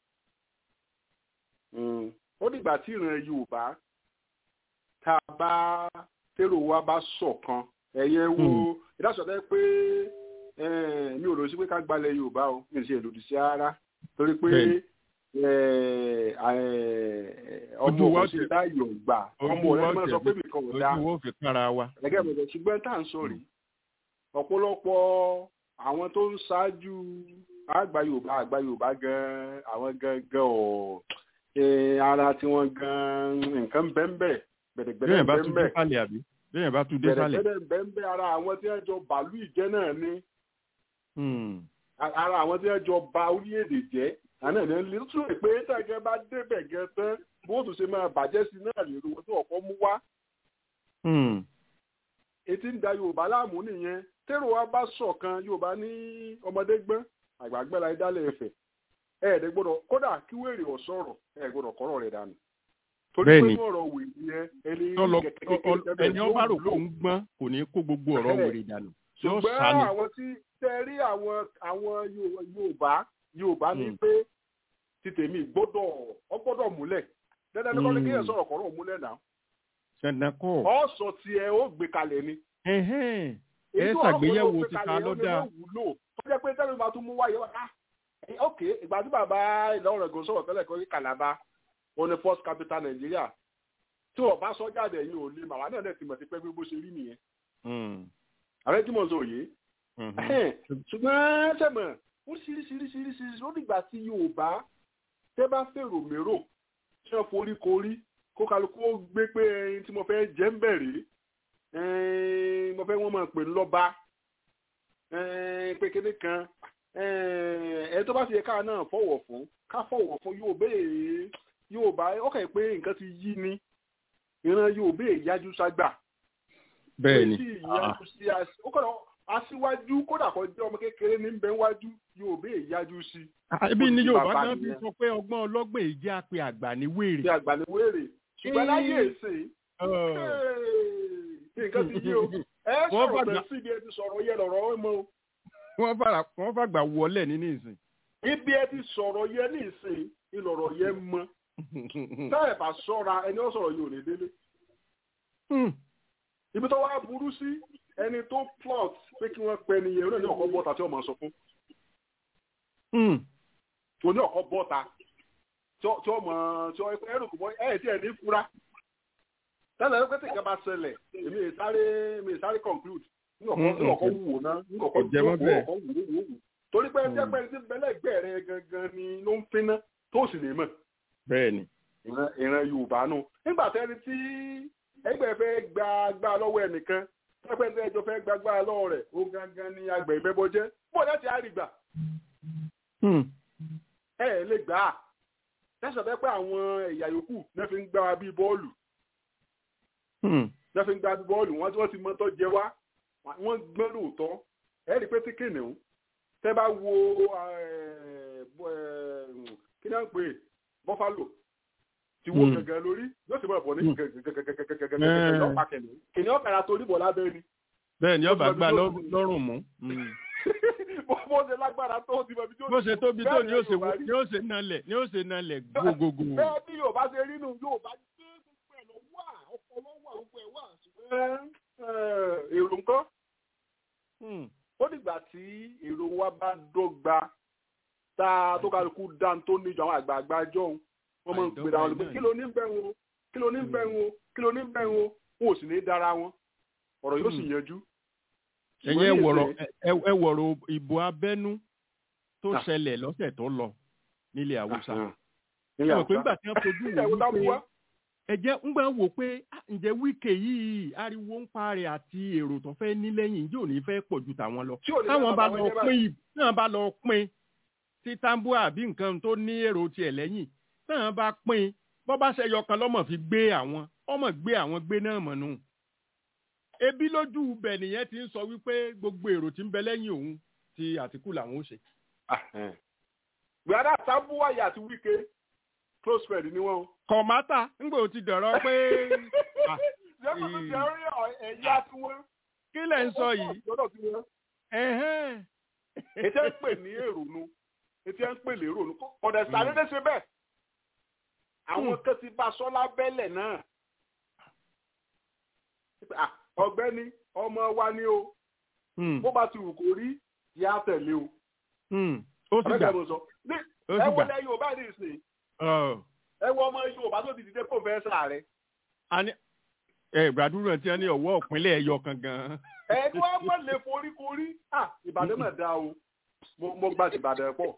ó dìgbà tí ìran yorùbá tá a bá tèrò wa bá ṣọ̀kan ẹ̀yẹ wo ìdásọ̀tẹ́ pé mi ò lọ sí pé ká gbalẹ̀ yorùbá o mi ò ṣe ìlòdì sí ara torí pé ọmọ Ojú wa òkú sí ti- láyò gbà ọmọ rẹ máa sọ pé nìkan ò dáa ojú wo fi kára wa. gẹ́gẹ́ bẹ̀rẹ̀ ṣùgbọ́n tá à ń sọ rí ọ̀pọ̀lọpọ̀ àwọn tó ń ṣáájú àgbà yorùbá àgbà yorùbá gan àwọn gangan ọ̀ eh, ara tiwọn gan nǹkan bẹ́ńbẹ́ gbẹ̀dẹ̀gbẹ̀dẹ̀ bẹ́ẹ̀ bá tún dé bẹ́ńbẹ́ sálẹ̀ àbí bẹ́ẹ̀ bá tún dé sálẹ̀. gbẹ̀dẹ̀gbẹ̀dẹ̀ bẹ́ńbẹ́ ara àwọn tí wọ́n jọ bàálù ìjẹ́ náà ni Hmm. ara àwọn tí wọ́n jọ ba orílẹ̀-èdè jẹ́ àná ní lè tún rè pé tẹ̀gẹ́ bá débẹ̀ gẹ́ tán bó tún ṣe máa bàjẹ́ sí náà lè ro tí ọ̀pọ̀ mú wá Hmm. etí ń da yorùbá láàmú nìyẹn tẹ́rọ wa bá ṣọ̀kan yorùbá ní ọmọdé gbọ́n àgbàgbẹ́ la dálẹ̀ ẹ̀fẹ̀ ẹ̀ẹ́dẹ̀ gbọ́dọ̀ kódà kí wèrè ọ̀sọ̀rọ̀ ẹ̀ gbọ́dọ̀ kọ́rọ̀ rẹ̀ dànù torí pé Bẹ́ẹ̀ni. inú ọ̀rọ̀ wèrè yẹn ẹni Tọ́lọ- kẹ̀kẹ́ ọ- ọ- kékeré ẹni ọba rò kó ń gbọ́n kò ní kó gbogbo ọ̀rọ̀ Bẹ́ẹ̀. wèrè dànù. yóò ṣùgbọ́n sá ni. àwọn tí tẹ́ rí àwọn àwọn Yo- yorùbá yorùbá ní Mm. pé ti tèmi gbọ́dọ̀ ọ gbọ́dọ̀ múlẹ̀ dandan ní kọ́ni Mm. kéèyàn sọ̀rọ̀ kọ́rọ̀ múlẹ̀ náà dandan kọ́. ọ̀sọ̀ tiẹ̀ ó gbé kalẹ̀ ni Ẹhẹ́n. ẹ èyí tó ṣàgbéyẹ̀wò ọ̀rọ̀ ti ta kalẹ̀ ló ó ní dáa. ló wúlò tó jẹ́ pé tẹ́lẹ̀ máa tún mú wáyé wá ah, eh, ok ìgbà tí bàbá ìlọrin ẹ̀gọ́ sọ̀rọ̀ tẹ́lẹ̀ kọ́ kàlábà ó ní first capital Nàìjíríà tí wọ́n bá sọ jáde yìí ò lè màwá náà dẹ̀ ti mọ̀ sí pé bí bó ṣe rí nìyẹn Hmm. ààrẹ tí mo sọ òye Mhm. ṣùgbọ́n sẹ́mọ̀ ó ṣiríṣiríṣiríṣiríṣi ó dìgbà tí Yorùbá tẹ́ bá fèrò mérò ṣé wọ́n forí korí kó kálukú ó gbé pé ẹyin tí mo fẹ́ jẹ́ ń bẹ̀rẹ̀ ẹyin mo fẹ́ wọ́n máa pè ń lọ́ba ẹyin pé kéde kan ẹyin tó bá ti yẹ káà náà fọwọ́ fún ká fọwọ́ fún Yorùbá èyí Yorùbá ọkàn yìí pé nǹkan ti yí ni ìran Yorùbá èyí yájú ságbà bẹ́ẹ̀ni. tí ìyájú sí as- ó kọ́nà aṣíwájú kódà kó jẹ́ ọmọ kékeré ní bẹ́ẹ̀ wájú Yorùbá èyí yájú sí Ah, ibi ni Ó ti yorùbá bàbá kan fi nìyẹn. sọ pé ọgbọ́n ọlọ́gbọ́n èyí jẹ́ àpè àgbà ní wèrè. ti àgbàníwèrè ṣùgbọ́n láyé Ee. èsè Ọ̀. nǹkan ti yí o ẹ Wọ́n sọ̀rọ̀ bàgbà- tẹ̀ sí ibi ẹ ti sọ̀rọ̀ yẹ lọ̀rọ̀ ẹ mọ́ o wọ́n fara wọ́n fàgbà wọlé nínú ìsìn. ibi ẹ ti sọ̀rọ̀ yẹ ní ìsìn ìlọ̀rọ̀ yẹ mọ́ táyà bá sọ́ra ẹni ó sọ̀rọ̀ yìí ò ní délé Hmm. ibi tó wá burú sí ẹni tó plot pé kí wọ́n pẹ́ nìyẹn ó náà ní ọ̀kọ́ bọ́ta tí wọ́n máa sọ fún Hmm. tó ní ọ̀kọ́ bọ́ta tí ó tí ó mọ̀ tí ó ẹrù kò mọ́ ẹ̀ tí ẹ̀ ní fura tẹ́lẹ̀ ló pé tí nǹkan bá ṣẹlẹ̀ èmi ì sáré èmi ì sáré conclude ní ọ̀kọ́ ní ọ̀kọ́ wù wò náà ní ọ̀kọ́ Kò jẹ mọ́ wò bẹ́ẹ̀. ọ̀kọ́ wù wò wò wò torí pé ẹni pẹ́ tí bẹ́lẹ̀ gbẹ̀rẹ̀ gangan ni ló ń finná tó sì lè mọ̀ bẹ́ẹ̀ni. ìran ìran Yorùbá nù nígbà tẹ́ni tí ẹgbẹ́ fẹ́ gba gbá lọ́wọ́ ẹnìkan pẹ́pẹ́ tí ẹjọ́ fẹ́ gba gbá lọ́wọ́ rẹ̀ ó gangan ni àgbẹ̀ ìbẹ́bọ jẹ́ bó láti àrígbà Hmm. ẹ ẹ lè gbà á tẹsán fẹ́ pé àwọn ẹ̀yà yòókù náà fi ń gbá wa bíi bọ́ọ̀lù Hmm. náà fi ń gbá bíi bọ́ọ̀lù wọ́n tí wọ́n ti mọ́tọ́ jẹ wá wọ́n gbọ́n lóòótọ́ ẹ rí i pé tí kìnìún tẹ́ bá wo eh, bọ́- eh, kí náà ń pè é, bọ́fálò ti wo Hmm. gẹ́gẹ́ lórí yóò sì máa bọ̀ ní Hmm. gẹ́gẹ́gẹ́gẹ́gẹ́gẹ́gẹ́ Eh. lọ́pàá kìnìún kìnìún ọ̀kadà torí bọ̀ lábẹ́ ni bẹ́ẹ̀ni Ó ọba ti mọ gbá ibi tó lọ́- ti- lọ́rùn mú. Hmm. bó ṣe lágbára tó ti mọ ibi tó bó ṣe tóbi tó ni ó ṣe Bẹ́ẹ̀ ni ni ó ṣe nalẹ̀ ni ó ṣe nalẹ̀ gbogbogbò. bẹ́ẹ̀ bí Yorùbá ṣe rí nù Yorùbá gbé gbogbo ẹ̀ lọ wà ọpọlọ wà gbogbo ẹ̀ wà ṣùgbọ́n eh, èrò nǹkan Hmm. ó dìgbà tí èrò wa bá dọ́gba tá a tó kálukú dá tó níjọ àwọn àgbààgbà jọ̀hún wọ́n máa ń pè ra wọn lọ pé Àìdọ́gba kí ló ní bẹ́ẹ̀ wọn kí ló ní bẹ́ẹ̀ wọn kí ló ní bẹ́ẹ̀ wọn wọn ò sì ní dára wọn ọ̀rọ̀ yóò sì yanjú. ẹ̀yin ẹ wọ̀rọ̀ ẹ- ẹ wọ̀rọ̀ ìbò abẹ́nú tó Ah. ṣẹlẹ̀ lọ́sẹ̀ tó lọ nílẹ̀ Haúsá. ẹ Nílẹ̀ mọ̀ pé Haúsá. nígbà tí wọ́n fojú wò Ẹ̀wọ̀n tá a mú wípé wá. ẹ jẹ́ ń gbà wò pé ah, ǹjẹ́ wíkẹ̀ yìí ariwo ń pa rẹ̀ àti èrò tó fẹ́ ní lẹ́yìn yóò ní fẹ́ pọ̀ ju tàwọn lọ. Tí ò ní táwọn bá bá bàbá lọ wọn jẹ́ pín ì- táwọn bá lọ pín tí tambua àbí nǹkan tó ní èrò tiẹ̀ lẹ́yìn táwọn bá pín bọ́ bá ṣe yọkan lọ́mọ fi gbé àwọn ọmọ gbé àwọn gbé náà mọ̀ nù. ebi lójú ibẹ̀ nìyẹn ti ń sọ wípé gbogbo èrò tí ń bẹ lẹ́yìn òun ti àtìkù làwọn ó ṣe. gbàdá sábúwáyà àti wíkẹ́ close friend ni wọ́n. kọ̀mátà ńgbò ti dọ̀rọ̀ pé. ṣé kò tó ti rí ẹ̀yà tí wọ́n. kí lẹ̀ ń sọ yìí. ètò ń pè ní èrònú ètò ń pè lérònú ọ̀dẹ̀ sàdédé ṣe bẹ́ẹ̀ àwọn kan ti bá sọ́lá bẹ́lẹ̀ náà ọ̀gbẹ́ni ọmọ wa ni o bó bá ti wù kó rí yá tẹ̀lé o. ó sì gbà ẹ wo lẹ yorùbá ní ìsìn ẹ wo ọmọ yorùbá tó ti dìde pòfẹ́sà rẹ. ẹ gbàdúrà tí wọn ní ọwọ́ òpinlẹ̀ ẹ̀yọ kan gan. ẹ ní wọn mọ lè foríkorí ìbàdàn mà dá o mo gbà sí ìbàdàn pọ̀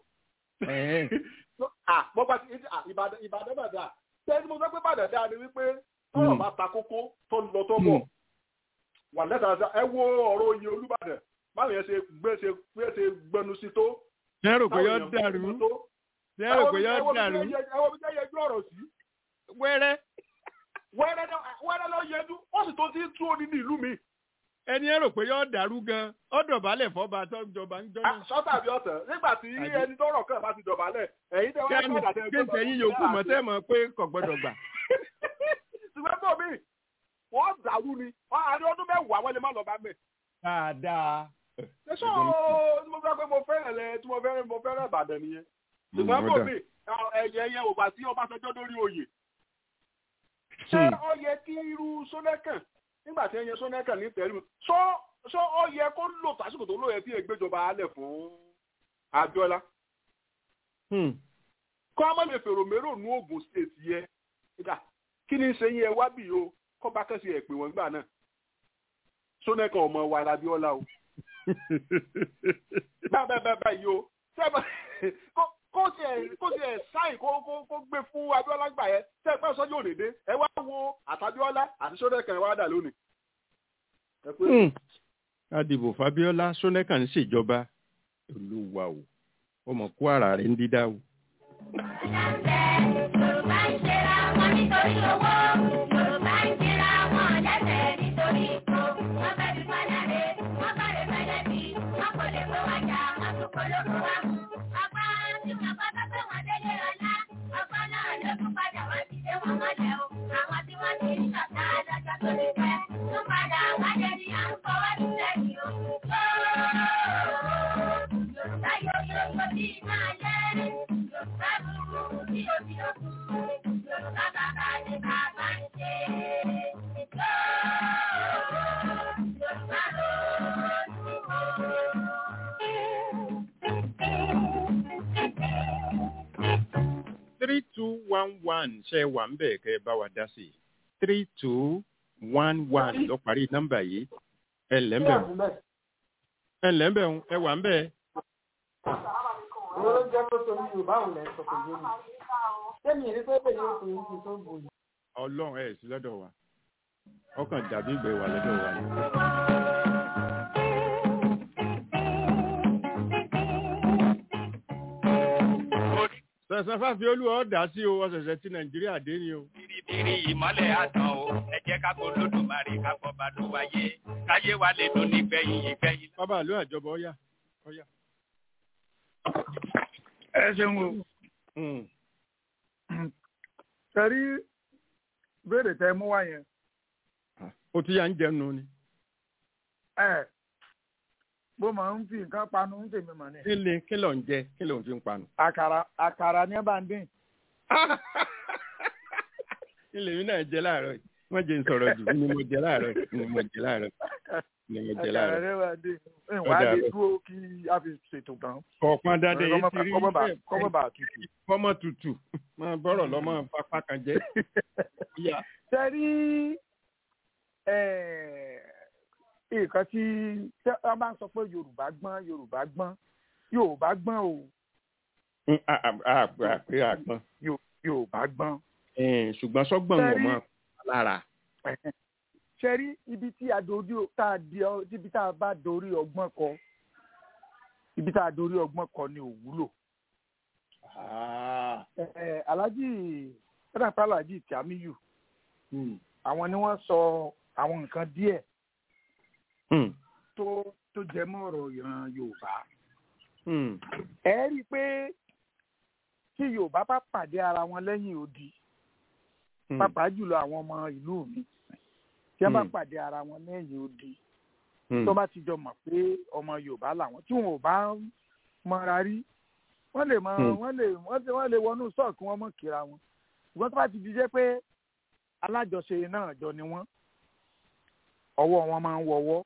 mo gbà sí ìbàdàn mà dá tẹ́lẹ̀ mo sọ pé ìbàdàn dá ni wípé tọ́rọ̀ bá ta kókó tó ń lọ tó bọ̀ wà lẹ́tà ẹ wo ọ̀rọ̀ oyè olúbàdàn báwo yẹn ṣe gbé ṣe gbé ṣe gbẹnu sí tó. ṣé rò pé yọ dàrú ṣé rò pé yọ dàrú. ẹ wo bí jẹ́ yẹjú ọ̀rọ̀ sí. wẹ́rẹ́. wẹ́rẹ́ lọ yẹjú ó sì tó ti tú òní ní ìlú mi. ẹni ẹ rò pé yọ dàrú gan ọ dọ̀bálẹ̀ fọba tó ń jọba ń jọ náà. sọ́tà bí ọ̀sẹ̀ nígbà tí ẹni tó rọ̀ kàn bá ti dọ̀bálẹ̀ ẹ̀yin tẹ́ wọ́n padà tẹ́ gbọ́dọ̀. kéńtẹ̀ yín yòókù mọ̀ tẹ́ mọ̀ pé kò gbọ́dọ̀ gbà. ṣùgbọ́n tó mi wọ́n dàrú ni wọ́n àrí ọdún mẹ́wàá wọ́n lè má lọ bá mẹ́. dáadáa. ṣé sọ tí mo fẹ́ pé mo fẹ́ràn lẹ tí mo fẹ́ràn mo fẹ́ràn Ìbàdàn nìyẹn. ṣùgbọ́n kò mí ẹ̀yẹ yẹn ò bá sí Ọbásanjọ́ lórí oyè. ṣé ó yẹ kí irú Ṣónẹ́kàn nígbà tí ẹyẹ Ṣónẹ́kàn ní tẹ̀lé mi ṣó ó yẹ kó lò tásìkò tó lóye tí ègbéjọba alẹ̀ fún Abíọ́lá. kọ́ ọmọ lè fèrò mérò nú Ògùn state yẹ kí ni ṣe yẹn wá bì o kọ́ bá kẹ́sì ẹ̀ pé wọ́n gbà náà sónẹ́kàn ọmọ wa Abíọ́lá o bẹ́ẹ̀ bẹ́ẹ̀ bẹ́ẹ̀ yìí o kó tiẹ̀ kó tiẹ̀ sáì kó kó kó gbé fún Abíọ́lá gbà yẹn tẹ́ ẹ pẹ́ sọ́jọ́ òdèdè ẹ wá wo àtàbíọ́lá àti sónẹ́kàn ẹ wá dà lónìí. adìbò Fabíọ́lá sónẹ́kàn ń ṣèjọba olúwa o ọmọ kó ara rẹ̀ ń dídá o. Yorùbá ń ṣera wọn nítorí owó. Yorùbá ń ṣera wọn lẹ́sẹ̀ nítorí ipò. Wọ́n fẹ́ fi padà rè, wọ́n bá rè fẹ́lẹ́ bí. Wọ́n kò lè kó wájà, wọ́n tún kó lóko wá mú. Ọgbà tí wọ́n bá bá pé wọ́n délé ọlá. Ọgbà náà ló tún padà wọ́n ti dé wọn mọ́lẹ̀ o. Àwọn tí wọ́n ti rí ṣọ̀tá lọ́jọ́ tó lè pẹ́. Tún padà wájẹ ni à ń fọwọ́ sí sẹ́yìn o. Yorùbá yóò yóò yóò bí máa lẹ́. Yorùbá burú bí o bí o kú. Yorùbá bàbá ni bàbá ń ṣe. Yorùbá three two one one ṣe wà ń bẹ̀ kẹ́ ẹ bá wa dá sí i three two one one lọ parí nọ́mbà yìí ẹ ǹlẹ́ ń bẹ̀ wọ́n ẹ ǹlẹ́ ń bẹ̀ wọ́n ẹ wà ń bẹ̀. Owó ló jẹ́ pé torí Yorùbá ò lẹ́ sọ pé yé mi. Sẹ́mi ìrí pé pèlè òkú yìí ti tó bòyí. Ọlọ́run ẹ̀ sí lọ́dọ̀ wa ọkàn dàbí ìgbẹ́ wà lọ́dọ̀ wa ni. sẹ̀sẹ̀ fàfi olúwa ọ̀dà sí o ọ̀sẹ̀sẹ̀ tí Nàìjíríà dé ni o. biribiri ìmọ́lẹ̀ àtàn o ẹ jẹ́ ká kó lódùmarè ká kọ́ bá ló wáyé káyé wa lè dùn nígbẹ̀yìn ìgbẹ̀yìn. bàbá àlọ́ àjọbọ ọ̀yà ọ̀yà. ẹ ṣeun o. sẹ́rí béèrè tẹ mú wá yẹn. o ti yà ń jẹun ni. ẹ bó máa ń fi nǹkan panu ń tèmi mọ̀ ni. kí ni kí ló ń jẹ kí ló ń fi ń panu. àkàrà àkàrà ni ẹ bá ń dín. ilé mi náà jẹ láàárọ̀ yìí wọ́n jẹ́ ń sọ̀rọ̀ jù ni mo jẹ láàárọ̀ yìí ni mo jẹ láàárọ̀ ni mo jẹ láàárọ̀. àkàrà ni ẹ bá ń dín. ìwà á lè dúró kí a fi ṣètò tán. ọ̀pọ̀n dáadé yìí ti rí kọ́mọ́ bá tutù. kọ́mọ́ tutù máa bọ́rọ̀ lọ́mọ pápá kan jẹ́. sẹ́rí nǹkan tí wọ́n bá ń sọ pé Yorùbá gbọ́n Yorùbá gbọ́n Yorùbá gbọ́n o. àpè àgbọn. Yorùbá gbọ́n. ṣùgbọ́n sọ́gbọ̀n wọn mọ́ lára. ṣe rí ibi tí a dorí tá a di ibi tá a bá dorí ọgbọ́n kọ ibi tá a dorí ọgbọ́n kọ ni ò wúlò. Alhaji pẹ́ẹ́dàpá Alhaji Tìámíyù àwọn ni wọ́n sọ àwọn nǹkan díẹ̀ tó tó jẹ mọ́ ọ̀rọ̀ ìran yorùbá ẹ rí i pé tí yorùbá bá pàdé ara wọn lẹ́yìn odi pàápàá jùlọ àwọn ọmọ ìlú mi tí wọ́n bá pàdé ara wọn lẹ́yìn odi tó bá ti jọ mọ̀ pé ọmọ yorùbá làwọn tí wọn ò bá mọra rí wọ́n lè mọ wọ́n lè wọ́n lè wọnú sọ́ọ̀kì wọn mọ̀ kíra wọn ṣùgbọ́n tó bá ti di jẹ́ pé alájọṣe náà jọ ni wọ́n ọwọ́ wọn máa ń wọwọ́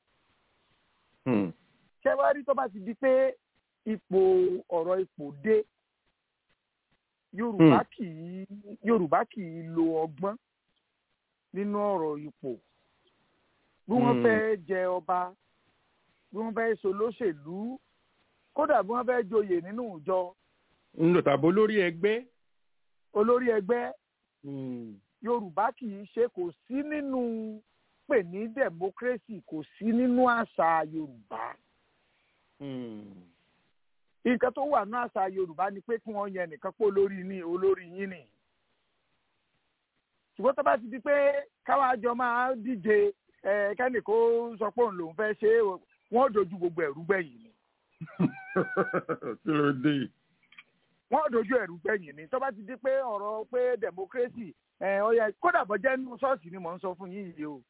ṣé wàá rí tó bá ti di pé ipò ọ̀rọ̀ ipò dé yorùbá kì í yorùbá kì í lo ọgbọ́n nínú ọ̀rọ̀ ipò bí wọ́n fẹ́ jẹ ọba bí wọ́n fẹ́ so lóṣèlú kódà bí wọ́n fẹ́ joyè nínú ìjọ. ń lò tàbí olórí ẹgbẹ́. olórí ẹgbẹ́ yorùbá kì í ṣe kò sí nínú pè ní democracy kò sí nínú àṣà yorùbá. nǹkan tó wà ní àṣà yorùbá ni pé kí wọ́n yẹn nìkan pé olórí ní olórí yín ni. ṣùgbọ́n tó bá ti di pé káwá jọ máa díje kẹ́nì kó sọ pé òun lòún fẹ́ ṣe é wọ́n dojú gbogbo ẹ̀rú gbẹ̀yìn ni. kí ló dé. wọ́n dojú ẹ̀rú gbẹ̀yìn ni tó bá ti di pé ọ̀rọ̀ pé democracy ọ̀yẹ kódà bọ́ jẹ́nu ṣọ́ọ̀ṣì ni mò ń sọ fún yín yìí o.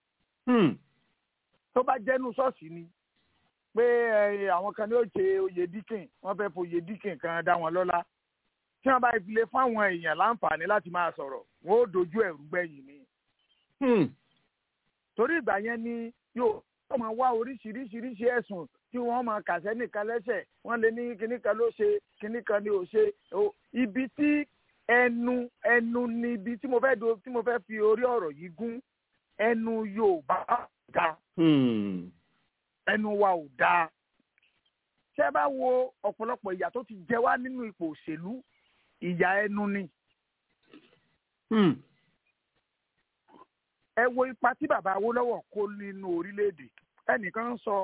tó bá jẹ́nu ṣọ́ọ̀ṣì ni pé àwọn kan ní ó ṣe oyè díkìn wọ́n fẹ́ foyè díkìn kan dá wọn lọ́lá tí wọ́n bá fi lè fáwọn èèyàn láǹfààní láti máa sọ̀rọ̀ wọ́n ó dojú ẹ̀rú gbẹ̀yìn ni. torí ìgbà yẹn ni yóò wọ́n máa wá oríṣiríṣiríṣi ẹ̀sùn tí wọ́n máa kàṣẹ́ nìkan lẹ́sẹ̀ wọ́n lè ní kinní kan ló ṣe kinní kan ni ò ṣe ibi tí ẹnu ẹnu ni ibi tí mo fẹ́ do tí mo fẹ́ fi orí ọ̀rọ̀ yìí gún ẹnu Yorùbá ga ẹnu wa ò dáa ṣé bá wo ọ̀pọ̀lọpọ̀ ìyà tó ti jẹ wá nínú ipò òṣèlú ìyà ẹnu ni. ẹ wo ipa tí bàbá Awólọ́wọ̀ kó nínú orílẹ̀-èdè ẹnìkan ń sọ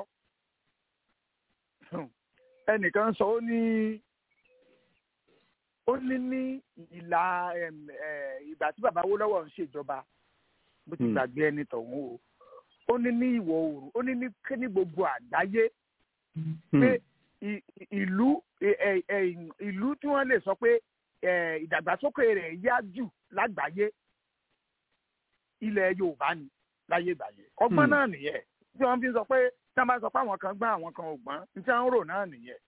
ẹnìkan ń sọ ó ní ó ní ní ìlà ìgbà tí bàbá Awólọ́wọ̀ ń ṣèjọba bó ti gbàgbé ẹni tọ̀hún o ó ní ní ìwọ̀ oòrùn ó ní ní ní gbogbo àgbáyé pé ìlú ìlú tí wọ́n lè sọ pé ìdàgbàsókè rẹ̀ yá jù lágbàáyé ilẹ̀ Yorùbá ni láyé ìgbà yẹn ọgbọ́n náà nìyẹn tí wọ́n fi sọ pé tí wọ́n bá sọ pé àwọn kan gbọ́n àwọn kan ò gbọ́n ní tí wọ́n ń rò náà nìyẹn.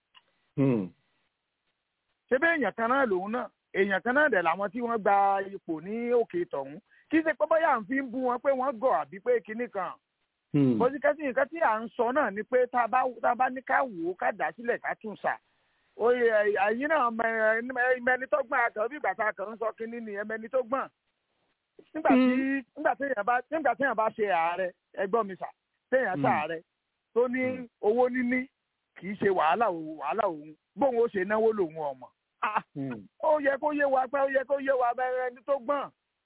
ṣé bẹ́ẹ̀ èèyàn kan náà lòun náà èèyàn kan náà dẹ̀ làwọn tí wọ́n gba ipò ní òkè tọ̀hún kì í ṣe pé bóyá à ń fi ń bú wọn pé wọ́n gọ̀ àbí pé kinní kan. bọ́síkẹ́sì nǹkan tí à ń sọ náà ni pé tá a bá ní ká wò ó ká dà sílẹ̀ ká tún sà oye ẹ̀yin náà mẹni tó gbọ́n àtọ̀ bí ìgbà tá a kàn ń sọ kinní ni ẹmẹni tó gbọ́n nígbà tí nígbà tí èèyàn bá nígbà tí èèyàn bá ṣe ààrẹ ẹgbọ́n mi sà téèyàn ṣààrẹ tó ní owó níní kì í ṣe wàhálà wàhálà òun bóun ó ṣe náwó lòun ọmọ ó yẹ kó yé wa pé ó yẹ kó yé wa bẹ́ẹ̀ ẹni tó gbọ́n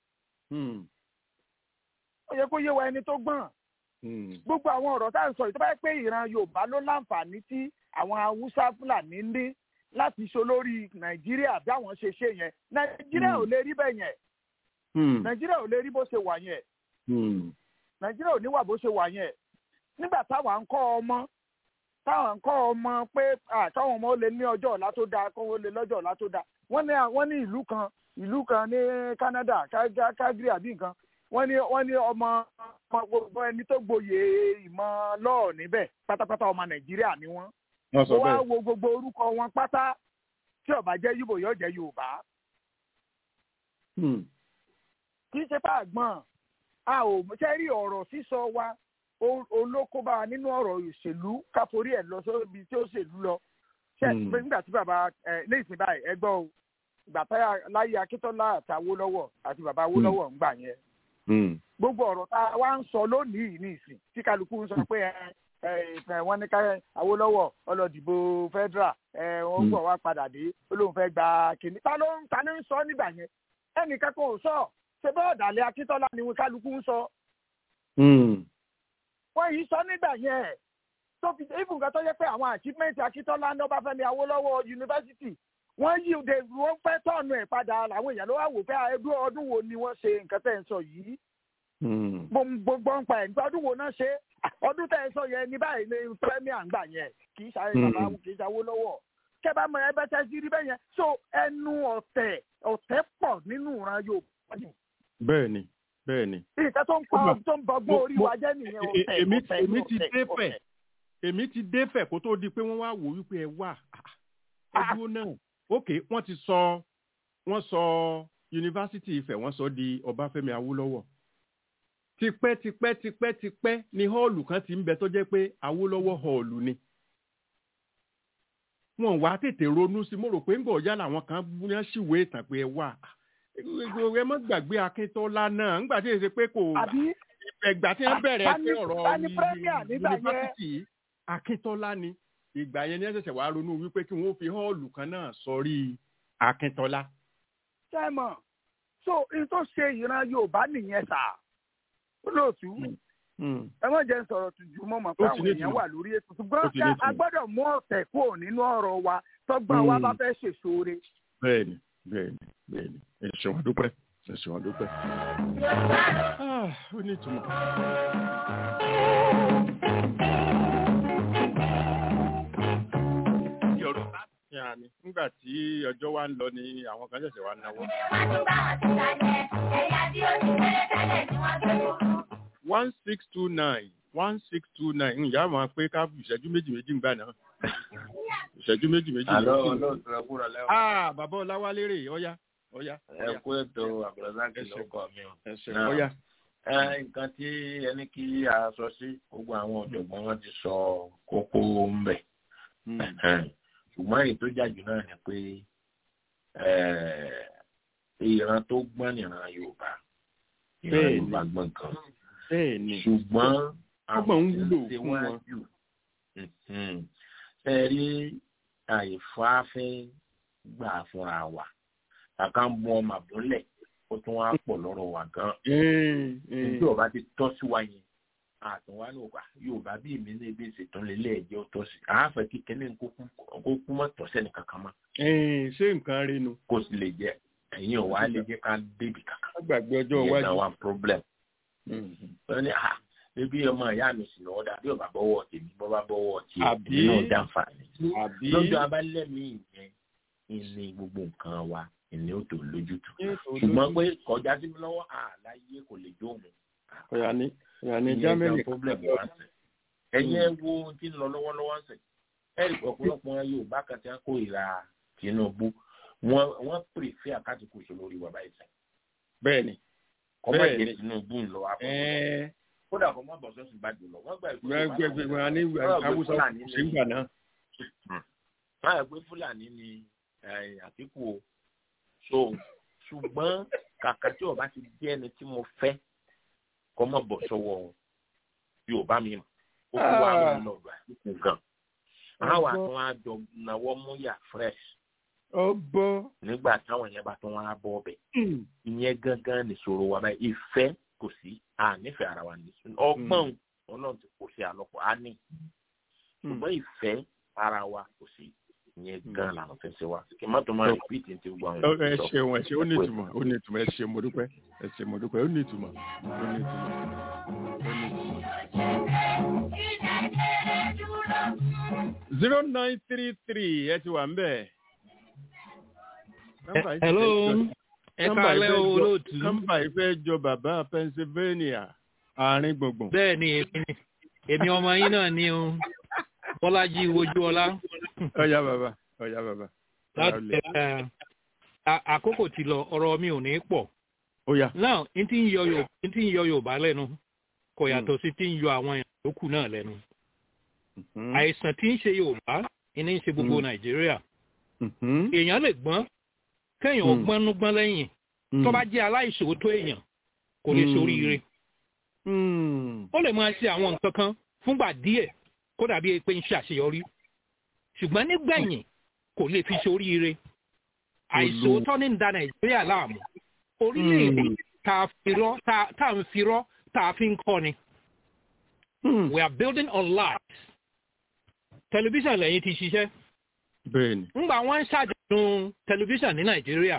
ó yẹ kó yé wa ẹni tó gbọ́n gbogbo àwọn ọ̀rọ̀ tá à ń sọ yìí tó bá yẹ pé ìran Yorùbá ló láǹfààní tí àwọn Haúsá Fúlàní ní láti ṣe olórí Nàìjíríà bí àwọn ṣe ṣe yẹn Nàìjíríà ò lè rí bẹ́ẹ̀ yẹn nàìjíríà ò lè rí bó ṣe wà yẹn nàìjíríà ò ní wà bó ṣe wà yẹn nígbà táwa ń kọ́ ọmọ táwa ń kọ́ ọmọ pé káwọn ọmọ ó lè ní ọjọ́ ọ̀la tó dáa kó ó lè lọ́jọ́ ọ̀la tó dáa wọ́n ní wọ́n ní ìlú kan ìlú kan ní Canada Calgary àbí nǹkan wọ́n ní wọ́n ní ọmọ gbogbo ẹni tó gboyè ìmọ̀ lọ́ọ̀ níbẹ̀ pátápátá ọmọ nàìjíríà ni wọ́n wọ́n wá wo gbogbo orúkọ wọn pátá tí ó bá jẹ́ yíbò yóò jẹ́ yorùbá kì í ṣe bá àgbọn a ò ṣe rí ọ̀rọ̀ sísọ wa olókóbá nínú ọ̀rọ̀ ìṣèlú káforí ẹ̀ lọ sóbi tí ó ṣèlú lọ ṣe pé nígbà tí bàbá ẹ ní ìsìn báyìí ẹ gbọ́ o ìgbà táyà láyé akíntọ́lá àti awólọ́wọ̀ àti bàbá awólọ́wọ̀ ń gbà yẹn gbogbo ọ̀rọ̀ tá a wá ń sọ lónìí ní ìsìn tí kálukú ń sọ pé ẹ wọ́n ní ká awólọ́wọ̀ ọlọ́dìbò federal ẹ wọ́n gbọ́ wá padà dé olóhùn fẹ́ gba kìnní ta ló ń ta ló ń sọ nígbà yẹn ẹnìkan kò sọ ṣe bá ọ̀dàlẹ̀ akíntọ́lá ni wọn kálukú ń sọ. wọ́n yìí sọ nígbà yẹn tó fi even kan tó yẹ pé àwọn achievement akíntọ́lá ní ọbáfẹ́mi awólọ́wọ̀ yunifásitì wọ́n yí òde wọ́n fẹ́ tọ́ọ̀nù ẹ̀ padà làwọn èèyàn ló wá wò pé ẹdún ọdún wo ni wọ́n ṣe nǹkan tẹ̀ ń sọ yìí. gbogbo ń pa ẹ̀ nípa ọdún wo náà ṣe ọdún tẹ́ ẹ sọ yẹn ní báyìí ní premier ń gbà yẹn kì í ṣàyẹ Mm. bàbá kì í ṣàwó lọ́wọ́ kẹ́ bá mọ ẹbẹ tẹ́ sí rí bẹ́ẹ̀ yẹn so ẹnu ọ̀tẹ̀ ọ̀tẹ̀ pọ̀ nínú ìran Yorùbá ni bẹ́ẹ̀ ni bẹ́ẹ̀ ni. nǹkan tó ń pa Mo- tó ń bọgbọ́n orí wa jẹ́ nìyẹn E- ọ̀tẹ̀ èmi ọ̀tẹ̀ èmi ti ọ̀tẹ̀, dé ọ̀tẹ̀. fẹ̀ èmi ti dé fẹ̀ kó tó di pé wọ́n wá wò wípé ẹ wà ẹ dúró náà ok wọ́n ti sọ wọ́n sọ yunifásitì Ifẹ̀ wọ́n sọ di Ọbáfẹ́mi Awólọ́wọ̀ tipẹ́ tipẹ́ tipẹ́ tipẹ́ ni họ́ọ̀lù kan ti ń bẹ tó jẹ́ pé Awólọ́wọ̀ họ́ọ̀lù ni wọn wá tètè ronú sí mo rò pé ńgbọ̀ ọ̀yá làwọn kan yẹn ṣìwé ìtàn pé ẹ wà ẹ mọ́ gbàgbé Akíntọ́lá náà ńgbà tí èsì pé kò àbí ìgbà tí wọ́n bẹ̀rẹ̀ ta ni- pé ọ̀rọ̀ ta ni premier nígbà yẹn? yunifásitì yìí, Akíntọ́lá ni ìgbà yẹn ni ẹ ṣẹ̀ṣẹ̀ wá ronú wípé kí wọ́n fi họ́ọ̀lù kan náà sọrí Akíntọ́lá. sẹ́mọ̀ so n tó ṣe ìran Yorùbá nìyẹn sà olóòtú ẹ má jẹ́ n sọ̀rọ̀ tù jù mọ́ mọ́ pé Ó ti àwọn ní èèyàn ìtumọ̀. wà lórí ètò Ó ṣùgbọ́n ti ká ní a ìtumọ̀. gbọ́dọ̀ mú ọ̀tẹ̀ kúrò nínú ọ̀rọ̀ wa tọ́gbọ́n wa Mm. bá fẹ́ ṣèṣore. bẹ́ẹ̀ni bẹ́ẹ̀ni bẹ́ẹ̀ni ẹ ṣeun àdúpẹ́ ẹ ṣeun àdúpẹ́. Ah, ó ní ìtumọ̀. Yorùbá Yáà ni nígbà tí ọjọ́ wa ń lọ ni àwọn kan ṣẹ̀ṣẹ̀ wá náwó. one six two nine one six two nine ǹyá máa pé ká ìṣẹ́jú méjì méjì ń gbà náà ìṣẹ́jú méjì méjì àlọ́ méjì. olóòtú ẹ kúrò lẹ́wọ̀n. Ah, bàbá Ọláwálé rè ọ̀yá ọ̀yá. ẹ kú ètò àbúrọ̀dáàkì lọ́kọ̀ mi o. ẹ ṣeun ọ̀yá. ẹ nǹkan tí ẹni kí a sọ sí gbogbo àwọn ọ̀jọ̀gbọ́n wọn ti sọ kókó ń bẹ̀. ṣùgbọ́n èyí tó jàjù náà ni pé eh, ìran tó gbọ́n nìran Yorùbá ìran Bẹ́ẹ̀ni. Yorùbá gbọ́n kan bẹ́ẹ̀ ni ṣùgbọ́n ọgbọ̀n ń tí wúlò ṣe fún wọ́n wọn. jù Mhm. ẹ rí àìfáfẹ́ gbà fúnra wa kàkà ń bu ọmọ àbúlẹ̀ ó tún wá pọ̀ lọ́rọ̀ wa gan tí ọba ti tọ́ sí wa yẹn àtúnwá ní òkà yorùbá bí èmi ní ebi ìṣètò lélẹ̀ ẹ̀jẹ̀ ó tọ́ sí àáfẹ́ kíkẹ́lẹ́ kó kú mọ́ tọ́sẹ̀ ní kankan mọ́ Ẹ̀ẹ́n, ṣé nǹkan rí nu. kó sì lè jẹ ẹ̀yin ò wá lè jẹ́ ká débi kankan wọ́n gbàgbé ọjọ́ ìyẹn iwájú. náà wà problem wọ́n ní à ebi ọmọ ìyá mi sì lọ́wọ́ dà bí ọba bọ́wọ́ tèmi bọ́ bá bọ́wọ́ tiẹ̀ Àbí? èmi náà jàǹfààní àbí lọ́jọ́ abálẹ́mí ìyẹn ìní gbogbo nǹkan wa ìní ó tó lójútùú Yóò tó ṣùgbọ́n lójú. pé kọjá sí mi lọ́wọ́ àláyé kò lè jó òun ọ̀yà ni ọ̀yà ni ìyẹn Germany gan problem wa sẹ̀ ẹ̀yin ẹ wo ohun tí ń lọ lọ́wọ́lọ́wọ́ sẹ̀ ẹ̀rì ọ̀pọ̀lọpọ̀ Yorùbá kan tí wọ́n kó ìra Tinubu wọ́n wọ́n pèsè àkàtúkù ìṣòro orí wa báyìí sẹ̀ bẹ́ẹ̀ ni. kọ́mọ̀ Bẹ́ẹ̀ jẹ́ ni. Tinubu ń lọ wá fún Ẹ̀ẹ́ kódà kọ́ mọ́ bọ̀sọ́ sí gbàdúrà lọ wọ́n gbà ìfún gbẹgbẹgbẹ wọn ní Awúsá kò sí gbà náà. wọ́n yà pé Fúlàní ni eh, Àtíkù o so ṣùgbọ́n kàkà tí ọba ti jẹ́ ẹni tí mo fẹ́ kọ́ mọ́ bọ̀ sọ́wọ́ Yorùbá mi mọ̀ ó kú wa Ah. mọ́ lọ́dọ̀ Àtíkù gan àwọn àtún wa jọ náwó múyà fresh ó bọ́. nígbà táwọn yẹn bá tún wá bọ́ ọbẹ̀ ìyẹn gangan nìṣòro wa báyìí ìfẹ́ kò sí à nífẹ̀ẹ́ ara wa ní ọgbọ́n ọlọ́run ti kò sí àlọ́pọ̀ á ní ṣùgbọ́n ìfẹ́ ara wa kò sí ìyẹn gan làwọn fẹ́ ṣe wa kí n má tó máa repeat ní ti gbogbo àwọn Ó- ẹ èèyàn tó sọ. ṣeun ẹ ṣe ó ní ìtumọ̀ ó ní ìtumọ̀ ẹ ṣe mo dúpẹ́ ẹ ṣe mo dúpẹ́ ó ní ìtumọ̀ ó ní ìtumọ̀. zero nine three three ẹ ti wà ń bẹ̀. Nọ́mbà yìí ti hello fẹ́ jọ- ẹ nọ́mbà káalẹ́ yìí fẹ́ o jọ- olóòtú nọ́mbà yìí fẹ́ jọ bàbá Pennsylvania àárín gbùngbùn. bẹ́ẹ̀ ni èmi ni èmi ọmọ yín náà ni o bọ́lájí ojúọlá ọ̀yá bàbá ọ̀yá bàbá. láti ẹ à- àkókò ti lọ ọ̀rọ̀ mi ò ní pọ̀ ó yá. náà n tí ń yọ Yorùbá n tí ń yọ Yorùbá lẹ́nu kò yàtọ̀ sí tí ń yọ àwọn èèyàn yòókù náà lẹ́nu àìsàn tí ń ṣe Yorùbá ní ń ṣe gbogbo Mm. Nàìjíríà èèyàn lè gbọ́n kéèyàn ó Mm. gbọ́n núgbọ́n lẹ́yìn tó bá jẹ́ aláìṣòótọ́ èèyàn kò lè Mm. ṣoríire ó lè máa ṣe àwọn nǹkan kan fúngbà díẹ̀ kó dàbí pé ń ṣàṣeyọrí ṣùgbọ́n nígbẹ̀yìn kò lè fi ṣoríire àìṣòótọ́ ní ń da nàìjíríà láàmú orílẹ̀-èdè tá a fi rọ́ tá tá a ń fi rọ́ tá a fi ń kọ́ ni we are building on lies tẹlifíṣàn lẹ́yìn ti ṣiṣẹ́ bẹ́ẹ̀ni. ńgbà wọ́n ń ṣàjọ̀dún tẹlifíṣàn ní nàìjíríà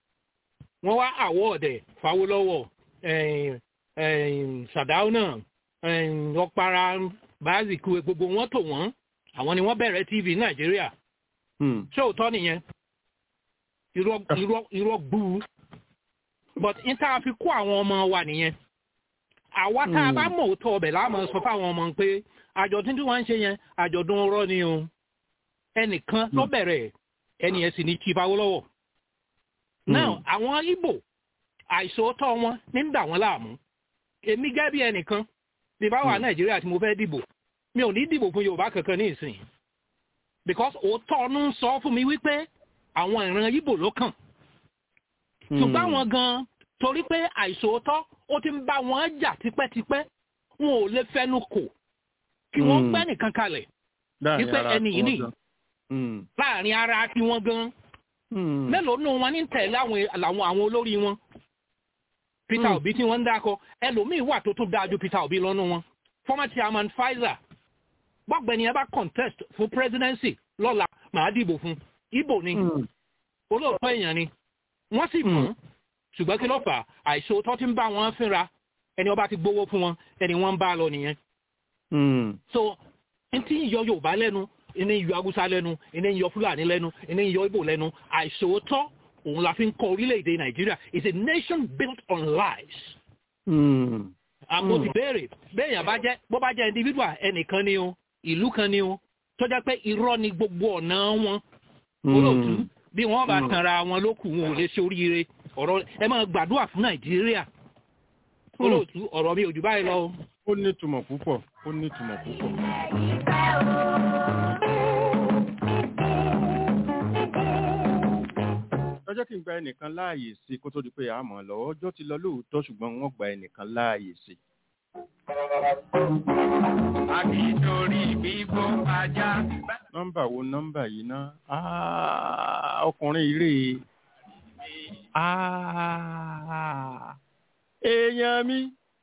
wọ́n wá àwọ̀ọ̀dẹ̀ fáwọ́lọ́wọ̀ sàdáúnà ọ̀para báàzìkú gbogbo wọn tò wọ́n àwọn ni wọ́n bẹ̀rẹ̀ tv nàìjíríà ṣé òótọ́ nìyẹn irọ́ gbúu but n tá a fi kó àwọn ọmọ wa nìyẹn àwa tá a bá mọ̀ òótọ́ ọbẹ̀ láàmú sọ fáwọn ọmọ pé àjọ̀dún tí wọ́n ń ṣe yẹn àjọ̀dún ọ̀rọ̀ ni o ẹnìkan ló bẹ̀rẹ̀ ẹni ẹ̀ sì ní chief awolowo now àwọn ibo àìsòótọ́ wọn ní ń dà wọ́n láàmú èmi gẹ́gẹ́ bí ẹnìkan bí bá wà nàìjíríà tí mo fẹ́ dìbò mi ò ní dìbò fún yorùbá kankan ní ìsìn because òótọ́ ọ̀nù sọ fún mi wípé àwọn ìran ibo ló kàn ṣùgbọ́n àwọn gan torí pé àìsòótọ́ ó ti ń bá wọn jà tipẹ́tipẹ́ wọn ò lè fẹnu kò kí wọ́n gbẹ́ nìkan kalẹ̀ wípé ẹni yìí nìyí láàrin ara tí wọ́n gan mélòó nù wọn ní tẹ̀lé àwọn àwọn olórí wọn peter obi tí wọ́n ń dákọ ẹlòmíì wà tó tún dáa ju peter obi lọ́nu wọn former chairman pfizer bọ́gbẹ́ni ẹ bá contest fún presidency lọ́la màá dìbò fún ibo ni olóòótọ́ èèyàn ni wọ́n sì mú ṣùgbọ́n kí ló fà àìṣòótọ́ tí ń bá wọn fínra ẹni ọba ti gbowó fún wọn ẹni wọ́n ń bá lọ nìyẹn. so n tí ń yọ yorùbá lẹ́nu ẹni ń yọ haúsá lẹ́nu ẹni ń yọ fúlàní lẹ́nu ẹni ń yọ ibo lẹ́nu àìṣòótọ́ òun la fi ń kọ orílẹ̀-èdè nàìjíríà is a nation built on lies. àmọ́ ti béèrè béèyàn bá jẹ́ bó bá jẹ́ individual ẹnìkan ni o ìlú kan ni o tó jẹ́ pé irọ́ ni gbogbo ọ̀nà wọn olóòtú bí wọ́n bá tanra wọn lókù wọn ò lè ṣe oríire ọ̀rọ̀ ẹ máa gbàdúrà fún nàìjíríà olóòtú ọ̀rọ̀ mi ò jù báyìí lọ. ó ní ìtumọ̀ púpọ̀ ó ní ìtumọ̀ púpọ̀. lọ́jọ́ kí n gba ẹnìkan láàyè sí kó tó di pé àmọ́ lọ ọjọ́ ti lọ lóòótọ́ ṣùgbọ́n wọ́n gba ẹnìkan láàyè sí. Akítorí bíbó ajá. nọ́mbà wo nọ́mbà yìí ná ọkùnrin ìrè èèyàn mi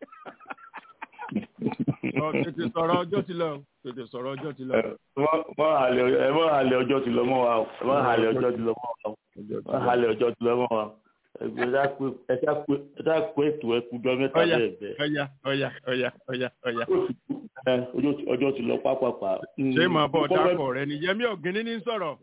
tètè sọ̀rọ̀ ọjọ́ ti lọ tètè sọ̀rọ̀ ọjọ́ ti lọ. ẹ mọ àlẹ ọjọ́ ti lọ mọ́ wa o ẹ mọ àlẹ ọjọ́ ti lọ mọ́ wa o ẹ mọ àlẹ ọjọ́ ti lọ mọ́ wa ẹ ṣá pé ètò ẹkùjọ mẹ́ta bẹ́ẹ̀ bẹ́ẹ̀. ọ̀yà ọ̀yà ọ̀yà ọ̀yà ọ̀yà. ọjọ́ ti lọ pápápá. ṣé màá bọ̀ dákọ̀ rẹ ni yẹmí ọ̀gẹ́ni ní sọ̀rọ̀.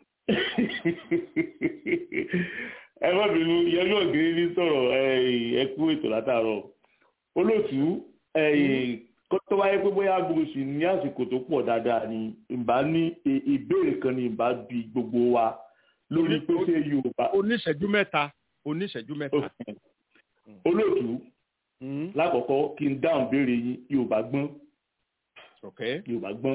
ẹ má bínú yẹmí ọ̀gẹ́ni ní sọ̀rọ̀ ẹ kú ètò látàárọ̀ olóòtú tó bá yẹ pé bóyá gbogbo sì ní àsìkò tó pọ̀ dáadáa ni ìbá ní ìbéèrè kan ni ìbá bi gbogbo wa lórí pé ṣé yorùbá. oníṣẹ́jú mẹ́ta oníṣẹ́jú mẹ́ta. olóòtú lákọ̀ọ́kọ́ kí n dáhùn béèrè yín yorùbá gbọ́n. yorùbá gbọ́n.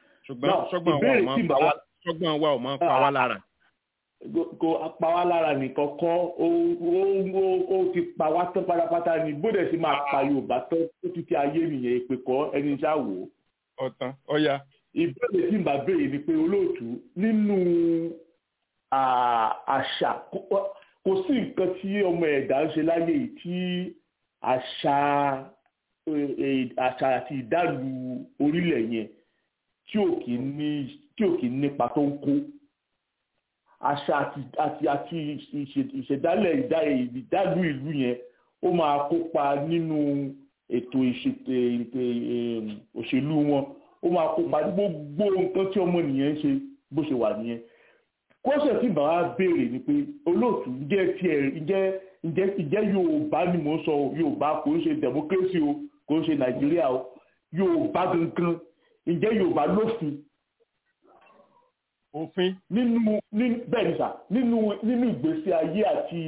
ṣùgbọ́n wa ò máa pa wá lára. kò pa wá lára nìkan kọ́ ó ti pa wá tán pátápátá ni bóde sì máa pa yorùbá tán ó ti ti ayé nìyẹn èpè kọ́ ẹni ṣá wò ó. ọ̀tàn ọ̀ya. ìbéèrè tí n bá béèrè ni pé olóòtú nínú àṣà kò sí nǹkan tí ọmọ ẹ̀dá ń ṣe láyé yìí tí àṣà àṣà àti ìdálù orílẹ̀ yẹn tí ò kì í ní tí ò kì í nípa tó ń kó àṣà àti àti àti ìṣẹ̀dálẹ̀ ìdálù ìlú yẹn ó máa kópa nínú ètò òṣèlú wọn ó máa kópa gbogbo nǹkan tí ọmọnìyàn ń ṣe bó ṣe wà nìyẹn kọ́sẹ̀ tí bàbá béèrè ni pé olóòtú ǹjẹ́ tiẹ̀ ǹjẹ́ ǹjẹ́ ǹjẹ́ yorùbá ni mò ń sọ yorùbá kò ń ṣe democracy o kò ń ṣe nàìjíríà o yorùbá gangan ǹjẹ́ yorùbá lófin. òfin. nínú bẹ́ẹ̀ ni sà nínú nínú ìgbésí ayé àti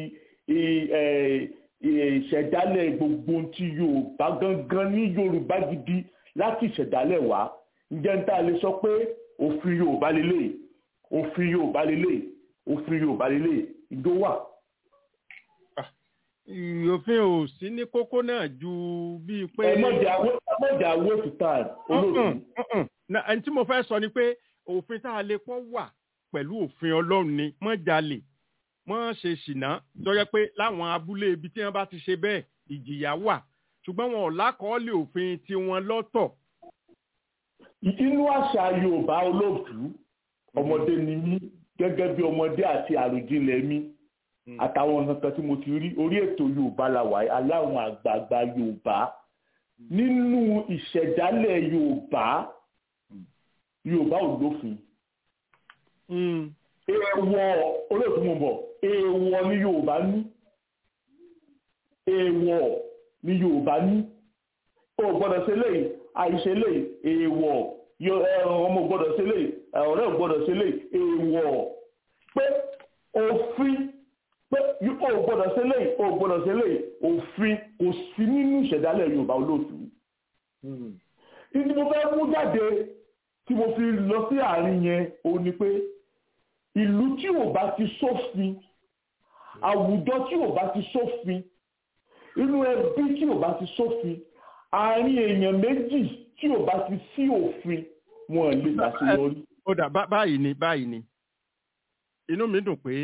ìṣẹ̀dálẹ̀ gbogbo ti yorùbá gangan ní yorùbá gidi láti ìṣẹ̀dálẹ̀ wá ǹjẹ́ ń tá a lè sọ pé òfin yorùbá lélẹ́yìí òfin yorùbá lélẹ̀ òfin yorùbá lélẹ̀ ìjó wà. òfin ò sí ní kókó náà ju bíi pé. ẹ mọ̀jà waste time olóòtú. ẹni tí mo fẹ́ sọ ni pé òfin tá a lè pọ́ wà pẹ̀lú òfin ọlọ́run ni mọ́ jalè mọ́ ṣe ṣìnà lọ́yẹ́ pé láwọn abúlé ibi tí wọ́n bá ti ṣe bẹ́ẹ̀ ìjìyà wà ṣùgbọ́n wọn ò lákọọ́lẹ̀ òfin tiwọn lọ́tọ̀. inú àṣà yorùbá olóòtú ọmọdé ni mí gẹ́gẹ́ bí ọmọdé àti àròjinlẹ̀ mi àtàwọn nǹkan tí mo ti rí orí ètò yorùbá la wà aláwọn àgbààgbà yorùbá nínú ìṣẹ̀dálẹ̀ yorùbá yorùbá ò lófin èèwọ̀ olóòtú mo bọ̀ èèwọ̀ ni yorùbá ní èèwọ̀ ni yorùbá ní o gbọ́dọ̀ ṣe léyìí àìṣe léyìí èèwọ̀ ọmọ gbọ́dọ̀ ṣe léyìí ọ̀rẹ́ ò gbọ́dọ̀ ṣe léyìí èèwọ̀ pé òfin pé o gbọ́dọ̀ ṣe léyìí o gbọ́dọ̀ ṣe léyìí òfin kò sí nínú ìṣẹ̀dálẹ̀ yorùbá olóòtú ìdí mo fẹ́ mú jáde tí mo fi lọ sí àárín yẹn òun ni pé ìlú tí ò bá ti sófin àwùjọ tí ò bá ti sófin inú ẹbí tí ò bá ti sófin àárín èèyàn méjì tí ò bá ti sí òfin wọn lè ṣàṣeyọrí. ó dà báyìí ni báyìí ni inú mi dùn pé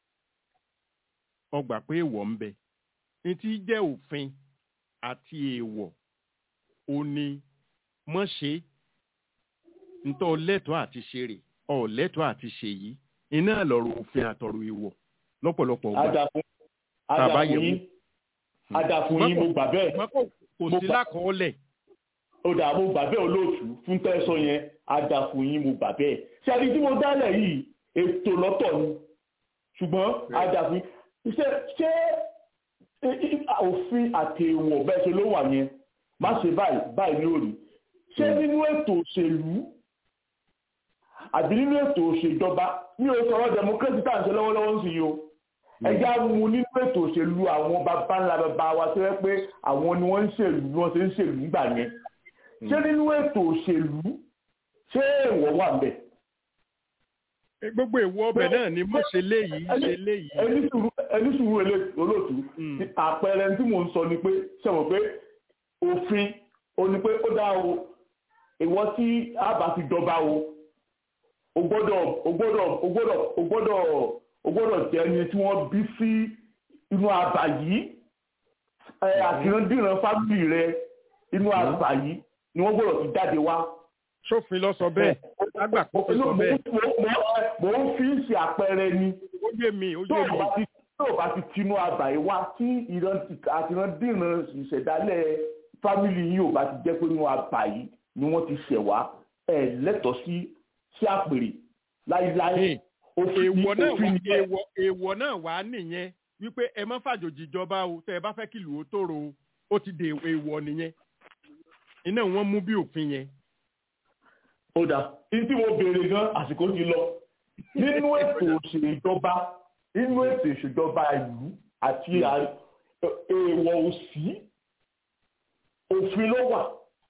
ọgbà pé èèwọ̀ ń bẹ ní tí jẹ́ òfin àti èèwọ̀ ó ní mọ́ ṣe ntọ́ lẹ́tọ̀ọ́ àti ṣe rè ọ̀ lẹ́tọ̀ọ́ àti ṣe yìí iná lọ́rọ̀ òfin àtọ̀rọ̀ èèwọ̀ lọ́pọ̀lọpọ̀ ọgbà tàbá yẹ̀wò adàfún yín mo gbà bẹ́ẹ̀ kò sí lákọọ́lẹ̀. ó dà mo gbà bẹ́ẹ̀ olóòtú fún tẹ́sán yẹn adàfún yín mo gbà bẹ́ẹ̀ ṣé àbí tí mo dálẹ̀ yìí ètò lọ́tọ̀ ni ṣùgbọ́n adàfún ṣé ṣé òfin àti èèwọ̀ bẹ́ẹ̀ ṣe ló wà yẹn má ṣe báyìí báyìí lórí ṣé nínú ètò òṣèlú àbí nínú ètò òṣèjọba ní o sọ̀rọ̀ democracy tá à ń ṣe lọ́wọ́lọ́wọ́ ń sìn yìí o ẹjẹ́ á mú nínú ètò òṣèlú àwọn bàbá ńlá bàbá wa tó yẹ pé àwọn ni wọ́n ń ṣèlú bí wọ́n ṣe ń ṣèlú nígbà yẹn ṣé nínú ètò òṣèlú ṣé èèwọ̀ wà ń bẹ̀. gbogbo èèwọ̀ ọbẹ̀ náà ni mo ṣe léyìí ṣe léyìí. ẹni sùúrù olóòtú àpẹẹrẹ tí mò ń sọ ni pé ṣe mọ̀ pé òfin ó ní pé ó dá o ìwọ tí a bá fi jọba o o gbọ́dọ̀ o gbọ́dọ̀ o gbọ́dọ̀ o gbọ́dọ̀ o gbọ́dọ̀ jẹ́ ẹni tí wọ́n bí sí inú àbà yìí àtìrandíran fábìlì rẹ inú àbà yìí ni wọ́n gbọ́dọ̀ ti jáde wá. sófin lọ sọ bẹ́ẹ̀ lágbà kó fi sọ bẹ́ẹ̀. mo ń fi ṣe àpẹẹrẹ ni. ó yé mi ó yé mi. tó o bá ti tinú àbà yìí wá tí àtìrandíran ìṣẹ̀dálẹ̀ fámìlì yìí ò bá ti jẹ́ pé inú àbà yìí ni wọ́n ti ṣẹ̀ wá ẹ̀ lẹ́tọ̀ọ́ sí sí àpèrè láíláí èèwọ̀ náà wà èèwọ̀ èèwọ̀ náà wà nìyẹn wípé ẹ má fàjòjì ìjọba o tẹ ẹ bá fẹ́ kí ìlú ó tòrò o ó ti dè èèwọ̀ nìyẹn iná wọn mú bí òfin yẹn. ó dà ní tí mo béèrè gan àsìkò ti lọ nínú ètò òṣèjọba nínú ètò ìṣèjọba ìlú àti èèwọ̀ òsì òfin ló wà.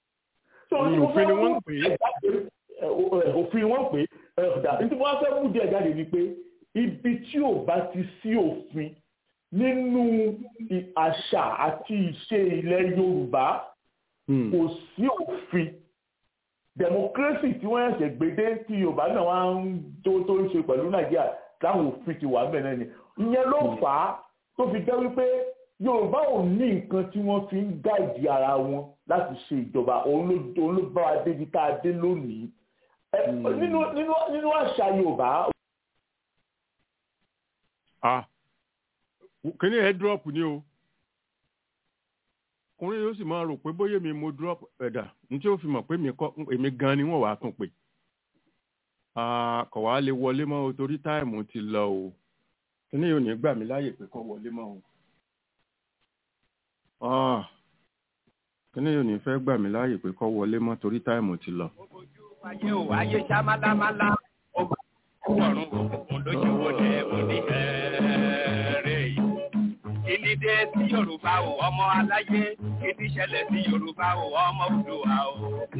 òfin ni wọ́n ń pè é òfin wọn pé ọ̀dà tí wọ́n fẹ́ mú díẹ̀ jáde ni pé ibi tí ò bá ti sí òfin nínú àṣà àti ìṣe ilẹ̀ Yorùbá kò sí òfin democracy tí wọ́n ẹ̀sẹ̀ gbédé tí Yorùbá náà wá ń tó tó ń ṣe pẹ̀lú Nàìjíríà táwọn òfin ti wà bẹ́ẹ̀ náà ni ìyẹn ló fà á tó fi jẹ́ wípé Yorùbá ò ní nǹkan tí wọ́n fi ń gáìdì ara wọn láti ṣe ìjọba òun ló bá wa débi tá a dé lónìí nínú nínú nínú àṣà yorùbá. ah kíní ẹ drop ni o ọkùnrin yóò sì máa rò pé bóyá mi mo drop ẹ̀dà ní tí ó fi mọ̀ pé èmi gan ni wọ́n wàá tún pè kọ̀ wá lè wọlé mọ́ o torí táìmù ti lọ o kíní yóò ní gbà mí láàyè pé kọ́ wọlé mọ́ o kíní yóò ní fẹ́ gbà mí láàyè pé kọ́ wọlé mọ́ torí táìmù ti lọ ayé ò ayé ṣá málámálá ọgbà ọrùn òkùnkùn ló ṣe wọlé òní ẹ̀ẹ́rẹ́ yìí. kíní dé sí yorùbá o ọmọ aláyé kíní ṣẹlẹ̀ sí yorùbá o ọmọ Oòduà o.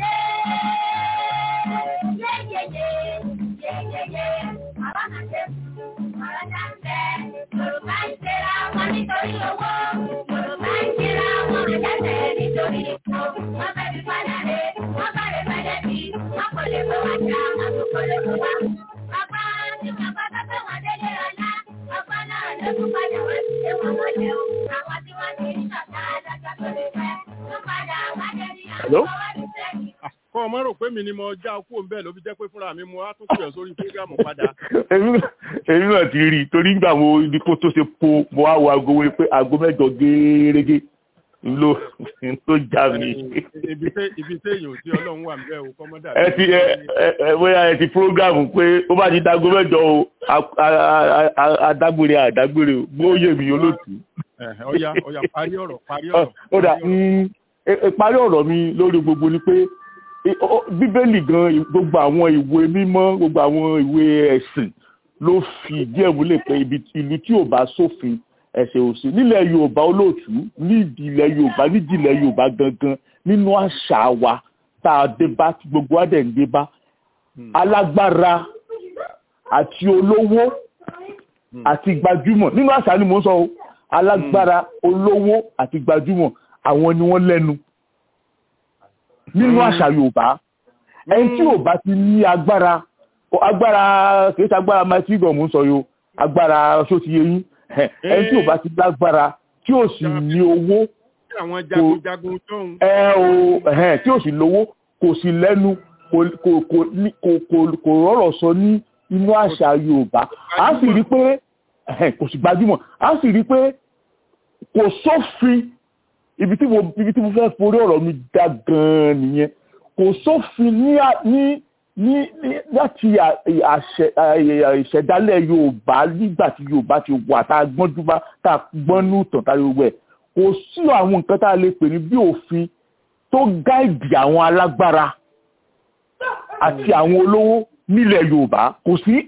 Yorùbá ń ṣera wọn nítorí owó, Yorùbá ń ṣera wọn àjàtẹ̀ nítorí ipò, wọ́n fẹ́ fi padà rè, wọ́n bá rè padà bí, wọ́n kò lè fẹ́ wá jà, wọ́n tún kò lè fẹ́ wá. Bàbá tí bàbá bá fẹ́ wọn délé ọ̀la, bàbá náà ló tún padà wá sí ilé wọn mọ́lẹ̀ o. Àwọn tí wọ́n ti ń ṣọ̀tá adájọ́ tó lè fẹ́, tún padà wá dé ní àwọn ọwọ́ ní sẹ́yìn. kọ́ ọmọ rò pé mi ni mo já kú òun bẹ́ẹ̀ ló fi jẹ́ pé fúnra mi mo á tún pè ọ́ sórí fúgàmù padà. èmi náà ti rí i torí nígbà mo ibi kó tó ṣe po mo á wo aago wí pé aago mẹ́jọ géérégé ló ló já mi. ibi tẹ- ibi téèyàn ò tí ọlọ́run wà níbẹ̀ o kọ́mọ́dà. ẹ ti ẹ ẹ ẹ bóyá ẹ ti prógámù pé ó bá ti dago mẹ́jọ o a- a- a- a- adágbére àdágbére o bóyá èmi olóòtú. ọ̀ya ọ̀ya parí ọ̀rọ̀ parí ọ̀rọ̀. ó dà mm, ẹ- ẹ parí ọ̀rọ̀ mi lórí gbogbo ni pé ẹ, ọ- bíbélì gan i- gbogbo àwọn ìwé mímọ́ gbogbo àwọn ìwé ẹ̀sìn ló fi ìdí ẹ̀ múlẹ̀ pé ibi ìlú tí ò bá sófin ẹ̀sẹ̀ òsì nílẹ̀ yorùbá olóòtú nídìí ilẹ̀ yorùbá nídìí ilẹ̀ yorùbá gangan nínú àṣà wa tá a dé bá tí gbogbo wa dẹ̀ ń dé bá alágbára àti olówó àti gbajúmọ̀ nínú àṣà ni mò ń sọ o alágbára olówó àti gbajúmọ̀ àwọn ni wọ́n lẹ́nu nínú àṣà yorùbá ẹni tí ò bá ti ní agbára o- agbára kìí ṣe agbára mighty god mò ń sọ yo agbára ṣó ti yé yín ẹ, ẹni tí ò bá ti lágbára tí ò sì ní owó Tí àwọn jagunjagun tóun. ẹ o ẹhẹn tí ò sì lówó kò sì lẹ́nu kò kò kò ní- kò kò kò rọrọ̀ sọ ní inú àṣà yorùbá a sì rí pé ẹhẹn, kò sì gbajúmọ̀ a sì rí pé kò sófin ibi tí mo ibi tí mo fẹ́ forí ọ̀rọ̀ mi dá gan-an nìyẹn kò sófin ní à- ní ní ní láti à- àṣẹ à- ìṣẹ̀dálẹ̀ yorùbá nígbà tí yorùbá ti wà tá a gbọ́njú bá tá a gbọ́nú tàn tá a gbogbo ẹ̀ kò sí àwọn nǹkan tá a lè pè ní bí òfin tó gáìdì àwọn alágbára àti àwọn olówó nílẹ̀ yorùbá kò sí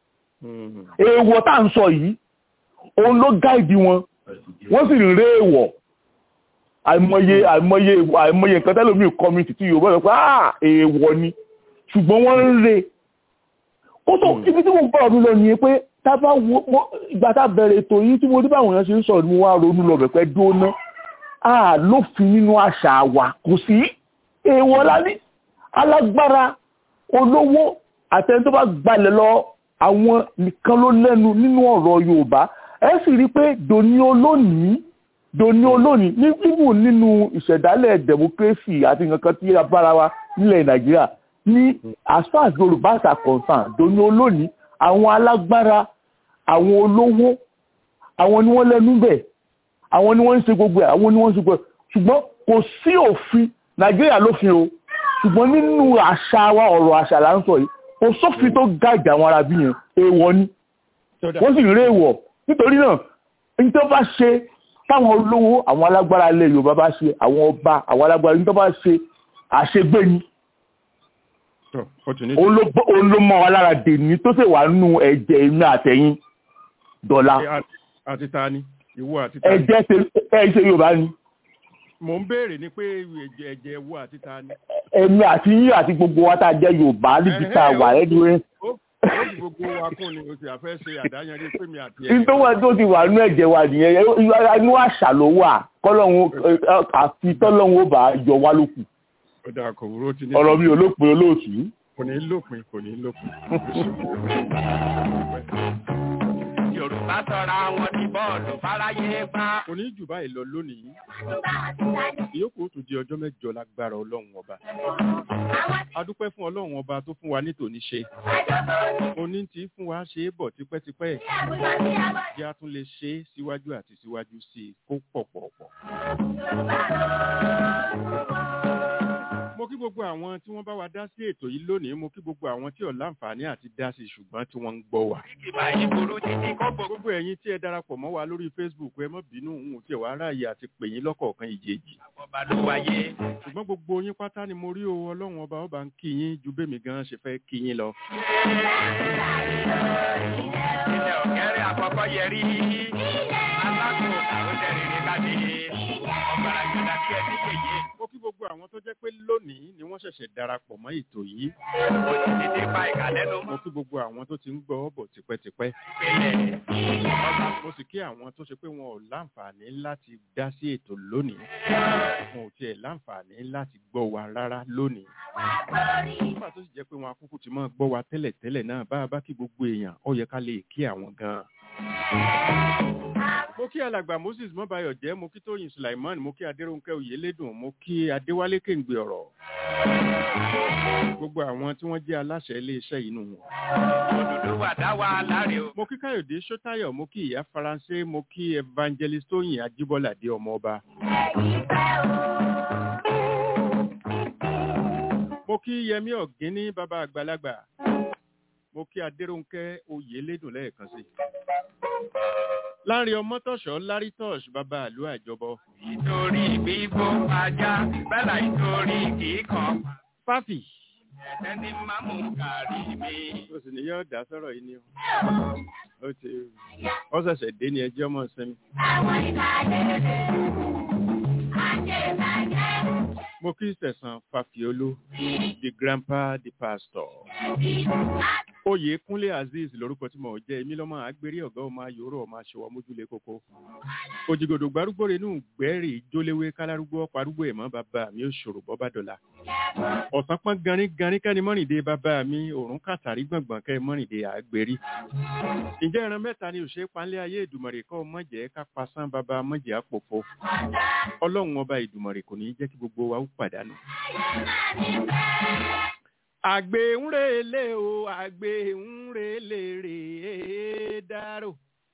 èèwọ̀ tá à ń sọ yìí òun ló gáìdì wọn wọ́n sì ń ré èèwọ̀ àìmọye àìmọye àìmọye nǹkan tẹ́lómi kọ́mìtì tí yorùbá sọ pé ah èèwọ̀ ni ṣùgbọ́n wọ́n ń re kó tó ibi tí mo ń bọ̀rọ̀ mi lọ nìyẹn pé tá a bá wo mo- ìgbà tá a bẹ̀rẹ̀ ètò yìí tí mo rí báwọn èèyàn ṣe ń sọ̀rọ̀ ni mo wá ronú lọ bẹ̀pẹ́ dóná a lófin nínú àṣà wa kò sí èèwọ̀ lání alágbára olówó àtẹni tó bá gbalẹ̀ lọ àwọn nìkan ló lẹ́nu nínú ọ̀rọ̀ yorùbá ẹ sì rí i pé dòní olónìí dòní olónìí ní bíbù nínú ìṣẹ̀dálẹ̀ democracy àti nǹkan tí a bára wa nílẹ̀ nàìjíríà ní as far as yorùbá are concerned dòní olónìí àwọn alágbára àwọn olówó àwọn ni wọ́n lẹ́nu bẹ̀ àwọn ni wọ́n ń ṣe gbogbo ẹ̀ àwọn ni wọ́n ń ṣe gbogbo ẹ̀ ṣùgbọ́n kò sí òfin nàìjíríà lófin o ṣùgbọ́n nínú àṣà wa ọ̀rọ̀ àṣà là ń sọ yìí kò sófin tó gáàjà àwọn arábí yẹn èèwọ̀ ni wọ́n sì rí èèwọ̀ nítorí náà ní tó bá ṣe táwọn olówó àwọn alágbára ilẹ̀ yorùbá bá ṣe àwọn ọba àwọn alágbára ní tó bá ṣe àṣegbé ni òun ló bọ́- òun ló mọ́ wa lára dèní tó sì wà nínú ẹ̀jẹ̀ inú àtẹ̀yìn dọ̀la Àti- àti ta ni ìwọ àti ta ni. ẹ̀jẹ̀ ṣe- ẹ̀ ṣe yorùbá ni mò ń béèrè ni pé ẹ̀jẹ̀ ẹ̀jẹ̀ ìwọ àti ta ni. èmi àti yín àti gbogbo wa tá a jẹ́ yorùbá níbi tá a wà ẹni rẹ ó ó sì gbogbo wa kún ni o sì àfẹ́ ṣe àdáyanrí pé mi àti ní tó wà tó ti wà nínú ẹ̀jẹ̀ wa nìyẹn inú àṣà ló wà kọ́lọ́hún àfi tọ́lọ́hún ó bá yọ wá lókù ó dáa kò wúrò tí ní. ọ̀rọ̀ mi ò lópin olóòtú. kò ní lópin kò ní lópin. yorùbá sọra wọn di bọ́ọ̀lù fáráyé gbá. kò ní jù báyìí lọ lónìí. ìyókù ó tún di ọjọ́ mẹ́jọ lágbára ọlọ́run ọba. a dúpẹ́ fún ọlọ́run ọba tó fún wa ní tòní ṣe. oní tí fún wa ṣe é bọ̀ tipẹ́tipẹ́. kí a tún lè ṣe é síwájú àti síwájú sí i kó pọ̀ pọ̀ pọ̀. mo kí gbogbo àwọn tí wọ́n bá wa dá sí ètò yìí lónìí mo kí gbogbo àwọn tí ò láǹfààní àti dá sí ṣùgbọ́n tí wọ́n ń gbọ́ wa. ìgbà yìí burú títí kó bò. gbogbo ẹ̀yin tí ẹ darapọ̀ mọ́ wa lórí facebook ẹ má bínú òun tí ẹ wá ráàyè àti pè yín lọ́kọ̀ọ̀kan ìjèjì. ọba ló wáyé. ṣùgbọ́n gbogbo yín pátá ni mo rí o ọlọ́run ọba ọba ń kí yín ju bẹ́mi gan ṣe fẹ́ kí yín lọ. ilẹ̀ ọ̀kẹ́rẹ́ àkọ́kọ́ yẹ rí. alákò àwọn jẹ́rìí káde. ọ̀gbàrà gbọdọ̀ tí ẹ ti kéye. mo kí gbogbo àwọn tó jẹ́ pé lónìí ni wọ́n ṣẹ̀ṣẹ̀ darapọ̀ mọ́ ètò yìí. mo ti tètè pa ìkàlẹ́nu mo kí gbogbo àwọn tó ti ń gbọ́ bọ̀ tipẹ́tipẹ́. mo sì kí àwọn tó ṣe pé wọn ò láǹfààní láti dá sí ètò lónìí. wọn ò tiẹ̀ láǹfààní láti gbọ́ wa rárá lónìí. nígbà tó sì jẹ́ pé wọn akúkú ti máa gbọ́ wa tẹ́lẹ̀tẹ́lẹ̀ náà bá a bá kí gbogbo èèyàn ó yẹ ká lè kí àwọn gan-an. mo mo kí alàgbà moses mọ́bayọ̀ jẹ́ mo kí tóyìn sulaiman mo kí adéròǹkẹ́ oyèlédùn mo kí adéwálé kéǹgbè ọ̀rọ̀ gbogbo àwọn tí wọ́n jẹ́ aláṣẹ iléeṣẹ́ inú wọn. òdòdó wà dá wa láre o. mo kí káyọ̀dé sọ́tayọ̀ mo kí ìyá faransé mo kí evangelist tóyìn ajíbọ́ládé ọmọọba. mo kí yẹmí ọ̀gíní bàbá àgbàlagbà mo kí adéròǹkẹ́ oyèlédùn lẹ́ẹ̀kan sí i láàrin ọmọtọ̀ṣọ́ lárítọ̀ṣ bàbá àlú àjọbọ. nítorí bíbó ajá bẹ́là nítorí kíkan. fáfì. ẹ̀ẹ́dẹ́ ní mámú kárí mi. o sì ní yọ ọ̀dà sọ̀rọ̀ yìí ni o. ó ti ọ ṣẹ̀ṣẹ̀ dé ní ẹjọ́ mọ̀ sẹ́mi. àwọn ìbàdàn àti ìbàdàn. mo kí sẹ̀sán fàfíolú the grandpa the pastor. oyè kúnlé azeez lorúkọ tí mo jẹ èmi lọmọ àgbèrè ọgá ọmọ ayòrò ọmọ aṣọwọ mójúlé kókó òjìgòdò gbárùgbò rẹ nù gbẹrì jóléwé kálárúgbó parúgbó ẹmọ bàbá mi ò ṣòro bọbá dọlà ọ̀sán pọ́n garin garin kẹ́ni mọ́rìndé bàbá mi òrùn kàtàrí gbọ̀ngbọ̀n kẹ́ mọ́rìndé àgbèrí ǹjẹ́ ẹran mẹ́ta ni òṣèré panlé ayé ìdùmọ̀rè kọ́ mọ̀jẹ̀ ká pasán bàbá mọ̀jẹ̀ àpòfo ọlọ́run ọba ìdùmọ̀rè kò ní jẹ́ kí gbogbo wa ó pàdánù àgbè ń relé o àgbè ń relé rèé dárò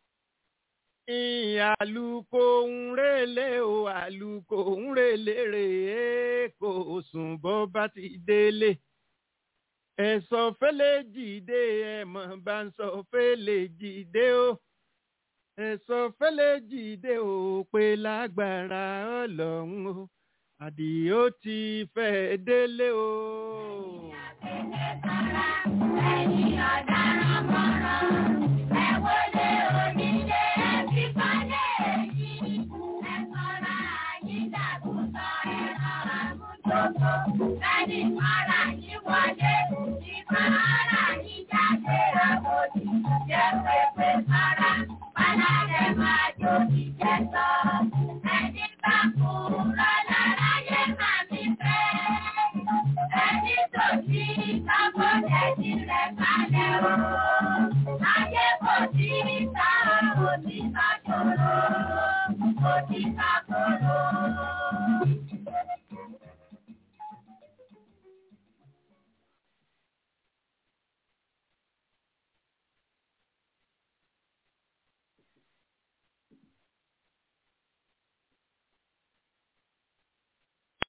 àlùkò ń relé o àlùkò ń relé rèé kò sùn bọ́ bá ti délé ẹ̀sọ́ fẹ́lẹ́ jìde ẹ̀mọ̀ bá ń sọ fẹ́lẹ́ jìde o ẹ̀sọ́ fẹ́lẹ́ jìde o pé lágbára ọlọ́run o àdìó ti fẹ́ délé o. ẹ̀yin ọ̀daràn mọ́ràn ẹ wọlé onílé ẹbí balẹ̀ yìí ẹ sọ́ra yín dàgùtọ̀ ẹ̀rọ àmújọ́gbó ẹni mọ́ra yín wọlé ìmọ̀ ara yín jáde àbòdì jẹ́ pépé sọ́ra balẹ̀ máa jó ìjẹ́ sọ ẹni bá kúrò lára yé màmí fẹ́ ẹni tó ti kábọ̀dẹ̀ tirẹ̀ kalẹ̀ o. Ayé kò sí ta òtítọ́ ṣòro, òtítọ́